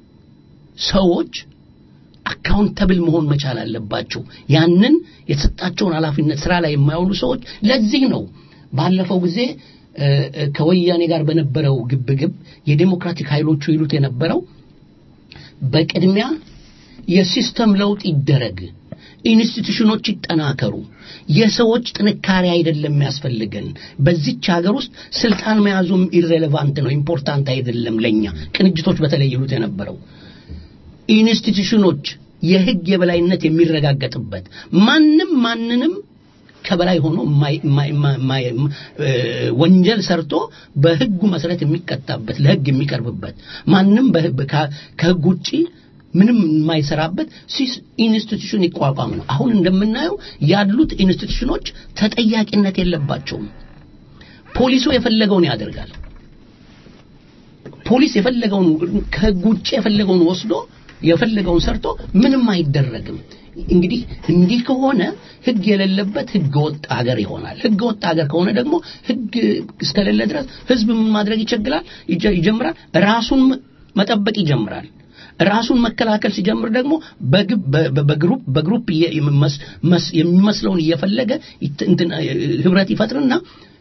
ሰዎች አካውንተብል መሆን መቻል አለባቸው። ያንን የተሰጣቸውን ኃላፊነት ስራ ላይ የማይውሉ ሰዎች ለዚህ ነው ባለፈው ጊዜ ከወያኔ ጋር በነበረው ግብግብ የዴሞክራቲክ ኃይሎቹ ይሉት የነበረው በቅድሚያ የሲስተም ለውጥ ይደረግ፣ ኢንስቲትዩሽኖች ይጠናከሩ። የሰዎች ጥንካሬ አይደለም የሚያስፈልገን። በዚች ሀገር ውስጥ ስልጣን መያዙም ኢሬሌቫንት ነው፣ ኢምፖርታንት አይደለም ለኛ ቅንጅቶች በተለይ ይሉት የነበረው ኢንስቲትዩሽኖች የህግ የበላይነት የሚረጋገጥበት ማንም ማንንም ከበላይ ሆኖ የማይ- የማይ- የማይ- የማይ- እ፣ ወንጀል ሰርቶ በህጉ መሰረት የሚቀጣበት ለህግ የሚቀርብበት ማንም በህ- ከ- ከህግ ውጪ ምንም የማይሰራበት ሲስ ኢንስቲትዩሽን ይቋቋም ነው። አሁን እንደምናየው ያሉት ኢንስቲትዩሽኖች ተጠያቂነት የለባቸውም። ፖሊሱ የፈለገውን ያደርጋል። ፖሊስ የፈለገውን ከህግ ውጭ የፈለገውን ወስዶ የፈለገውን ሰርቶ ምንም አይደረግም። እንግዲህ እንዲህ ከሆነ ህግ የሌለበት ህገ ወጥ ሀገር ይሆናል። ህገ ወጥ ሀገር ከሆነ ደግሞ ህግ እስከሌለ ድረስ ህዝብ ምን ማድረግ ይቸግራል ይጀ- ይጀምራል ራሱን መጠበቅ ይጀምራል። ራሱን መከላከል ሲጀምር ደግሞ በግብ- በ- በ- በግሩፕ በግሩፕ እየ- መስ- መስ- የሚመስለውን እየፈለገ ይት- እንትን እ፣ ህብረት ይፈጥርና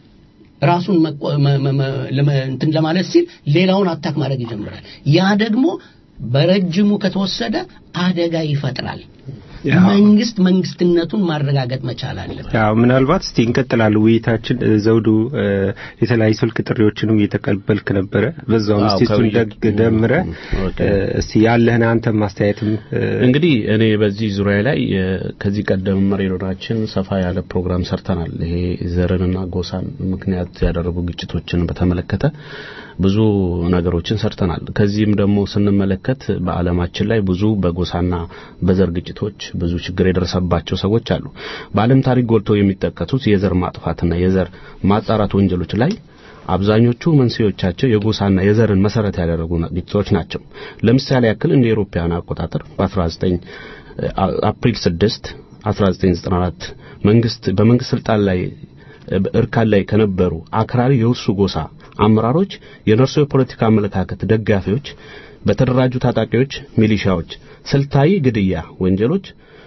ራሱን መቆ- መ- መ- መ- ለመ- እንትን ለማለት ሲል ሌላውን አታክ ማድረግ ይጀምራል። ያ ደግሞ በረጅሙ ከተወሰደ አደጋ ይፈጥራል። ያው። መንግስት መንግስትነቱን ማረጋገጥ መቻል አለበት። ያው ምናልባት እስቲ እንቀጥላለን ውይይታችን። እ፣ ዘውዱ እ፣ የተለያዩ ስልክ ጥሪዎችንም እየተቀበልክ ነበረ። በዛውም አዎ፣ እስቲ እሱን ከውይይት- ደግ ደምረ ኦኬ። እ፣ እስቲ ያለህን አንተም ማስተያየትም እ፣ እንግዲህ እኔ በዚህ ዙሪያ ላይ እ፣ ከዚህ ቀደም ሬዲዮናችን ሰፋ ያለ ፕሮግራም ሰርተናል። ይሄ ዘርንና ጎሳን ምክንያት ያደረጉ ግጭቶችን በተመለከተ ብዙ ነገሮችን ሰርተናል። ከዚህም ደግሞ ስንመለከት በዓለማችን ላይ ብዙ በጎሳና በዘር ግጭቶች ብዙ ችግር የደረሰባቸው ሰዎች አሉ። በዓለም ታሪክ ጎልተው የሚጠቀሱት የዘር ማጥፋትና የዘር ማጣራት ወንጀሎች ላይ አብዛኞቹ መንስኤዎቻቸው የጎሳና የዘርን መሰረት ያደረጉ ግጭቶች ናቸው። ለምሳሌ ያክል እንደ አውሮፓውያን አቆጣጠር በ19 አፕሪል 6 1994 መንግስት በመንግስት ስልጣን ላይ እርካን ላይ ከነበሩ አክራሪ የውሱ ጎሳ አመራሮች የነርሱ የፖለቲካ አመለካከት ደጋፊዎች በተደራጁ ታጣቂዎች ሚሊሻዎች ስልታዊ ግድያ ወንጀሎች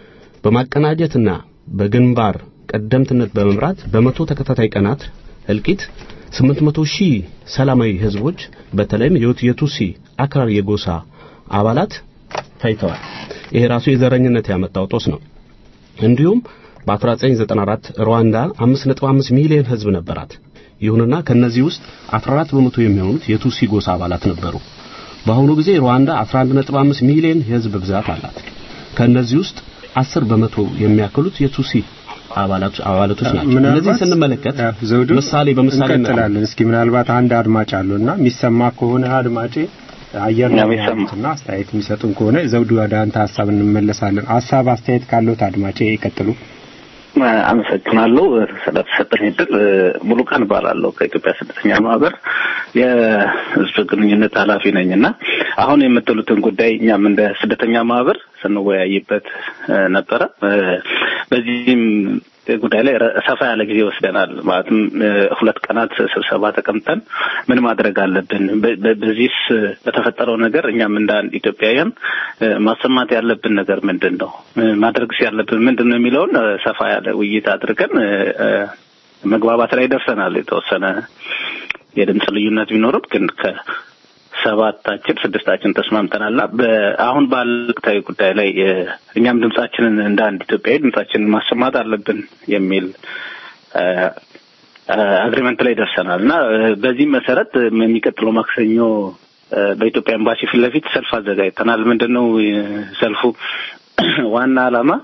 በማቀናጀትና በግንባር ቀደምትነት በመምራት በመቶ ተከታታይ ቀናት እልቂት 800 ሺህ ሰላማዊ ህዝቦች በተለይም የቱሲ አክራሪ የጎሳ አባላት ታይተዋል። ይሄ ራሱ የዘረኝነት ያመጣው ጦስ ነው። እንዲሁም በ1994 ሩዋንዳ 5.5 ሚሊዮን ህዝብ ነበራት። ይሁንና ከነዚህ ውስጥ 14 በመቶ የሚሆኑት የቱሲ ጎሳ አባላት ነበሩ። በአሁኑ ጊዜ ሩዋንዳ 11.5 ሚሊዮን የህዝብ ብዛት አላት። ከነዚህ ውስጥ 10 በመቶ የሚያክሉት የቱሲ አባላት አባላቶች ናቸው። እነዚህ ስንመለከት ዘውዱ ምሳሌ በምሳሌ እንቀጥላለን። እስኪ ምናልባት አንድ አድማጭ አለውና የሚሰማ ከሆነ አድማጬ አየር ላይ ያሉትና አስተያየት የሚሰጡን ከሆነ ዘውዱ ወደ አንተ ሀሳብ እንመለሳለን። ሀሳብ አስተያየት ካለዎት አድማጬ ይቀጥሉ። አመሰግናለሁ ስለተሰጠኝ እድል። ሙሉ ቀን እባላለሁ ከኢትዮጵያ ስደተኛ ማህበር የህዝብ ግንኙነት ኃላፊ ነኝ እና አሁን የምትሉትን ጉዳይ እኛም እንደ ስደተኛ ማህበር ስንወያይበት ነበረ። በዚህም ጉዳይ ላይ ሰፋ ያለ ጊዜ ወስደናል። ማለትም ሁለት ቀናት ስብሰባ ተቀምጠን ምን ማድረግ አለብን፣ በዚህስ በተፈጠረው ነገር እኛም እንደ አንድ ኢትዮጵያውያን ማሰማት ያለብን ነገር ምንድን ነው፣ ማድረግስ ያለብን ምንድን ነው የሚለውን ሰፋ ያለ ውይይት አድርገን መግባባት ላይ ደርሰናል። የተወሰነ የድምፅ ልዩነት ቢኖርም ግን ሰባታችን ስድስታችን ተስማምተናልና አሁን ባለቅታዊ ጉዳይ ላይ እኛም ድምጻችንን እንደ አንድ ኢትዮጵያዊ ድምጻችንን ማሰማት አለብን የሚል አግሪመንት ላይ ደርሰናል እና በዚህም መሰረት የሚቀጥለው ማክሰኞ በኢትዮጵያ ኤምባሲ ፊት ለፊት ሰልፍ አዘጋጅተናል። ምንድን ነው ሰልፉ ዋና ዓላማ?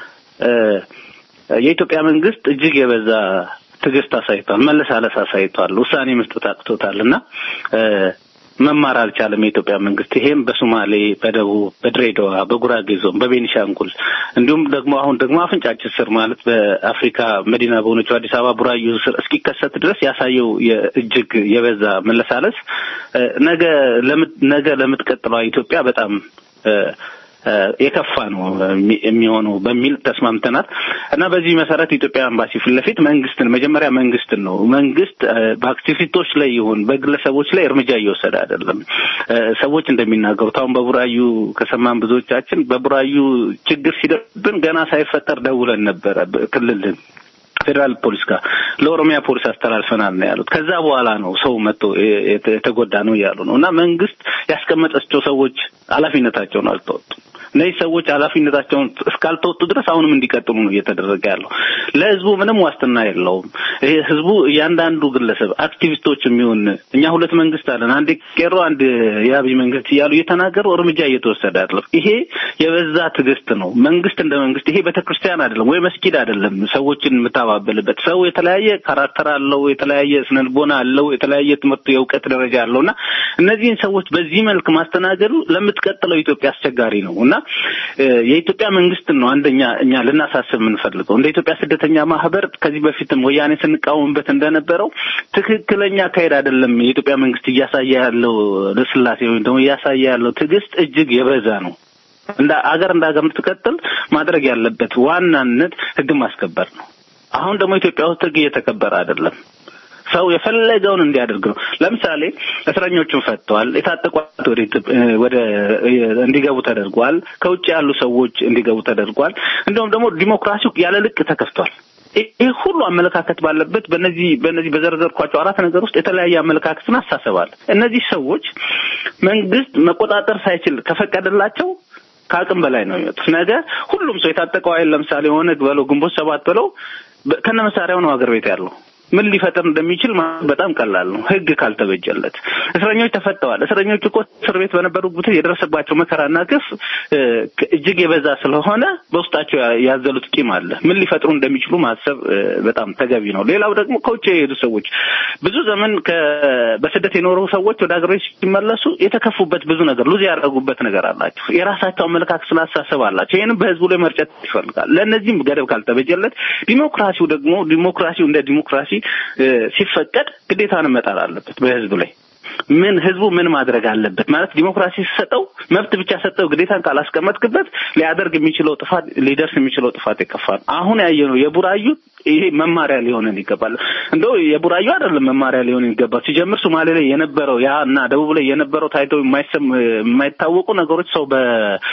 የኢትዮጵያ መንግስት እጅግ የበዛ ትዕግስት አሳይቷል፣ መለሳለስ አሳይቷል፣ ውሳኔ መስጠት አቅቶታል እና መማር አልቻለም የኢትዮጵያ መንግስት። ይሄም በሶማሌ፣ በደቡብ፣ በድሬዳዋ፣ በጉራጌ ዞን፣ በቤኒሻንጉል እንዲሁም ደግሞ አሁን ደግሞ አፍንጫችን ስር ማለት በአፍሪካ መዲና በሆነችው አዲስ አበባ ቡራዩ ስር እስኪከሰት ድረስ ያሳየው እጅግ የበዛ መለሳለስ ነገ ነገ ለምትቀጥለዋ ኢትዮጵያ በጣም የከፋ ነው የሚሆነው በሚል ተስማምተናል እና በዚህ መሰረት ኢትዮጵያ ኤምባሲ ፊት ለፊት መንግስትን መጀመሪያ መንግስትን ነው መንግስት በአክቲቪስቶች ላይ ይሁን በግለሰቦች ላይ እርምጃ እየወሰደ አይደለም። ሰዎች እንደሚናገሩት አሁን በቡራዩ ከሰማን ብዙዎቻችን በቡራዩ ችግር ሲደርብን ገና ሳይፈጠር ደውለን ነበረ ክልልን ፌዴራል ፖሊስ ጋር ለኦሮሚያ ፖሊስ አስተላልፈናል ነው ያሉት። ከዛ በኋላ ነው ሰው መጥቶ የተጎዳ ነው እያሉ ነው እና መንግስት ያስቀመጣቸው ሰዎች ኃላፊነታቸውን አልተወጡም። እነዚህ ሰዎች ኃላፊነታቸውን እስካልተወጡ ድረስ አሁንም እንዲቀጥሉ ነው እየተደረገ ያለው። ለህዝቡ ምንም ዋስትና የለውም። ይሄ ህዝቡ እያንዳንዱ ግለሰብ አክቲቪስቶች የሚሆን እኛ ሁለት መንግስት አለን፣ አንድ ቄሮ፣ አንድ የአብይ መንግስት እያሉ እየተናገሩ እርምጃ እየተወሰደ አይደለም። ይሄ የበዛ ትዕግስት ነው። መንግስት እንደ መንግስት ይሄ ቤተክርስቲያን አይደለም ወይ መስጊድ አይደለም። ሰዎችን የምታባበልበት ሰው የተለያየ ካራክተር አለው፣ የተለያየ ስነልቦና አለው፣ የተለያየ ትምህርት የእውቀት ደረጃ አለው እና እነዚህን ሰዎች በዚህ መልክ ማስተናገዱ ለምትቀጥለው ኢትዮጵያ አስቸጋሪ ነው እና የኢትዮጵያ መንግስትን ነው አንደኛ እኛ ልናሳስብ የምንፈልገው እንደ ኢትዮጵያ ስደተኛ ማህበር ከዚህ በፊትም ወያኔ ስንቃወምበት እንደነበረው ትክክለኛ አካሄድ አይደለም። የኢትዮጵያ መንግስት እያሳየ ያለው ለስላሴ ወይም ደግሞ እያሳየ ያለው ትዕግስት እጅግ የበዛ ነው። እንደ አገር እንደ ሀገር እንድትቀጥል ማድረግ ያለበት ዋናነት ህግ ማስከበር ነው። አሁን ደግሞ ኢትዮጵያ ውስጥ ህግ እየተከበረ አይደለም። ሰው የፈለገውን እንዲያደርግ ነው። ለምሳሌ እስረኞቹን ፈተዋል። የታጠቋት ወደ ወደ እንዲገቡ ተደርጓል። ከውጭ ያሉ ሰዎች እንዲገቡ ተደርጓል። እንዲሁም ደግሞ ዲሞክራሲው ያለ ልቅ ተከፍቷል። ይህ ሁሉ አመለካከት ባለበት በነዚህ በነዚህ በዘረዘርኳቸው አራት ነገር ውስጥ የተለያየ አመለካከትን አሳሰባል። እነዚህ ሰዎች መንግስት መቆጣጠር ሳይችል ከፈቀደላቸው ከአቅም በላይ ነው የሚወጡት። ነገ ሁሉም ሰው የታጠቀው ኃይል ለምሳሌ ኦነግ በለው ግንቦት ሰባት በለው ከነ መሳሪያው ነው ሀገር ቤት ያለው ምን ሊፈጥር እንደሚችል በጣም ቀላል ነው፣ ህግ ካልተበጀለት። እስረኞች ተፈተዋል። እስረኞች እኮ እስር ቤት በነበሩበት የደረሰባቸው መከራና ግፍ እጅግ የበዛ ስለሆነ በውስጣቸው ያዘሉት ቂም አለ። ምን ሊፈጥሩ እንደሚችሉ ማሰብ በጣም ተገቢ ነው። ሌላው ደግሞ ከውጭ የሄዱ ሰዎች ብዙ ዘመን በስደት የኖሩ ሰዎች ወደ ሀገር ቤት ሲመለሱ የተከፉበት ብዙ ነገር ሉዝ ያደረጉበት ነገር አላቸው። የራሳቸው አመለካከት ስላሳሰብ አላቸው። ይህንም በህዝቡ ላይ መርጨት ይፈልጋል። ለእነዚህም ገደብ ካልተበጀለት ዲሞክራሲው ደግሞ ዲሞክራሲው እንደ ዲሞክራሲ ሲፈቀድ ግዴታን መጣል አለበት በህዝቡ ላይ ምን ህዝቡ ምን ማድረግ አለበት ማለት ዲሞክራሲ ሲሰጠው መብት ብቻ ሰጠው ግዴታን ካላስቀመጥክበት ሊያደርግ የሚችለው ጥፋት ሊደርስ የሚችለው ጥፋት ይከፋል። አሁን ያየነው የቡራዩ ይሄ መማሪያ ሊሆነን ይገባል። እንደው የቡራዩ አይደለም መማሪያ ሊሆን ይገባል። ሲጀምር ሶማሌ ላይ የነበረው ያ እና ደቡብ ላይ የነበረው ታይተው የማይሰም የማይታወቁ ነገሮች ሰው በ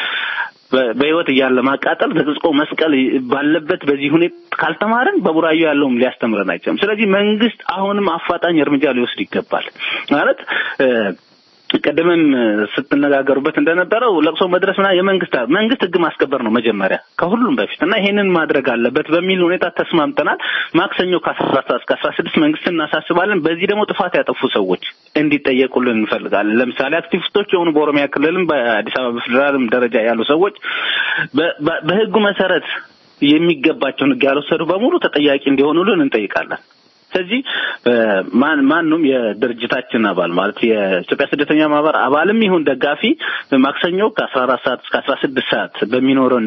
በህይወት እያለ ማቃጠል ተጽቆ መስቀል ባለበት በዚህ ሁኔታ ካልተማርን በቡራዩ ያለውም ሊያስተምረን አይችልም። ስለዚህ መንግስት አሁንም አፋጣኝ እርምጃ ሊወስድ ይገባል ማለት ቅድምም ስትነጋገሩበት እንደነበረው ለቅሶ መድረስ ምናምን የመንግስት መንግስት ህግ ማስከበር ነው መጀመሪያ ከሁሉም በፊት እና ይሄንን ማድረግ አለበት በሚል ሁኔታ ተስማምተናል። ማክሰኞ ከአስራ አራት እስከ አስራ ስድስት መንግስት እናሳስባለን። በዚህ ደግሞ ጥፋት ያጠፉ ሰዎች እንዲጠየቁልን እንፈልጋለን። ለምሳሌ አክቲቪስቶች የሆኑ በኦሮሚያ ክልልም በአዲስ አበባ በፌዴራልም ደረጃ ያሉ ሰዎች በህጉ መሰረት የሚገባቸውን ህግ ያልወሰዱ በሙሉ ተጠያቂ እንዲሆኑልን እንጠይቃለን። ስለዚህ ማን ማንም የድርጅታችን አባል ማለት የኢትዮጵያ ስደተኛ ማህበር አባልም ይሁን ደጋፊ ማክሰኞ ከአስራ አራት ሰዓት እስከ አስራ ስድስት ሰዓት በሚኖረን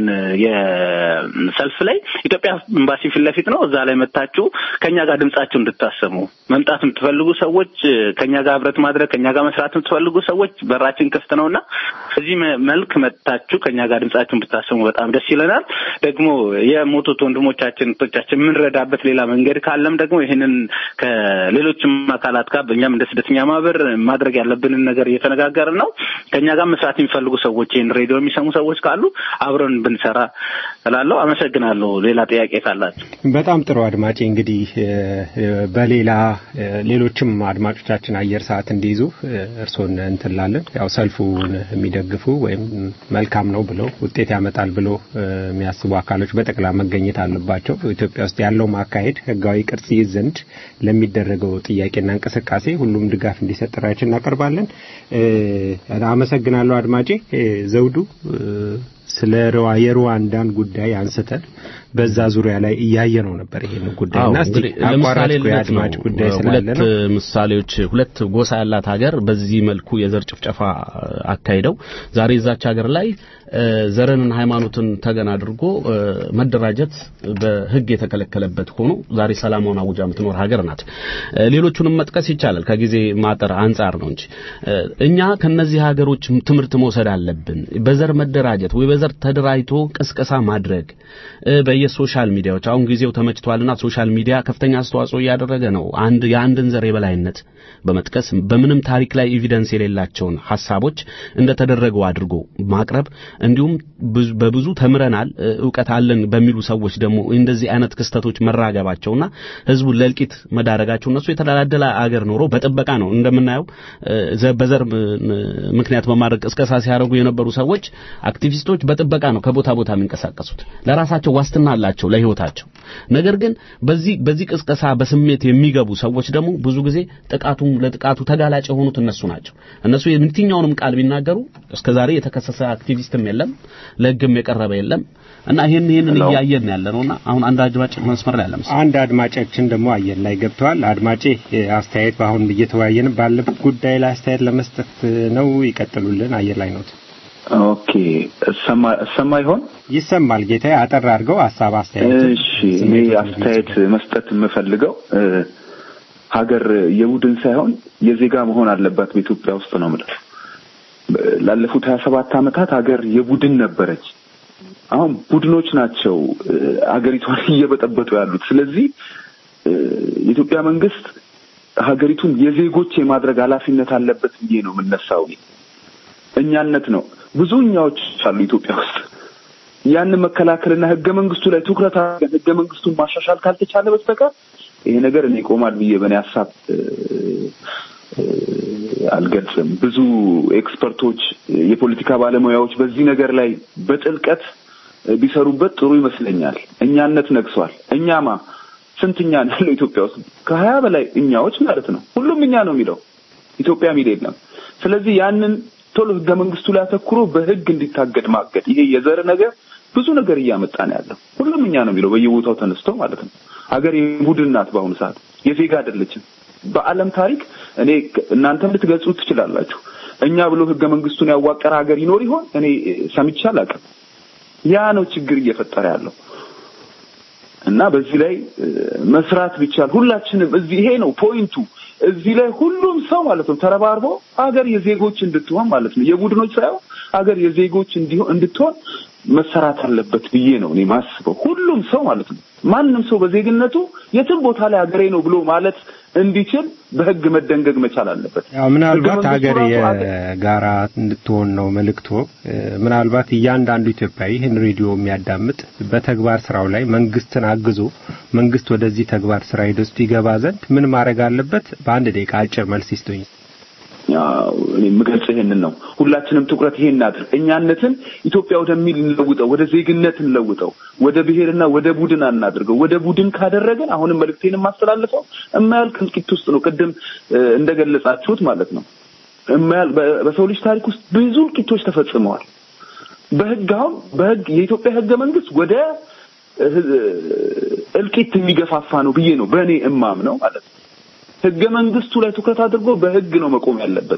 የሰልፍ ላይ ኢትዮጵያ ኤምባሲ ፊት ለፊት ነው። እዛ ላይ መታችሁ ከኛ ጋር ድምጻችሁ እንድታሰሙ መምጣት የምትፈልጉ ሰዎች ከኛ ጋር ህብረት ማድረግ ከኛ ጋር መስራት የምትፈልጉ ሰዎች በራችን ክፍት ነውና በዚህ መልክ መጥታችሁ ከኛ ጋር ድምጻችሁ እንድታሰሙ በጣም ደስ ይለናል። ደግሞ የሞቱት ወንድሞቻችን እህቶቻችን የምንረዳበት ሌላ መንገድ ካለም ደግሞ ይህንን ከሌሎችም አካላት ጋር በእኛም እንደ ስደተኛ ማህበር ማድረግ ያለብንን ነገር እየተነጋገርን ነው። ከእኛ ጋር መስራት የሚፈልጉ ሰዎች ይህን ሬዲዮ የሚሰሙ ሰዎች ካሉ አብረን ብንሰራ እላለሁ። አመሰግናለሁ። ሌላ ጥያቄ ካላችሁ በጣም ጥሩ አድማጭ። እንግዲህ በሌላ ሌሎችም አድማጮቻችን አየር ሰዓት እንዲይዙ እርስዎን እንትላለን። ያው ሰልፉን የሚደግፉ ወይም መልካም ነው ብለው ውጤት ያመጣል ብሎ የሚያስቡ አካሎች በጠቅላ መገኘት አለባቸው። ኢትዮጵያ ውስጥ ያለው ማካሄድ ህጋዊ ቅርጽ ይይዝ ዘንድ ለሚደረገው ጥያቄና እንቅስቃሴ ሁሉም ድጋፍ እንዲሰጥ ጥሪያችን እናቀርባለን። አመሰግናለሁ አድማጬ ዘውዱ ስለ የሩዋንዳን ጉዳይ አንስተን በዛ ዙሪያ ላይ እያየ ነው ነበር ይሄን ጉዳይ እና እስቲ አቋራጭ የአድማጭ ጉዳይ ስላለ ሁለት ምሳሌዎች ሁለት ጎሳ ያላት ሀገር በዚህ መልኩ የዘር ጭፍጨፋ አካሂደው ዛሬ እዛች ሀገር ላይ ዘርንና ሃይማኖትን ተገን አድርጎ መደራጀት በህግ የተከለከለበት ሆኖ ዛሬ ሰላማውን አውጃ የምትኖር ሀገር ናት። ሌሎቹንም መጥቀስ ይቻላል ከጊዜ ማጠር አንጻር ነው እንጂ እኛ ከነዚህ ሀገሮች ትምህርት መውሰድ አለብን። በዘር መደራጀት ወይ በዘር ተደራጅቶ ቅስቀሳ ማድረግ በየሶሻል ሚዲያዎች አሁን ጊዜው ተመችቷልና ሶሻል ሚዲያ ከፍተኛ አስተዋጽኦ እያደረገ ነው። አንድ የአንድን ዘር የበላይነት በመጥቀስ በምንም ታሪክ ላይ ኤቪደንስ የሌላቸውን ሐሳቦች እንደተደረገው አድርጎ ማቅረብ እንዲሁም በብዙ ተምረናል እውቀት አለን በሚሉ ሰዎች ደግሞ እንደዚህ አይነት ክስተቶች መራገባቸውና ህዝቡን ለእልቂት መዳረጋቸው እነሱ የተደላደለ አገር ኖሮ በጥበቃ ነው እንደምናየው በዘር ምክንያት በማድረግ ቅስቀሳ ሲያደርጉ የነበሩ ሰዎች አክቲቪስቶች በጥበቃ ነው ከቦታ ቦታ የሚንቀሳቀሱት። ለራሳቸው ዋስትና አላቸው ለህይወታቸው። ነገር ግን በዚህ በዚህ ቅስቀሳ በስሜት የሚገቡ ሰዎች ደግሞ ብዙ ጊዜ ጥቃቱም ለጥቃቱ ተጋላጭ የሆኑት እነሱ ናቸው። እነሱ የትኛውንም ቃል ቢናገሩ እስከዛሬ የተከሰሰ አክቲቪስትም የለም፣ ለህግም የቀረበ የለም እና ይሄን ይሄንን እያየን ያለ ነውና አሁን አንድ አድማጭ መስመር ላይ አለ መሰለኝ። አንድ አድማጫችን ደግሞ አየር ላይ ገብተዋል። አድማጬ አስተያየት በአሁን እየተወያየን ባለበት ጉዳይ ላይ አስተያየት ለመስጠት ነው። ይቀጥሉልን። አየር ላይ ነው። ኦኬ እሰማ እሰማ ይሆን? ይሰማል ጌታዬ። አጠር አድርገው ሀሳብ አስተያየት። እሺ እኔ አስተያየት መስጠት የምፈልገው ሀገር የቡድን ሳይሆን የዜጋ መሆን አለባት በኢትዮጵያ ውስጥ ነው የምለው። ላለፉት ሀያ ሰባት ዓመታት ሀገር የቡድን ነበረች። አሁን ቡድኖች ናቸው ሀገሪቷን እየበጠበጡ ያሉት። ስለዚህ የኢትዮጵያ መንግስት ሀገሪቱን የዜጎች የማድረግ ኃላፊነት አለበት ብዬ ነው የምነሳው። እኛነት ነው ብዙ እኛዎች አሉ ኢትዮጵያ ውስጥ። ያንን መከላከልና ህገ መንግስቱ ላይ ትኩረት አድርገን ህገ መንግስቱን ማሻሻል ካልተቻለ በስተቀር ይሄ ነገር እኔ ይቆማል ብዬ በእኔ ሀሳብ አልገልጽም። ብዙ ኤክስፐርቶች፣ የፖለቲካ ባለሙያዎች በዚህ ነገር ላይ በጥልቀት ቢሰሩበት ጥሩ ይመስለኛል። እኛነት ነግሷል። እኛማ ስንት እኛ ነው ያለው ኢትዮጵያ ውስጥ? ከሀያ በላይ እኛዎች ማለት ነው። ሁሉም እኛ ነው የሚለው ኢትዮጵያ የሚል የለም። ስለዚህ ያንን ቶሎ ህገ መንግስቱ ላይ አተኩሮ በህግ እንዲታገድ ማገድ። ይሄ የዘር ነገር ብዙ ነገር እያመጣ ነው ያለው። ሁሉም እኛ ነው የሚለው በየቦታው ተነስቶ ማለት ነው። ሀገር የቡድን ናት። በአሁኑ ሰዓት የዜጋ አይደለችም። በዓለም ታሪክ እኔ እናንተም ልትገልጹት ትችላላችሁ። እኛ ብሎ ህገ መንግስቱን ያዋቀረ ሀገር ይኖር ይሆን? እኔ ሰምቼ አላውቅም። ያ ነው ችግር እየፈጠረ ያለው እና በዚህ ላይ መስራት ቢቻል ሁላችንም እዚህ ይሄ ነው ፖይንቱ። እዚህ ላይ ሁሉም ሰው ማለት ነው ተረባርቦ ሀገር የዜጎች እንድትሆን ማለት ነው የቡድኖች ሳይሆን ሀገር የዜጎች እንዲሆን እንድትሆን መሰራት አለበት ብዬ ነው እኔ ማስበው። ሁሉም ሰው ማለት ነው ማንም ሰው በዜግነቱ የትም ቦታ ላይ ሀገሬ ነው ብሎ ማለት እንዲችል በህግ መደንገግ መቻል አለበት። ያው ምናልባት ሀገር የጋራ እንድትሆን ነው መልእክቶ። ምናልባት እያንዳንዱ ኢትዮጵያዊ ይህን ሬዲዮ የሚያዳምጥ በተግባር ስራው ላይ መንግስትን አግዞ መንግስት ወደዚህ ተግባር ስራ ሂዶ ውስጥ ይገባ ዘንድ ምን ማድረግ አለበት? በአንድ ደቂቃ አጭር መልስ ይስጡኝ። እኔ የምገልጽ ይሄንን ነው። ሁላችንም ትኩረት ይሄን እናድርግ። እኛነትን ኢትዮጵያ ወደሚል እንለውጠው፣ ወደ ዜግነት እንለውጠው፣ ወደ ብሔርና ወደ ቡድን አናድርገው። ወደ ቡድን ካደረገን አሁንም መልእክቴን የማስተላልፈው የማያልቅ እልቂት ውስጥ ነው። ቅድም እንደገለጻችሁት ማለት ነው የማያልቅ በሰው ልጅ ታሪክ ውስጥ ብዙ እልቂቶች ተፈጽመዋል። በህግ አሁን በህግ የኢትዮጵያ ህገ መንግስት ወደ እልቂት የሚገፋፋ ነው ብዬ ነው በእኔ እማም ነው ማለት ነው። ህገ መንግስቱ ላይ ትኩረት አድርጎ በህግ ነው መቆም ያለበት።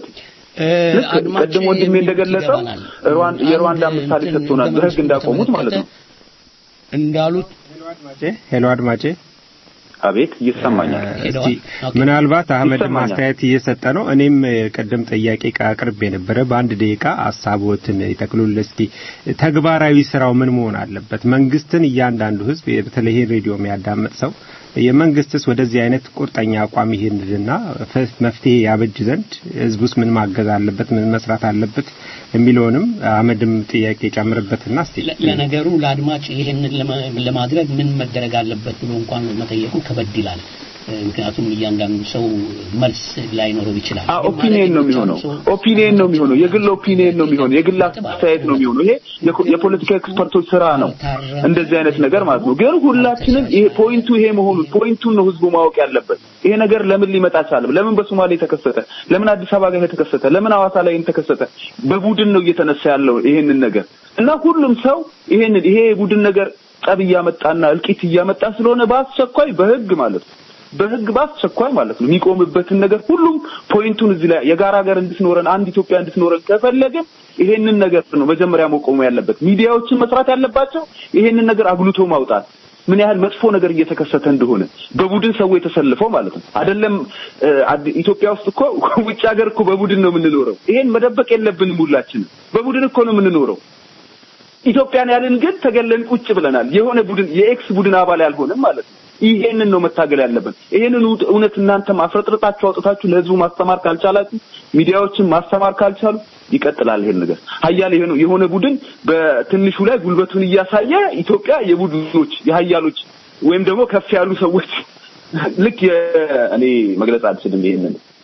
ቅድም ወንድሜ እንደገለጸው የሩዋንዳ ምሳሌ ሰጥቶናል፣ በህግ እንዳቆሙት ማለት ነው እንዳሉት። ሄሎ አድማጬ፣ አቤት ይሰማኛል። እስቲ ምናልባት አህመድ ማስተያየት እየሰጠ ነው። እኔም ቅድም ጥያቄ አቅርቤ የነበረ በአንድ ደቂቃ ሀሳቦትን ይጠቅሉል። እስቲ ተግባራዊ ስራው ምን መሆን አለበት? መንግስትን እያንዳንዱ ህዝብ በተለይ ሬዲዮ የሚያዳምጥ ሰው የመንግስትስ ወደዚህ አይነት ቁርጠኛ አቋም ይሄንና መፍትሄ ያበጅ ዘንድ ህዝብ ውስጥ ምን ማገዝ አለበት፣ ምን መስራት አለበት የሚለውንም አመድም ጥያቄ ጨምርበትና እስቲ ለነገሩ ለአድማጭ ይሄንን ለማድረግ ምን መደረግ አለበት ብሎ እንኳን መጠየቁ ከበድ ይላል። ምክንያቱም እያንዳንዱ ሰው መልስ ላይኖረው ይችላል። ኦፒኒየን ነው የሚሆነው። ኦፒኒየን ነው የሚሆነው። የግል ኦፒኒየን ነው የሚሆነው። የግል አስተያየት ነው የሚሆነው። ይሄ የፖለቲካ ኤክስፐርቶች ስራ ነው፣ እንደዚህ አይነት ነገር ማለት ነው። ግን ሁላችንም ይሄ ፖይንቱ ይሄ መሆኑን ፖይንቱን ነው ህዝቡ ማወቅ ያለበት። ይሄ ነገር ለምን ሊመጣ ቻለ? ለምን በሶማሌ ተከሰተ? ለምን አዲስ አበባ ጋር ተከሰተ? ለምን ሐዋሳ ላይ ተከሰተ? በቡድን ነው እየተነሳ ያለው ይሄንን ነገር እና ሁሉም ሰው ይሄንን ይሄ የቡድን ነገር ጠብ እያመጣና እልቂት እያመጣ ስለሆነ በአስቸኳይ በህግ ማለት ነው በህግ በአስቸኳይ ማለት ነው የሚቆምበትን ነገር ሁሉም ፖይንቱን እዚህ ላይ የጋራ ሀገር እንድትኖረን አንድ ኢትዮጵያ እንድትኖረን ከፈለግን ይሄንን ነገር ነው መጀመሪያ መቆሙ ያለበት። ሚዲያዎችን መስራት ያለባቸው ይሄንን ነገር አጉልቶ ማውጣት ምን ያህል መጥፎ ነገር እየተከሰተ እንደሆነ በቡድን ሰው የተሰልፈው ማለት ነው። አይደለም ኢትዮጵያ ውስጥ እኮ ውጭ ሀገር እኮ በቡድን ነው የምንኖረው። ይሄን መደበቅ የለብንም። ሁላችንም በቡድን እኮ ነው የምንኖረው። ኢትዮጵያን ያልን ግን ተገለን ቁጭ ብለናል። የሆነ ቡድን የኤክስ ቡድን አባል ያልሆነም ማለት ነው። ይሄንን ነው መታገል ያለብን። ይሄንን እውነት እናንተ ማፍረጥርጣችሁ አውጥታችሁ ለህዝቡ ማስተማር ካልቻላችሁ፣ ሚዲያዎችን ማስተማር ካልቻሉ ይቀጥላል ይሄን ነገር። ሀያል የሆነ ቡድን በትንሹ ላይ ጉልበቱን እያሳየ ኢትዮጵያ የቡድኖች የሀያሎች ወይም ደግሞ ከፍ ያሉ ሰዎች ልክ እኔ መግለጽ አልችልም። ይሄንን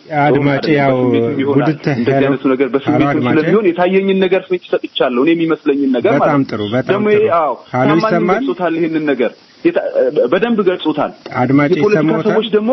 አድማጭ ያው ቡድተ እንደዚህ አይነቱ ነገር በስሜት አድማጭ ስለሚሆን የታየኝን ነገር ፍንጭ ሰጥቻለሁ። እኔ የሚመስለኝን ነገር ማለት በጣም ነው። ጥሩ በጣም ደግሞ ጥሩ ይሄ አዎ ሀሎ ታማኝ ይሰማል ገልጾታል። ይሄንን ነገር የታ- በደንብ ገልጾታል። አድማጭ የፖለቲካ ይሰማዎታል ሰዎች ደግሞ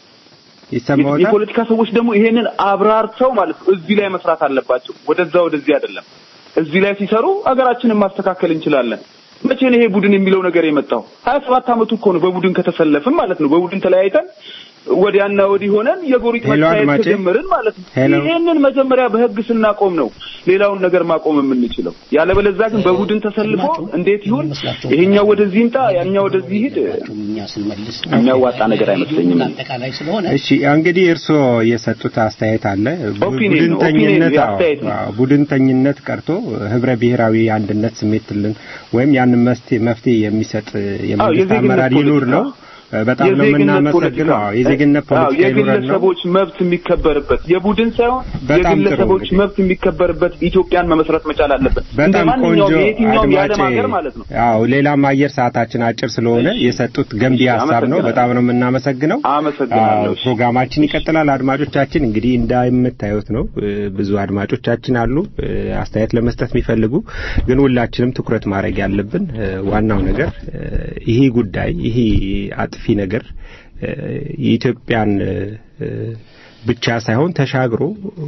ይሰማዎታል የፖለቲካ ሰዎች ደግሞ ይሄንን አብራርተው ማለት ነው እዚህ ላይ መስራት አለባቸው። ወደዛ ወደዚህ አይደለም። እዚህ ላይ ሲሰሩ አገራችንን ማስተካከል እንችላለን። መቼ ነው ይሄ ቡድን የሚለው ነገር የመጣው? ሀያ ሰባት አመቱ እኮ ነው በቡድን ከተሰለፍን ማለት ነው። በቡድን ተለያይተን ወዲያና ወዲህ ሆነን የጎሪጥ ሄሎ መታየት አድማጬ። ከጀመርን ማለት ነው። ሄሎ። ይሄንን መጀመሪያ በህግ ስናቆም ነው ሌላውን ነገር ማቆም የምንችለው። ያለበለዚያ ግን በቡድን ተሰልፎ እንዴት ይሁን ይሄኛው ወደዚህ ይምጣ ያኛው ወደዚህ ሂድ እኛ ስንመልስ የሚያዋጣ ነገር አይመስለኝም። አጠቃላይ ስለሆነ እሺ እንግዲህ እርስዎ የሰጡት አስተያየት አለ ቡ- ኦፒኒየን ነው። ቡድንተኝነት ኦፒኒየን አዎ፣ አስተያየት ነው። አዎ፣ ቡድንተኝነት ቀርቶ ህብረ ብሔራዊ አንድነት ስሜትልን ወይም ያንን መፍትሄ መፍትሄ የሚሰጥ የመንግስት የዜግነት አመራር ይኑር ነው በጣም ነው የዜግነት የምናመሰግነው ፖለቲካ አዎ፣ የዜግነት አዎ፣ ፖለቲካ ይኑረን ነው የግለሰቦች መብት የሚከበርበት የቡድን ሳይሆን በጣም ጥሩ የግለሰቦች እንግዲህ። መብት የሚከበርበት ኢትዮጵያን መመስረት መቻል አለበት። እንደ በጣም ቆንጆ ማንኛውም የየትኛውም የዓለም አድማጭ ሀገር ማለት ነው። አዎ ሌላም አየር ሰዓታችን አጭር ስለሆነ የሰጡት ገንቢ እሺ፣ ሀሳብ ነው አመሰግናለሁ። በጣም ነው የምናመሰግነው አመሰግናለሁ። አዎ፣ ፕሮግራማችን ይቀጥላል አድማጮቻችን እንግዲህ እንደምታዩት ነው እ፣ ብዙ አድማጮቻችን አሉ እ፣ አስተያየት ለመስጠት የሚፈልጉ ግን ሁላችንም ትኩረት ማድረግ ያለብን እ፣ ዋናው ነገር እ፣ ይሄ ጉዳይ ይሄ አጥፊ ነገር እ፣ የኢትዮጵያን እ፣ ብቻ ሳይሆን ተሻግሮ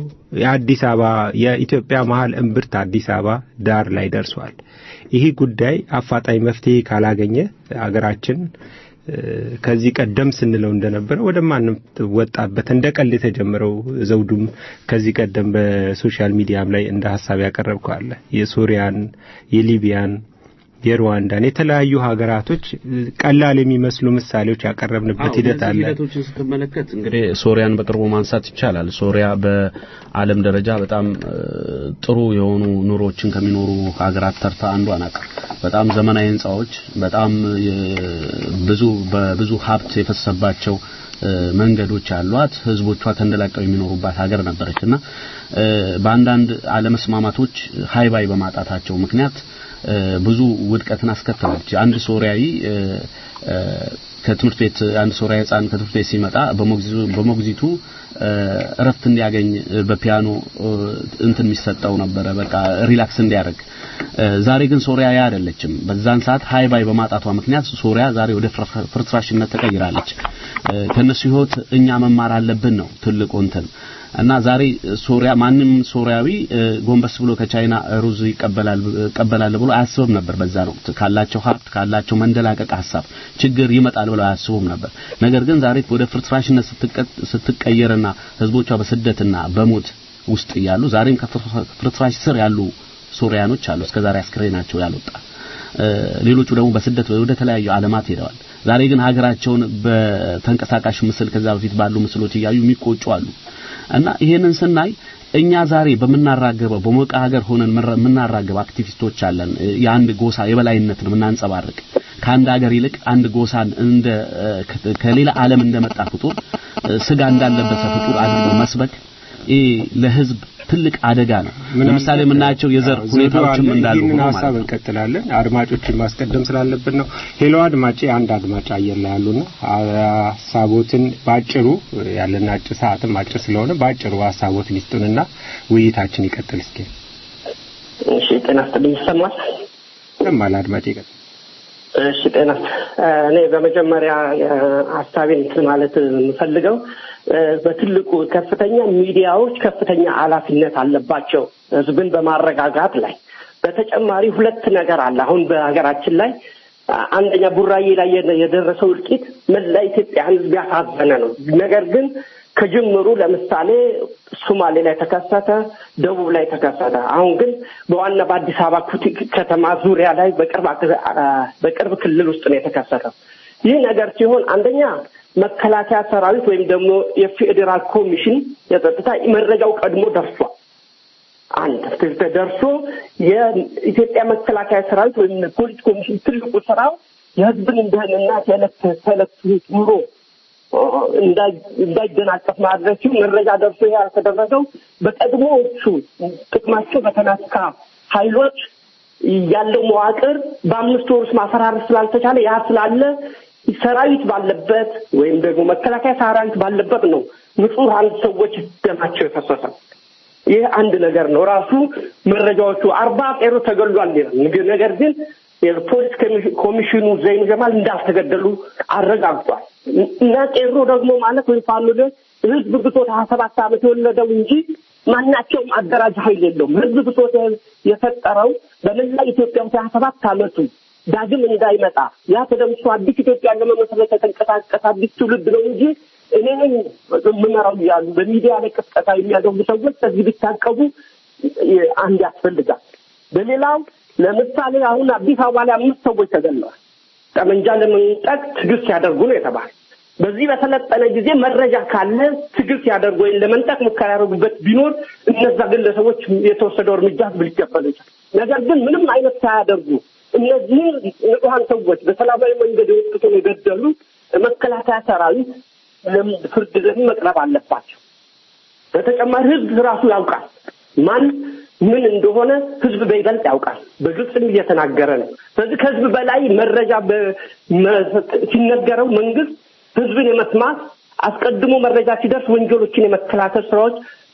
የአዲስ አበባ የኢትዮጵያ መሀል እምብርት አዲስ አበባ ዳር ላይ ደርሷል። ይህ ጉዳይ አፋጣኝ መፍትሄ ካላገኘ አገራችን እ፣ ከዚህ ቀደም ስንለው እንደነበረ ወደ ማንም ወጣበት እንደ ቀልድ የተጀመረው ዘውዱም ከዚህ ቀደም በሶሻል ሚዲያም ላይ እንደ ሀሳብ ያቀረብከው አለ የሶሪያን የሊቢያን የሩዋንዳን የተለያዩ ሀገራቶች እ፣ ቀላል የሚመስሉ ምሳሌዎች ያቀረብንበት ሂደት አለ። ሂደቶችን ስትመለከት እንግዲህ ሶሪያን በቅርቡ ማንሳት ይቻላል። ሶሪያ በዓለም ደረጃ በጣም እ፣ ጥሩ የሆኑ ኑሮችን ከሚኖሩ ሀገራት ተርታ አንዷ ናት። በጣም ዘመናዊ ህንጻዎች፣ በጣም የ- ብዙ በብዙ ሀብት የፈሰባቸው እ፣ መንገዶች አሏት። ህዝቦቿ ተንደላቀው የሚኖሩባት ሀገር ነበረች እና እ፣ በአንዳንድ አለመስማማቶች ሀይባይ በማጣታቸው ምክንያት እ፣ ብዙ ውድቀትን አስከተለች። አንድ ሶሪያዊ እ፣ እ፣ ከትምህርት ቤት አንድ ሶሪያዊ ህፃን ከትምህርት ቤት ሲመጣ በሞግዚቱ በሞግዚቱ እ፣ እረፍት እንዲያገኝ እ፣ በፒያኖ እ፣ እንትን የሚሰጠው ነበረ በቃ ሪላክስ እንዲያደርግ። እ፣ ዛሬ ግን ሶሪያ ያ አይደለችም። በዛን ሰዓት ሃይ ባይ በማጣቷ ምክንያት ሶሪያ ዛሬ ወደ ፍር- ፍርስራሽነት ተቀይራለች። እ፣ ከነሱ ህይወት እኛ መማር አለብን ነው ትልቁ እንትን እና ዛሬ ሶሪያ ማንም ሶሪያዊ እ፣ ጎንበስ ብሎ ከቻይና ሩዝ ይቀበላል ይቀበላል ብሎ አያስብም ነበር። በዛ ነው ካላቸው ሀብት ካላቸው መንደላቀቅ ሀሳብ ችግር ይመጣል ብለው አያስቡም ነበር። ነገር ግን ዛሬ ወደ ፍርስራሽነት ስትቀ- ስትቀየርና ህዝቦቿ በስደትና በሞት ውስጥ እያሉ ዛሬም ከፍርስራሽ ስር ያሉ ሶሪያኖች አሉ። እስከዛሬ አስክሬናቸው ያልወጣ እ፣ ሌሎቹ ደግሞ በስደት ወደ ተለያዩ ዓለማት ሄደዋል። ዛሬ ግን ሀገራቸውን በተንቀሳቃሽ ምስል ከዛ በፊት ባሉ ምስሎች እያዩ የሚቆጩ አሉ። እና ይሄንን ስናይ እኛ ዛሬ በምናራገበው በሞቀ ሀገር ሆነን ምራ- የምናራገብ አክቲቪስቶች አለን። እ፣ የአንድ ጎሳ የበላይነትን የምናንጸባርቅ ከአንድ ሀገር ይልቅ አንድ ጎሳን እንደ እ፣ ከ- ከሌላ ዓለም እንደመጣ ፍጡር እ፣ ስጋ እንዳለበሰ ፍጡር አድርጎ መስበክ ይህ ለህዝብ ትልቅ አደጋ ነው። ለምሳሌ የምናያቸው የዘር ሁኔታዎችም እንዳሉ ይህንን ሆኖ ሀሳብ ማለት ነው። እንቀጥላለን። አድማጮችን ማስቀደም ስላለብን ነው። ሄሎ አድማጭ፣ አንድ አድማጭ አየር ላይ ያሉና ሀሳቦትን ባጭሩ ያለን አጭር ሰዓትም አጭር ስለሆነ ባጭሩ ሀሳቦትን ይስጡንና ውይይታችን ይቀጥል። እስኪ እሺ ጤና ይስጥልኝ ይሰማል ይሰማል አድማጭ ይቀጥል። እሺ ጤና እኔ በመጀመሪያ ሀሳቤን እንትን ማለት የምፈልገው እ፣ በትልቁ ከፍተኛ ሚዲያዎች ከፍተኛ ኃላፊነት አለባቸው ህዝብን በማረጋጋት ላይ በተጨማሪ ሁለት ነገር አለ አሁን በሀገራችን ላይ አ- አንደኛ ቡራዬ ላይ የደ- የደረሰው እልቂት መላ ኢትዮጵያን ህዝብ ያሳዘነ ነው ነገር ግን ከጅምሩ ለምሳሌ ሶማሌ ላይ ተከሰተ፣ ደቡብ ላይ ተከሰተ። አሁን ግን በዋና በአዲስ አበባ ኩቲ- ከተማ ዙሪያ ላይ በቅርብ አክ- አ- በቅርብ ክልል ውስጥ ነው የተከሰተው። ይህ ነገር ሲሆን አንደኛ መከላከያ ሰራዊት ወይም ደግሞ የፌዴራል ኮሚሽን የጸጥታ መረጃው ቀድሞ ደርሷል። አንድ ደርሶ የኢትዮጵያ መከላከያ ሰራዊት ወይም ፖሊስ ኮሚሽን ትልቁ ስራው የህዝብን ደህንነት የዕለት ተዕለት ኑሮ እንዳይ- እንዳይደናቀፍ ማድረግ ሲሆን መረጃ ደርሶ ይሄ ያልተደረገው በቀድሞዎቹ ጥቅማቸው በተነካ ኃይሎች ያለው መዋቅር በአምስት ወር ውስጥ ማፈራረስ ስላልተቻለ ያ ስላለ ሰራዊት ባለበት ወይም ደግሞ መከላከያ ሰራዊት ባለበት ነው ንጹሐን ሰዎች ደማቸው የፈሰሰው። ይህ አንድ ነገር ነው። ራሱ መረጃዎቹ አርባ ቄሮ ተገሏል ይላል። ነገር ግን የፖሊስ ኮሚሽኑ ዘይኑ ጀማል እንዳልተገደሉ አረጋግጧል። እና ቄሮ ደግሞ ማለት ወይም ፋኖ ህዝብ ብሶት ሀያ ሰባት ዓመት የወለደው እንጂ ማናቸውም አደራጅ ኃይል የለውም። ህዝብ ብሶት የፈጠረው በመላ ኢትዮጵያ ውስጥ ሀያ ሰባት ዓመቱ ዳግም እንዳይመጣ ያ ተደምሶ አዲስ ኢትዮጵያ ለመመስረት የተንቀሳቀሰ አዲስ ትውልድ ነው እንጂ እኔ ነኝ የምመራው እያሉ በሚዲያ ላይ ቅስቀሳ የሚያደርጉ ሰዎች ከዚህ ቢታቀቡ አንድ ያስፈልጋል። በሌላው ለምሳሌ አሁን አዲስ አበባ ላይ አምስት ሰዎች ተገለዋል። ጠመንጃ ለመንጠቅ ትግል ሲያደርጉ ነው የተባለ። በዚህ በሰለጠነ ጊዜ መረጃ ካለ ትግል ሲያደርጉ ወይም ለመንጠቅ ሙከራ ያደርጉበት ቢኖር እነዛ ግለሰቦች የተወሰደው እርምጃ ህዝብ ሊቀበሉ ይችላል። ነገር ግን ምንም አይነት ሳያደርጉ እነዚህን ንጹሐን ሰዎች በሰላማዊ መንገድ የወጡትን የገደሉ መከላከያ ሰራዊት ፍርድ ዘንድ መቅረብ አለባቸው። በተጨማሪ ህዝብ ራሱ ያውቃል ማን ምን እንደሆነ ህዝብ በይበልጥ ያውቃል። በግልጽም እየተናገረ ነው። ስለዚህ ከህዝብ በላይ መረጃ ሲነገረው መንግስት ህዝብን የመስማት አስቀድሞ መረጃ ሲደርስ ወንጀሎችን የመከላከል ስራዎች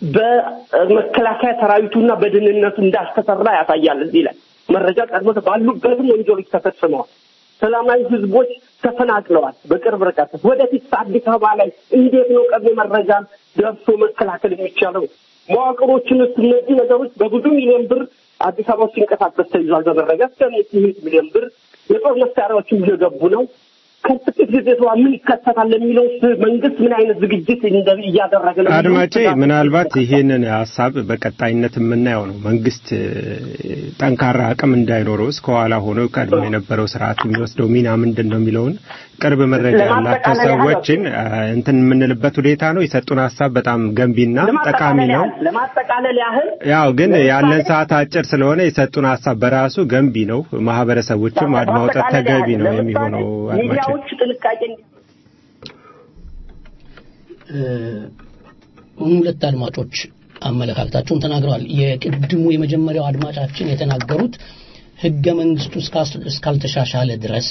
በመከላከያ ሰራዊቱና በደህንነቱ እንዳልተሰራ ያሳያል። እዚህ ላይ መረጃ ቀድሞ ባሉበትም ወንጀሎች ተፈጽመዋል። ሰላማዊ ህዝቦች ተፈናቅለዋል። በቅርብ ርቀት ወደፊት አዲስ አበባ ላይ እንዴት ነው ቀድሞ መረጃን ደርሶ መከላከል የሚቻለው? መዋቅሮችን ውስጥ እነዚህ ነገሮች በብዙ ሚሊዮን ብር አዲስ አበባ ውስጥ ሲንቀሳቀስ ተይዟል። በመረጃ እስከ ስምንት ሚሊዮን ብር የጦር መሳሪያዎችም እየገቡ ነው። ከጥቂት ጊዜ በኋላ ምን ይከሰታል ለሚለው መንግስት ምን አይነት ዝግጅት እያደረገ ነው? አድማጬ፣ ምናልባት ይሄንን ሀሳብ በቀጣይነት የምናየው ነው። መንግስት ጠንካራ አቅም እንዳይኖረው እስከኋላ ሆኖ ቀድሞ የነበረው ስርዓት የሚወስደው ሚና ምንድን ነው የሚለውን ቅርብ መረጃ ያላቸው ሰዎችን እንትን የምንልበት ሁኔታ ነው። የሰጡን ሀሳብ በጣም ገንቢና ጠቃሚ ነው። ለማጠቃለል ያህል ያው ግን ያለን ሰዓት አጭር ስለሆነ የሰጡን ሀሳብ በራሱ ገንቢ ነው። ማህበረሰቦችም አድማውጠት ተገቢ ነው የሚሆነው አድማጭ ሚዲያዎች ጥንቃቄ ሁለት አድማጮች አመለካከታቸውን ተናግረዋል። የቅድሙ የመጀመሪያው አድማጫችን የተናገሩት ህገ መንግስቱ እስካልተሻሻለ ድረስ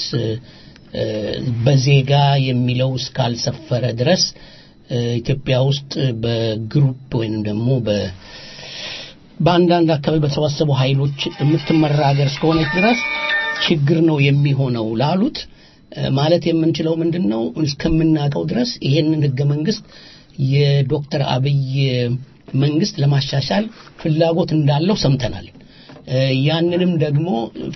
በዜጋ የሚለው እስካልሰፈረ ድረስ ኢትዮጵያ ውስጥ በግሩፕ ወይንም ደግሞ በአንዳንድ አካባቢ በተሰባሰቡ ኃይሎች የምትመራ ሀገር እስከሆነች ድረስ ችግር ነው የሚሆነው ላሉት ማለት የምንችለው ምንድን ነው? እስከምናውቀው ድረስ ይሄንን ህገ መንግስት የዶክተር አብይ መንግስት ለማሻሻል ፍላጎት እንዳለው ሰምተናል። ያንንም ደግሞ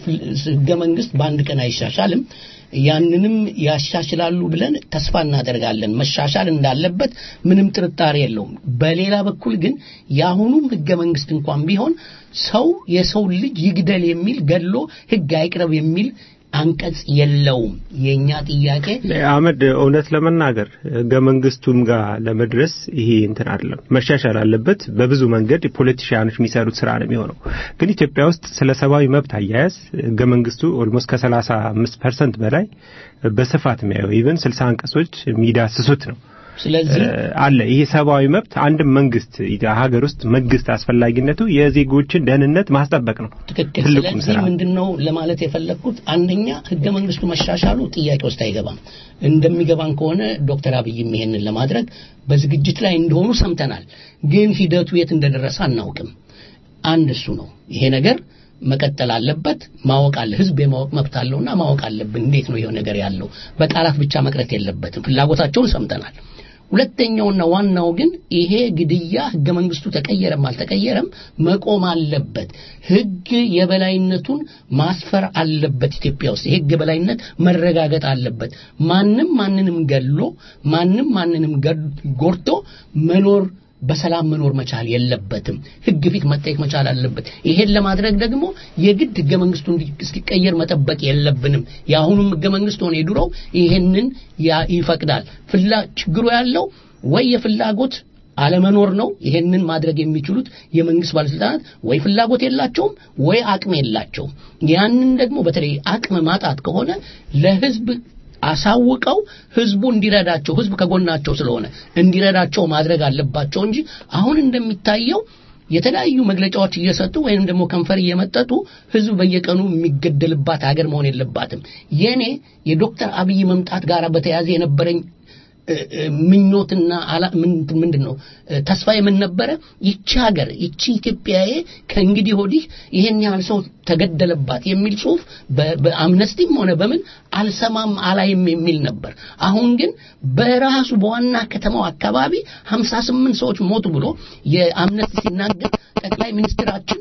ህገ መንግስት በአንድ ቀን አይሻሻልም። ያንንም ያሻሽላሉ ብለን ተስፋ እናደርጋለን። መሻሻል እንዳለበት ምንም ጥርጣሬ የለውም። በሌላ በኩል ግን የአሁኑም ህገ መንግስት እንኳን ቢሆን ሰው የሰው ልጅ ይግደል የሚል ገድሎ ህግ አይቅረብ የሚል አንቀጽ የለውም። የኛ ጥያቄ አህመድ፣ እውነት ለመናገር ህገ መንግስቱም ጋር ለመድረስ ይሄ እንትን አይደለም፣ መሻሻል አለበት። በብዙ መንገድ ፖለቲሽያኖች የሚሰሩት ስራ ነው የሚሆነው። ግን ኢትዮጵያ ውስጥ ስለ ሰብአዊ መብት አያያዝ ህገ መንግስቱ ኦልሞስት ከሰላሳ አምስት ፐርሰንት በላይ በስፋት የሚያየው ኢቨን ስልሳ አንቀጾች የሚዳስሱት ነው። ስለዚህ አለ ይሄ ሰብአዊ መብት አንድም መንግስት ሀገር ውስጥ መንግስት አስፈላጊነቱ የዜጎችን ደህንነት ማስጠበቅ ነው። ትክክል። ትልቁም ስለዚህ ስራ ምንድን ነው ለማለት የፈለግኩት አንደኛ ህገ መንግስቱ መሻሻሉ ጥያቄ ውስጥ አይገባም። እንደሚገባን ከሆነ ዶክተር አብይም ይሄንን ለማድረግ በዝግጅት ላይ እንደሆኑ ሰምተናል። ግን ሂደቱ የት እንደደረሰ አናውቅም። አንድ እሱ ነው። ይሄ ነገር መቀጠል አለበት። ማወቅ አለ ህዝብ የማወቅ መብት አለውና ማወቅ አለብን። እንዴት ነው ይሄ ነገር ያለው? በቃላት ብቻ መቅረት የለበትም። ፍላጎታቸውን ሰምተናል። ሁለተኛውና ዋናው ግን ይሄ ግድያ ህገ መንግስቱ ተቀየረም አልተቀየረም መቆም አለበት። ህግ የበላይነቱን ማስፈር አለበት። ኢትዮጵያ ውስጥ የህግ የበላይነት መረጋገጥ አለበት። ማንም ማንንም ገድሎ ማንም ማንንም ጎድቶ መኖር በሰላም መኖር መቻል የለበትም። ህግ ፊት መጠየቅ መቻል አለበት። ይሄን ለማድረግ ደግሞ የግድ ህገ መንግስቱ እስኪቀየር መጠበቅ የለብንም። የአሁኑም ህገ መንግስት ሆነ የድሮው ይሄንን ይፈቅዳል። ፍላ ችግሩ ያለው ወይ የፍላጎት አለመኖር ነው። ይሄንን ማድረግ የሚችሉት የመንግስት ባለስልጣናት ወይ ፍላጎት የላቸውም ወይ አቅም የላቸውም። ያንን ደግሞ በተለይ አቅም ማጣት ከሆነ ለህዝብ አሳውቀው ህዝቡ እንዲረዳቸው ህዝብ ከጎናቸው ስለሆነ እንዲረዳቸው ማድረግ አለባቸው እንጂ አሁን እንደሚታየው የተለያዩ መግለጫዎች እየሰጡ ወይም ደግሞ ከንፈር እየመጠጡ ህዝብ በየቀኑ የሚገደልባት ሀገር መሆን የለባትም። የኔ የዶክተር አብይ መምጣት ጋር በተያያዘ የነበረኝ እ- እ- ምኞትና አላ- ምን- ምንድን ነው እ፣ ተስፋ የምን ነበረ? ይቺ ሀገር ይቺ ኢትዮጵያዬ ከእንግዲህ ወዲህ ይሄን ያህል ሰው ተገደለባት የሚል ጽሁፍ በ- በአምነስቲም ሆነ በምን አልሰማም አላይም የሚል ነበር። አሁን ግን በራሱ በዋና ከተማው አካባቢ 58 ሰዎች ሞቱ ብሎ የአምነስቲ ሲናገር ጠቅላይ ሚኒስትራችን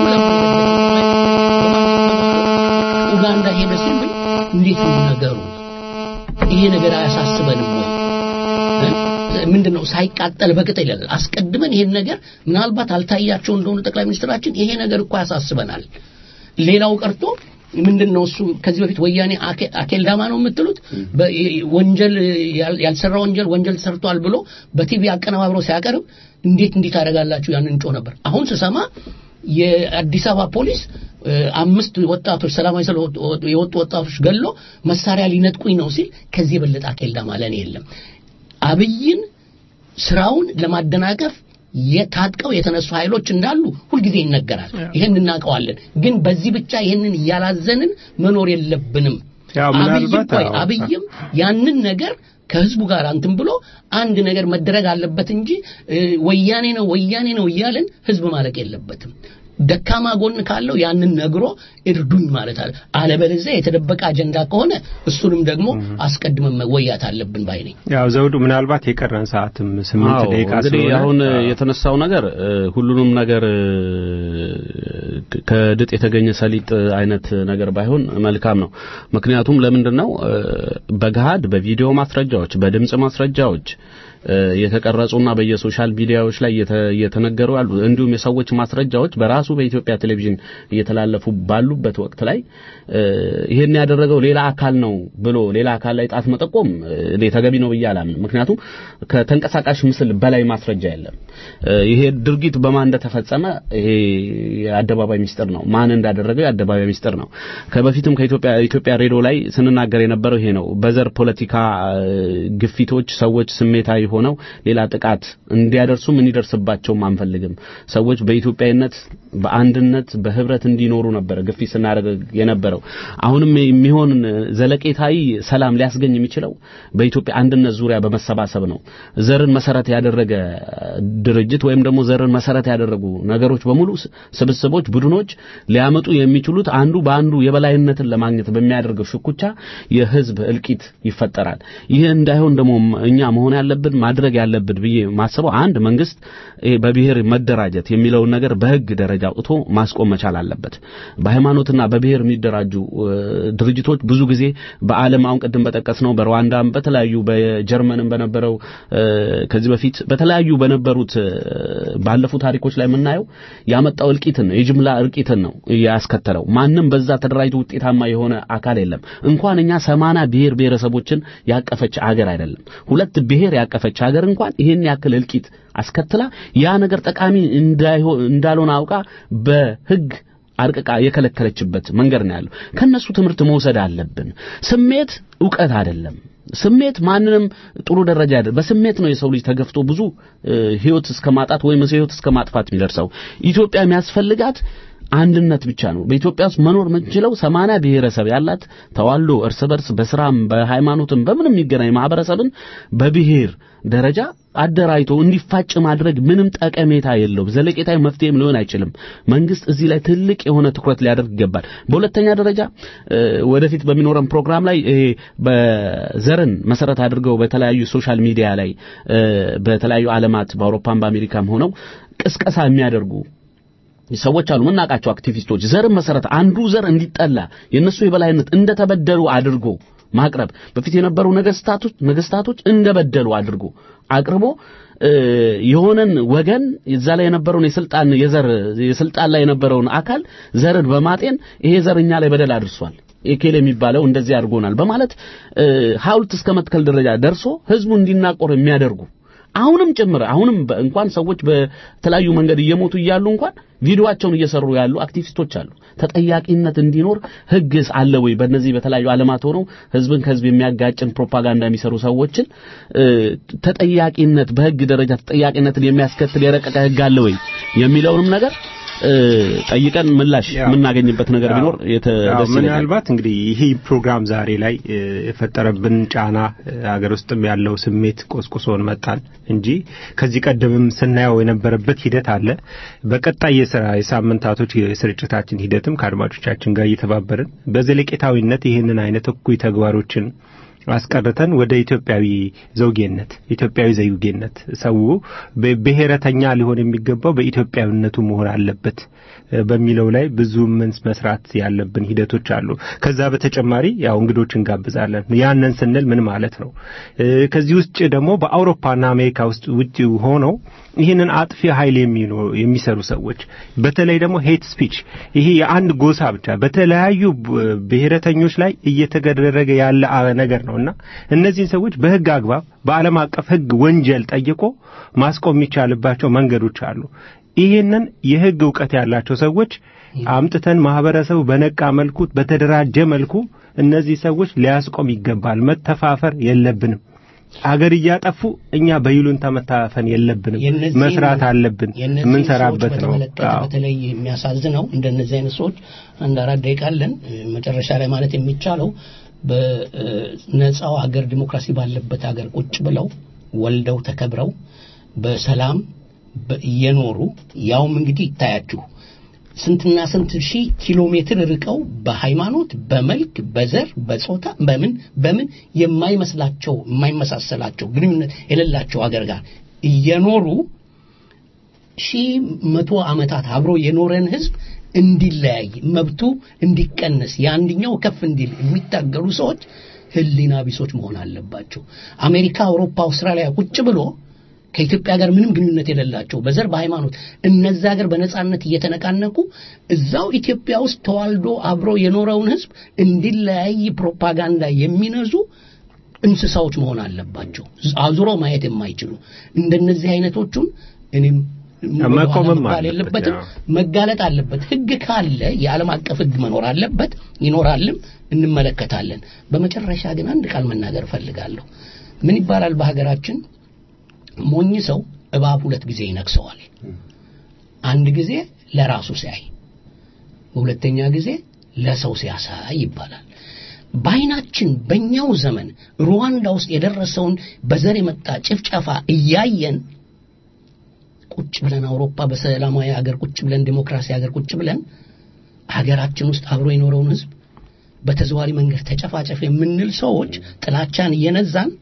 ኡጋንዳ ሄደ ሲል እንዴት ነው ነገሩ? ይሄ ነገር አያሳስበንም ወይ? ምንድን ነው ሳይቃጠል በቅጠል ይላል። አስቀድመን ይሄን ነገር ምናልባት አልታያቸው እንደሆነ ጠቅላይ ሚኒስትራችን ይሄ ነገር እኮ ያሳስበናል። ሌላው ቀርቶ ምንድን ነው እሱ ከዚህ በፊት ወያኔ አኬ- አኬልዳማ ነው የምትሉት በ- ወንጀል ያል- ያልሰራ ወንጀል ወንጀል ሰርቷል ብሎ በቲቪ አቀነባብሮ ሲያቀርብ እንዴት እንዲህ ታደርጋላችሁ ያንን እንጮ ነበር። አሁን ስሰማ የአዲስ አበባ ፖሊስ እ፣ አምስት ወጣቶች ሰላማዊ ሰልፍ ወጥ- የወጡ ወጣቶች ገሎ መሳሪያ ሊነጥቁኝ ነው ሲል ከዚህ የበለጠ አኬልዳማ ለእኔ የለም። አብይን ስራውን ለማደናቀፍ የታጥቀው የተነሱ ኃይሎች እንዳሉ ሁልጊዜ ይነገራል። ይሄን እናውቀዋለን። ግን በዚህ ብቻ ይሄንን እያላዘንን መኖር የለብንም። ያው አብይም ምናልባት ቆይ አዎ። አብይም ያንን ነገር ከህዝቡ ጋር እንትን ብሎ አንድ ነገር መደረግ አለበት እንጂ እ፣ ወያኔ ነው ወያኔ ነው እያልን ህዝብ ማለቅ የለበትም። ደካማ ጎን ካለው ያንን ነግሮ እርዱኝ ማለት አለ። አለበለዚያ የተደበቀ አጀንዳ ከሆነ እሱንም ደግሞ አስቀድመን መወያት አለብን ባይ ነኝ። ያው ዘውዱ ምናልባት የቀረን ሰዓትም ስምንት አዎ፣ ደቂቃ እንግዲህ ስለሆነ አሁን የተነሳው ነገር እ፣ ሁሉንም ነገር እ፣ ከድጥ የተገኘ ሰሊጥ አይነት ነገር ባይሆን መልካም ነው። ምክንያቱም ለምንድን ነው እ፣ በገሃድ በቪዲዮ ማስረጃዎች፣ በድምጽ ማስረጃዎች እ፣ የተቀረጹና በየሶሻል ሚዲያዎች ላይ እየተ- እየተነገሩ ያሉ እንዲሁም የሰዎች ማስረጃዎች በራሱ በኢትዮጵያ ቴሌቪዥን እየተላለፉ ባሉበት ወቅት ላይ እ፣ ይሄን ያደረገው ሌላ አካል ነው ብሎ ሌላ አካል ላይ ጣት መጠቆም እ፣ እኔ ተገቢ ነው ብዬ አላምንም። ምክንያቱም ከተንቀሳቃሽ ምስል በላይ ማስረጃ የለም። እ፣ ይሄ ድርጊት በማን እንደተፈጸመ ይሄ የአደባባይ ሚስጥር ነው። ማን እንዳደረገው የአደባባይ ሚስጥር ነው። ከበፊትም ከኢትዮጵያ ኢትዮጵያ ሬዲዮ ላይ ስንናገር የነበረው ይሄ ነው። በዘር ፖለቲካ እ፣ ግፊቶች ሰዎች ስሜታዊ ሆነው ሌላ ጥቃት እንዲያደርሱም እንዲደርስባቸውም አንፈልግም። ሰዎች በኢትዮጵያዊነት በአንድነት በህብረት እንዲኖሩ ነበረ ግፊት ስናደርግ የነበረው። አሁንም የሚሆን ዘለቄታዊ ሰላም ሊያስገኝ የሚችለው በኢትዮጵያ አንድነት ዙሪያ በመሰባሰብ ነው። ዘርን መሰረት ያደረገ ድርጅት ወይም ደግሞ ዘርን መሰረት ያደረጉ ነገሮች በሙሉ ስ- ስብስቦች፣ ቡድኖች ሊያመጡ የሚችሉት አንዱ በአንዱ የበላይነትን ለማግኘት በሚያደርገው ሽኩቻ የህዝብ እልቂት ይፈጠራል። ይህ እንዳይሆን ደግሞ እኛ መሆን ያለብን ማድረግ ያለብን ብዬ ማስበው አንድ መንግስት ይሄ በብሔር መደራጀት የሚለውን ነገር በህግ ደረጃ አውጥቶ ማስቆም መቻል አለበት። በሃይማኖትና በብሔር የሚደራጁ እ፣ ድርጅቶች ብዙ ጊዜ በዓለም አሁን ቅድም በጠቀስነው በሩዋንዳም በተለያዩ በጀርመንም በነበረው እ፣ ከዚህ በፊት በተለያዩ በነበሩት እ፣ ባለፉ ታሪኮች ላይ የምናየው ያመጣው እልቂትን ነው፣ የጅምላ እልቂትን ነው ያስከተለው። ማንም በዛ ተደራጅቶ ውጤታማ የሆነ አካል የለም። እንኳን እኛ ሰማና ብሔር ብሔረሰቦችን ያቀፈች አገር አይደለም ሁለት ብሔር ያቀፈች ሀገር እንኳን ይህን ያክል እልቂት አስከትላ ያ ነገር ጠቃሚ እንዳይሆን እንዳልሆነ አውቃ በህግ አርቅቃ የከለከለችበት መንገድ ነው ያለው። ከነሱ ትምህርት መውሰድ አለብን። ስሜት ዕውቀት አይደለም። ስሜት ማንንም ጥሩ ደረጃ አይደለም። በስሜት ነው የሰው ልጅ ተገፍቶ ብዙ እ፣ ህይወት እስከ ማጣት ወይም ህይወት እስከ ማጥፋት የሚደርሰው። ኢትዮጵያ የሚያስፈልጋት አንድነት ብቻ ነው። በኢትዮጵያ ውስጥ መኖር የምንችለው ሰማንያ ብሔረሰብ ያላት ተዋልዶ እርስ በርስ በስራም በሃይማኖትም በምንም የሚገናኝ ማህበረሰብን በብሔር ደረጃ አደራጅቶ እንዲፋጭ ማድረግ ምንም ጠቀሜታ የለውም። ዘለቄታዊ መፍትሄም ሊሆን አይችልም። መንግስት እዚህ ላይ ትልቅ የሆነ ትኩረት ሊያደርግ ይገባል። በሁለተኛ ደረጃ እ፣ ወደፊት በሚኖረን ፕሮግራም ላይ ይሄ በዘርን መሰረት አድርገው በተለያዩ ሶሻል ሚዲያ ላይ እ፣ በተለያዩ ዓለማት በአውሮፓም በአሜሪካም ሆነው ቅስቀሳ የሚያደርጉ ሰዎች አሉ የምናውቃቸው አክቲቪስቶች ዘርን መሰረት አንዱ ዘር እንዲጠላ የነሱ የበላይነት እንደተበደሉ አድርጎ ማቅረብ በፊት የነበሩ ነገስታቶች ነገስታቶች እንደበደሉ አድርጎ አቅርቦ እ፣ የሆነን ወገን እዛ ላይ የነበረውን የስልጣን የዘር የስልጣን ላይ የነበረውን አካል ዘርን በማጤን ይሄ ዘር እኛ ላይ በደል አድርሷል ኤኬል የሚባለው እንደዚህ አድርጎናል በማለት እ፣ ሐውልት እስከ መትከል ደረጃ ደርሶ ህዝቡ እንዲናቆር የሚያደርጉ አሁንም ጭምር አሁንም በ- እንኳን ሰዎች በተለያዩ መንገድ እየሞቱ እያሉ እንኳን ቪዲዮአቸውን እየሰሩ ያሉ አክቲቪስቶች አሉ። ተጠያቂነት እንዲኖር ህግ አለ ወይ? በእነዚህ በተለያዩ ዓለማት ሆነው ህዝብን ከህዝብ የሚያጋጭን ፕሮፓጋንዳ የሚሰሩ ሰዎችን እ፣ ተጠያቂነት በህግ ደረጃ ተጠያቂነትን የሚያስከትል የረቀቀ ህግ አለ ወይ የሚለውንም ነገር እ፣ ጠይቀን ምላሽ የምናገኝበት ነገር ቢኖር የተ- አዎ፣ ደስ ይለኛል። ምናልባት እንግዲህ ይህ ፕሮግራም ዛሬ ላይ እ፣ የፈጠረብን ጫና እ፣ ሀገር ውስጥም ያለው ስሜት ቆስቁሶን መጣን እንጂ ከዚህ ቀደምም ስናየው የነበረበት ሂደት አለ። በቀጣይ የስራ የሳምንታቶች የስርጭታችን ሂደትም ከአድማጮቻችን ጋር እየተባበርን በዘለቄታዊነት ይህንን አይነት እኩይ ተግባሮችን አስቀርተን ወደ ኢትዮጵያዊ ዘውጌነት ኢትዮጵያዊ ዘውጌነት ሰው በ- ብሔረተኛ ሊሆን የሚገባው በኢትዮጵያዊነቱ መሆን አለበት እ፣ በሚለው ላይ ብዙ ምን መስራት ያለብን ሂደቶች አሉ። ከዛ በተጨማሪ ያው እንግዶች እንጋብዛለን። ያንን ስንል ምን ማለት ነው? እ፣ ከዚህ ውጭ ደግሞ በአውሮፓና አሜሪካ ውስጥ ውጭ ሆነው ይህንን አጥፊ ኃይል የሚኖ- የሚሰሩ ሰዎች በተለይ ደግሞ ሄት ስፒች ይሄ የአንድ ጎሳ ብቻ በተለያዩ ብ- ብሔረተኞች ላይ እየተደረገ ያለ አ- ነገር ነው እና እነዚህን ሰዎች በሕግ አግባብ በዓለም አቀፍ ሕግ ወንጀል ጠይቆ ማስቆም የሚቻልባቸው መንገዶች አሉ። ይህንን የሕግ እውቀት ያላቸው ሰዎች አምጥተን ማህበረሰቡ በነቃ መልኩ በተደራጀ መልኩ እነዚህ ሰዎች ሊያስቆም ይገባል። መተፋፈር የለብንም። አገር እያጠፉ እኛ በይሉንታ መታፈን የለብንም። የእነዚህን- መስራት አለብን። የእነዚህን የምንሰራበት ሰዎች ነው። በተመለከተ አዎ። በተለይ የሚያሳዝነው እንደነዚህ አይነት ሰዎች አንድ አራት ደቂቃ አለን እ፣ መጨረሻ ላይ ማለት የሚቻለው በነጻው ሀገር ዲሞክራሲ ባለበት ሀገር ቁጭ ብለው ወልደው ተከብረው በሰላም በ- እየኖሩ ያውም እንግዲህ ይታያችሁ ስንትና ስንት ሺህ ኪሎ ሜትር ርቀው በሃይማኖት፣ በመልክ፣ በዘር፣ በጾታ በምን በምን የማይመስላቸው የማይመሳሰላቸው ግንኙነት የሌላቸው ሀገር ጋር እየኖሩ ሺህ መቶ ዓመታት አብሮ የኖረን ህዝብ እንዲለያይ መብቱ እንዲቀነስ የአንድኛው ከፍ እንዲል የሚታገሉ ሰዎች ህሊና ቢሶች መሆን አለባቸው። አሜሪካ፣ አውሮፓ፣ አውስትራሊያ ቁጭ ብሎ ከኢትዮጵያ ጋር ምንም ግንኙነት የሌላቸው በዘር በሃይማኖት እነዛ ሀገር በነጻነት እየተነቃነቁ እዛው ኢትዮጵያ ውስጥ ተዋልዶ አብሮ የኖረውን ህዝብ እንዲለያይ ፕሮፓጋንዳ የሚነዙ እንስሳዎች መሆን አለባቸው። አዙሮ ማየት የማይችሉ እንደነዚህ አይነቶቹን እኔም መቆምም መባል አለበት፣ የለበትም ያው። መጋለጥ አለበት። ህግ ካለ የዓለም አቀፍ ህግ መኖር አለበት፣ ይኖራልም፣ እንመለከታለን። በመጨረሻ ግን አንድ ቃል መናገር እፈልጋለሁ። ምን ይባላል በሀገራችን ሞኝ ሰው እባብ ሁለት ጊዜ ይነክሰዋል። አንድ ጊዜ ለራሱ ሲያይ፣ በሁለተኛ ጊዜ ለሰው ሲያሳይ ይባላል። በአይናችን በእኛው ዘመን ሩዋንዳ ውስጥ የደረሰውን በዘር የመጣ ጭፍጨፋ እያየን ቁጭ ብለን አውሮፓ በሰላማዊ ሀገር ቁጭ ብለን ዲሞክራሲ ሀገር ቁጭ ብለን ሀገራችን ውስጥ አብሮ የኖረውን ህዝብ በተዘዋሪ መንገድ ተጨፋጨፍ የምንል ሰዎች ጥላቻን እየነዛን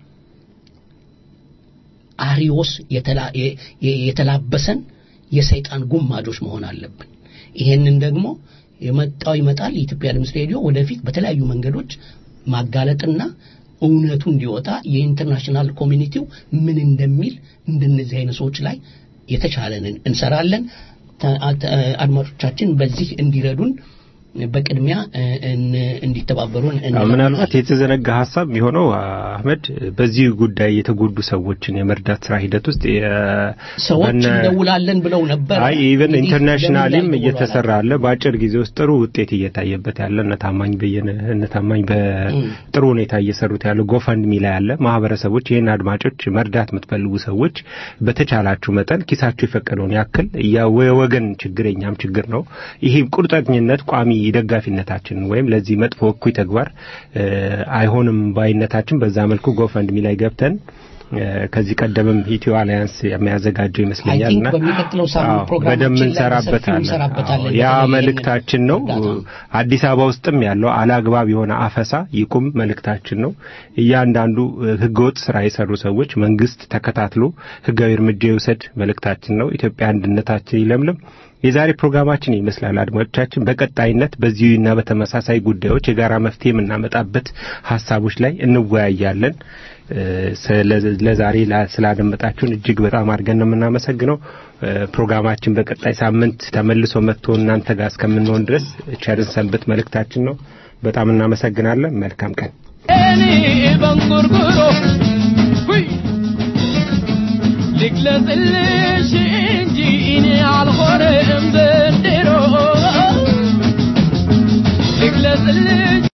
አሪዮስ የተላ- የ- የ- የተላበሰን የሰይጣን ጉማጆች መሆን አለብን። ይሄንን ደግሞ የመጣው ይመጣል። የኢትዮጵያ ድምፅ ሬዲዮ ወደፊት በተለያዩ መንገዶች ማጋለጥና እውነቱ እንዲወጣ የኢንተርናሽናል ኮሚኒቲው ምን እንደሚል እንደነዚህ አይነት ሰዎች ላይ የተቻለንን እንሰራለን። ተ- ተ- አድማጮቻችን በዚህ እንዲረዱን በቅድሚያ እ፣ እን- እንዲተባበሩን አዎ፣ እንለምናለን። ምናልባት የተዘነጋ ሀሳብ የሚሆነው አህመድ በዚህ ጉዳይ የተጎዱ ሰዎችን የመርዳት ስራ ሂደት ውስጥ የ- ሰዎች በነ- እንደውላለን ብለው ነበር። አይ ኢቨን እንግዲህ ኢንተርናሽናሊም ለምን ላይ እየተሰራ አለ። በአጭር ጊዜ ውስጥ ጥሩ ውጤት እየታየበት ያለ እነ ታማኝ በየነ እነ ታማኝ በጥሩ ሁኔታ እየሰሩት ያለ ጎፈንድሚ ላይ ያለ ማህበረሰቦች ይህን አድማጮች መርዳት የምትፈልጉ ሰዎች በተቻላችሁ መጠን ኪሳችሁ የፈቀደውን ያክል ያ- የወገን ችግር የኛም ችግር ነው። ይሄ ቁርጠኝነት ቋሚ ደጋፊነታችን ወይም ለዚህ መጥፎ እኩይ ተግባር እ፣ አይሆንም ባይነታችን በዛ መልኩ ጎፈንድሚ ላይ ገብተን እ፣ ከዚህ ቀደምም ኢትዮ አሊያንስ የሚያዘጋጀው ይመስለኛል I think እና በሚቀጥለው ሳምንት አዎ፣ ፕሮግራማችን በደንብ ላይ እንሰራበታለን። በሰፊው እንሰራበታለን። አዎ፣ ያ በተለይ መልእክታችን ነው። አዲስ አበባ ውስጥም ያለው አላግባብ የሆነ አፈሳ ይቁም መልእክታችን ነው። እያንዳንዱ እ፣ ህገወጥ ስራ የሰሩ ሰዎች መንግስት ተከታትሎ ህጋዊ እርምጃ ይውሰድ መልእክታችን ነው። ኢትዮጵያ አንድነታችን ይለምልም። የዛሬ ፕሮግራማችን ይመስላል። አድማጮቻችን በቀጣይነት በዚሁና በተመሳሳይ ጉዳዮች የጋራ መፍትሄ የምናመጣበት ሀሳቦች ላይ እንወያያለን። እ፣ ስለ- ለዛሬ ላ- ስላደመጣችሁን እጅግ በጣም አድርገን ነው የምናመሰግነው። እ፣ ፕሮግራማችን በቀጣይ ሳምንት ተመልሶ መጥቶ እናንተ ጋር እስከምንሆን ድረስ ቸርን ሰንብት መልእክታችን ነው። በጣም እናመሰግናለን። መልካም ቀን። Eni bangurguro Hui ልግለጽልሽ እንጂ እኔ አልሆነም ዘንድሮ ልግለጽልሽ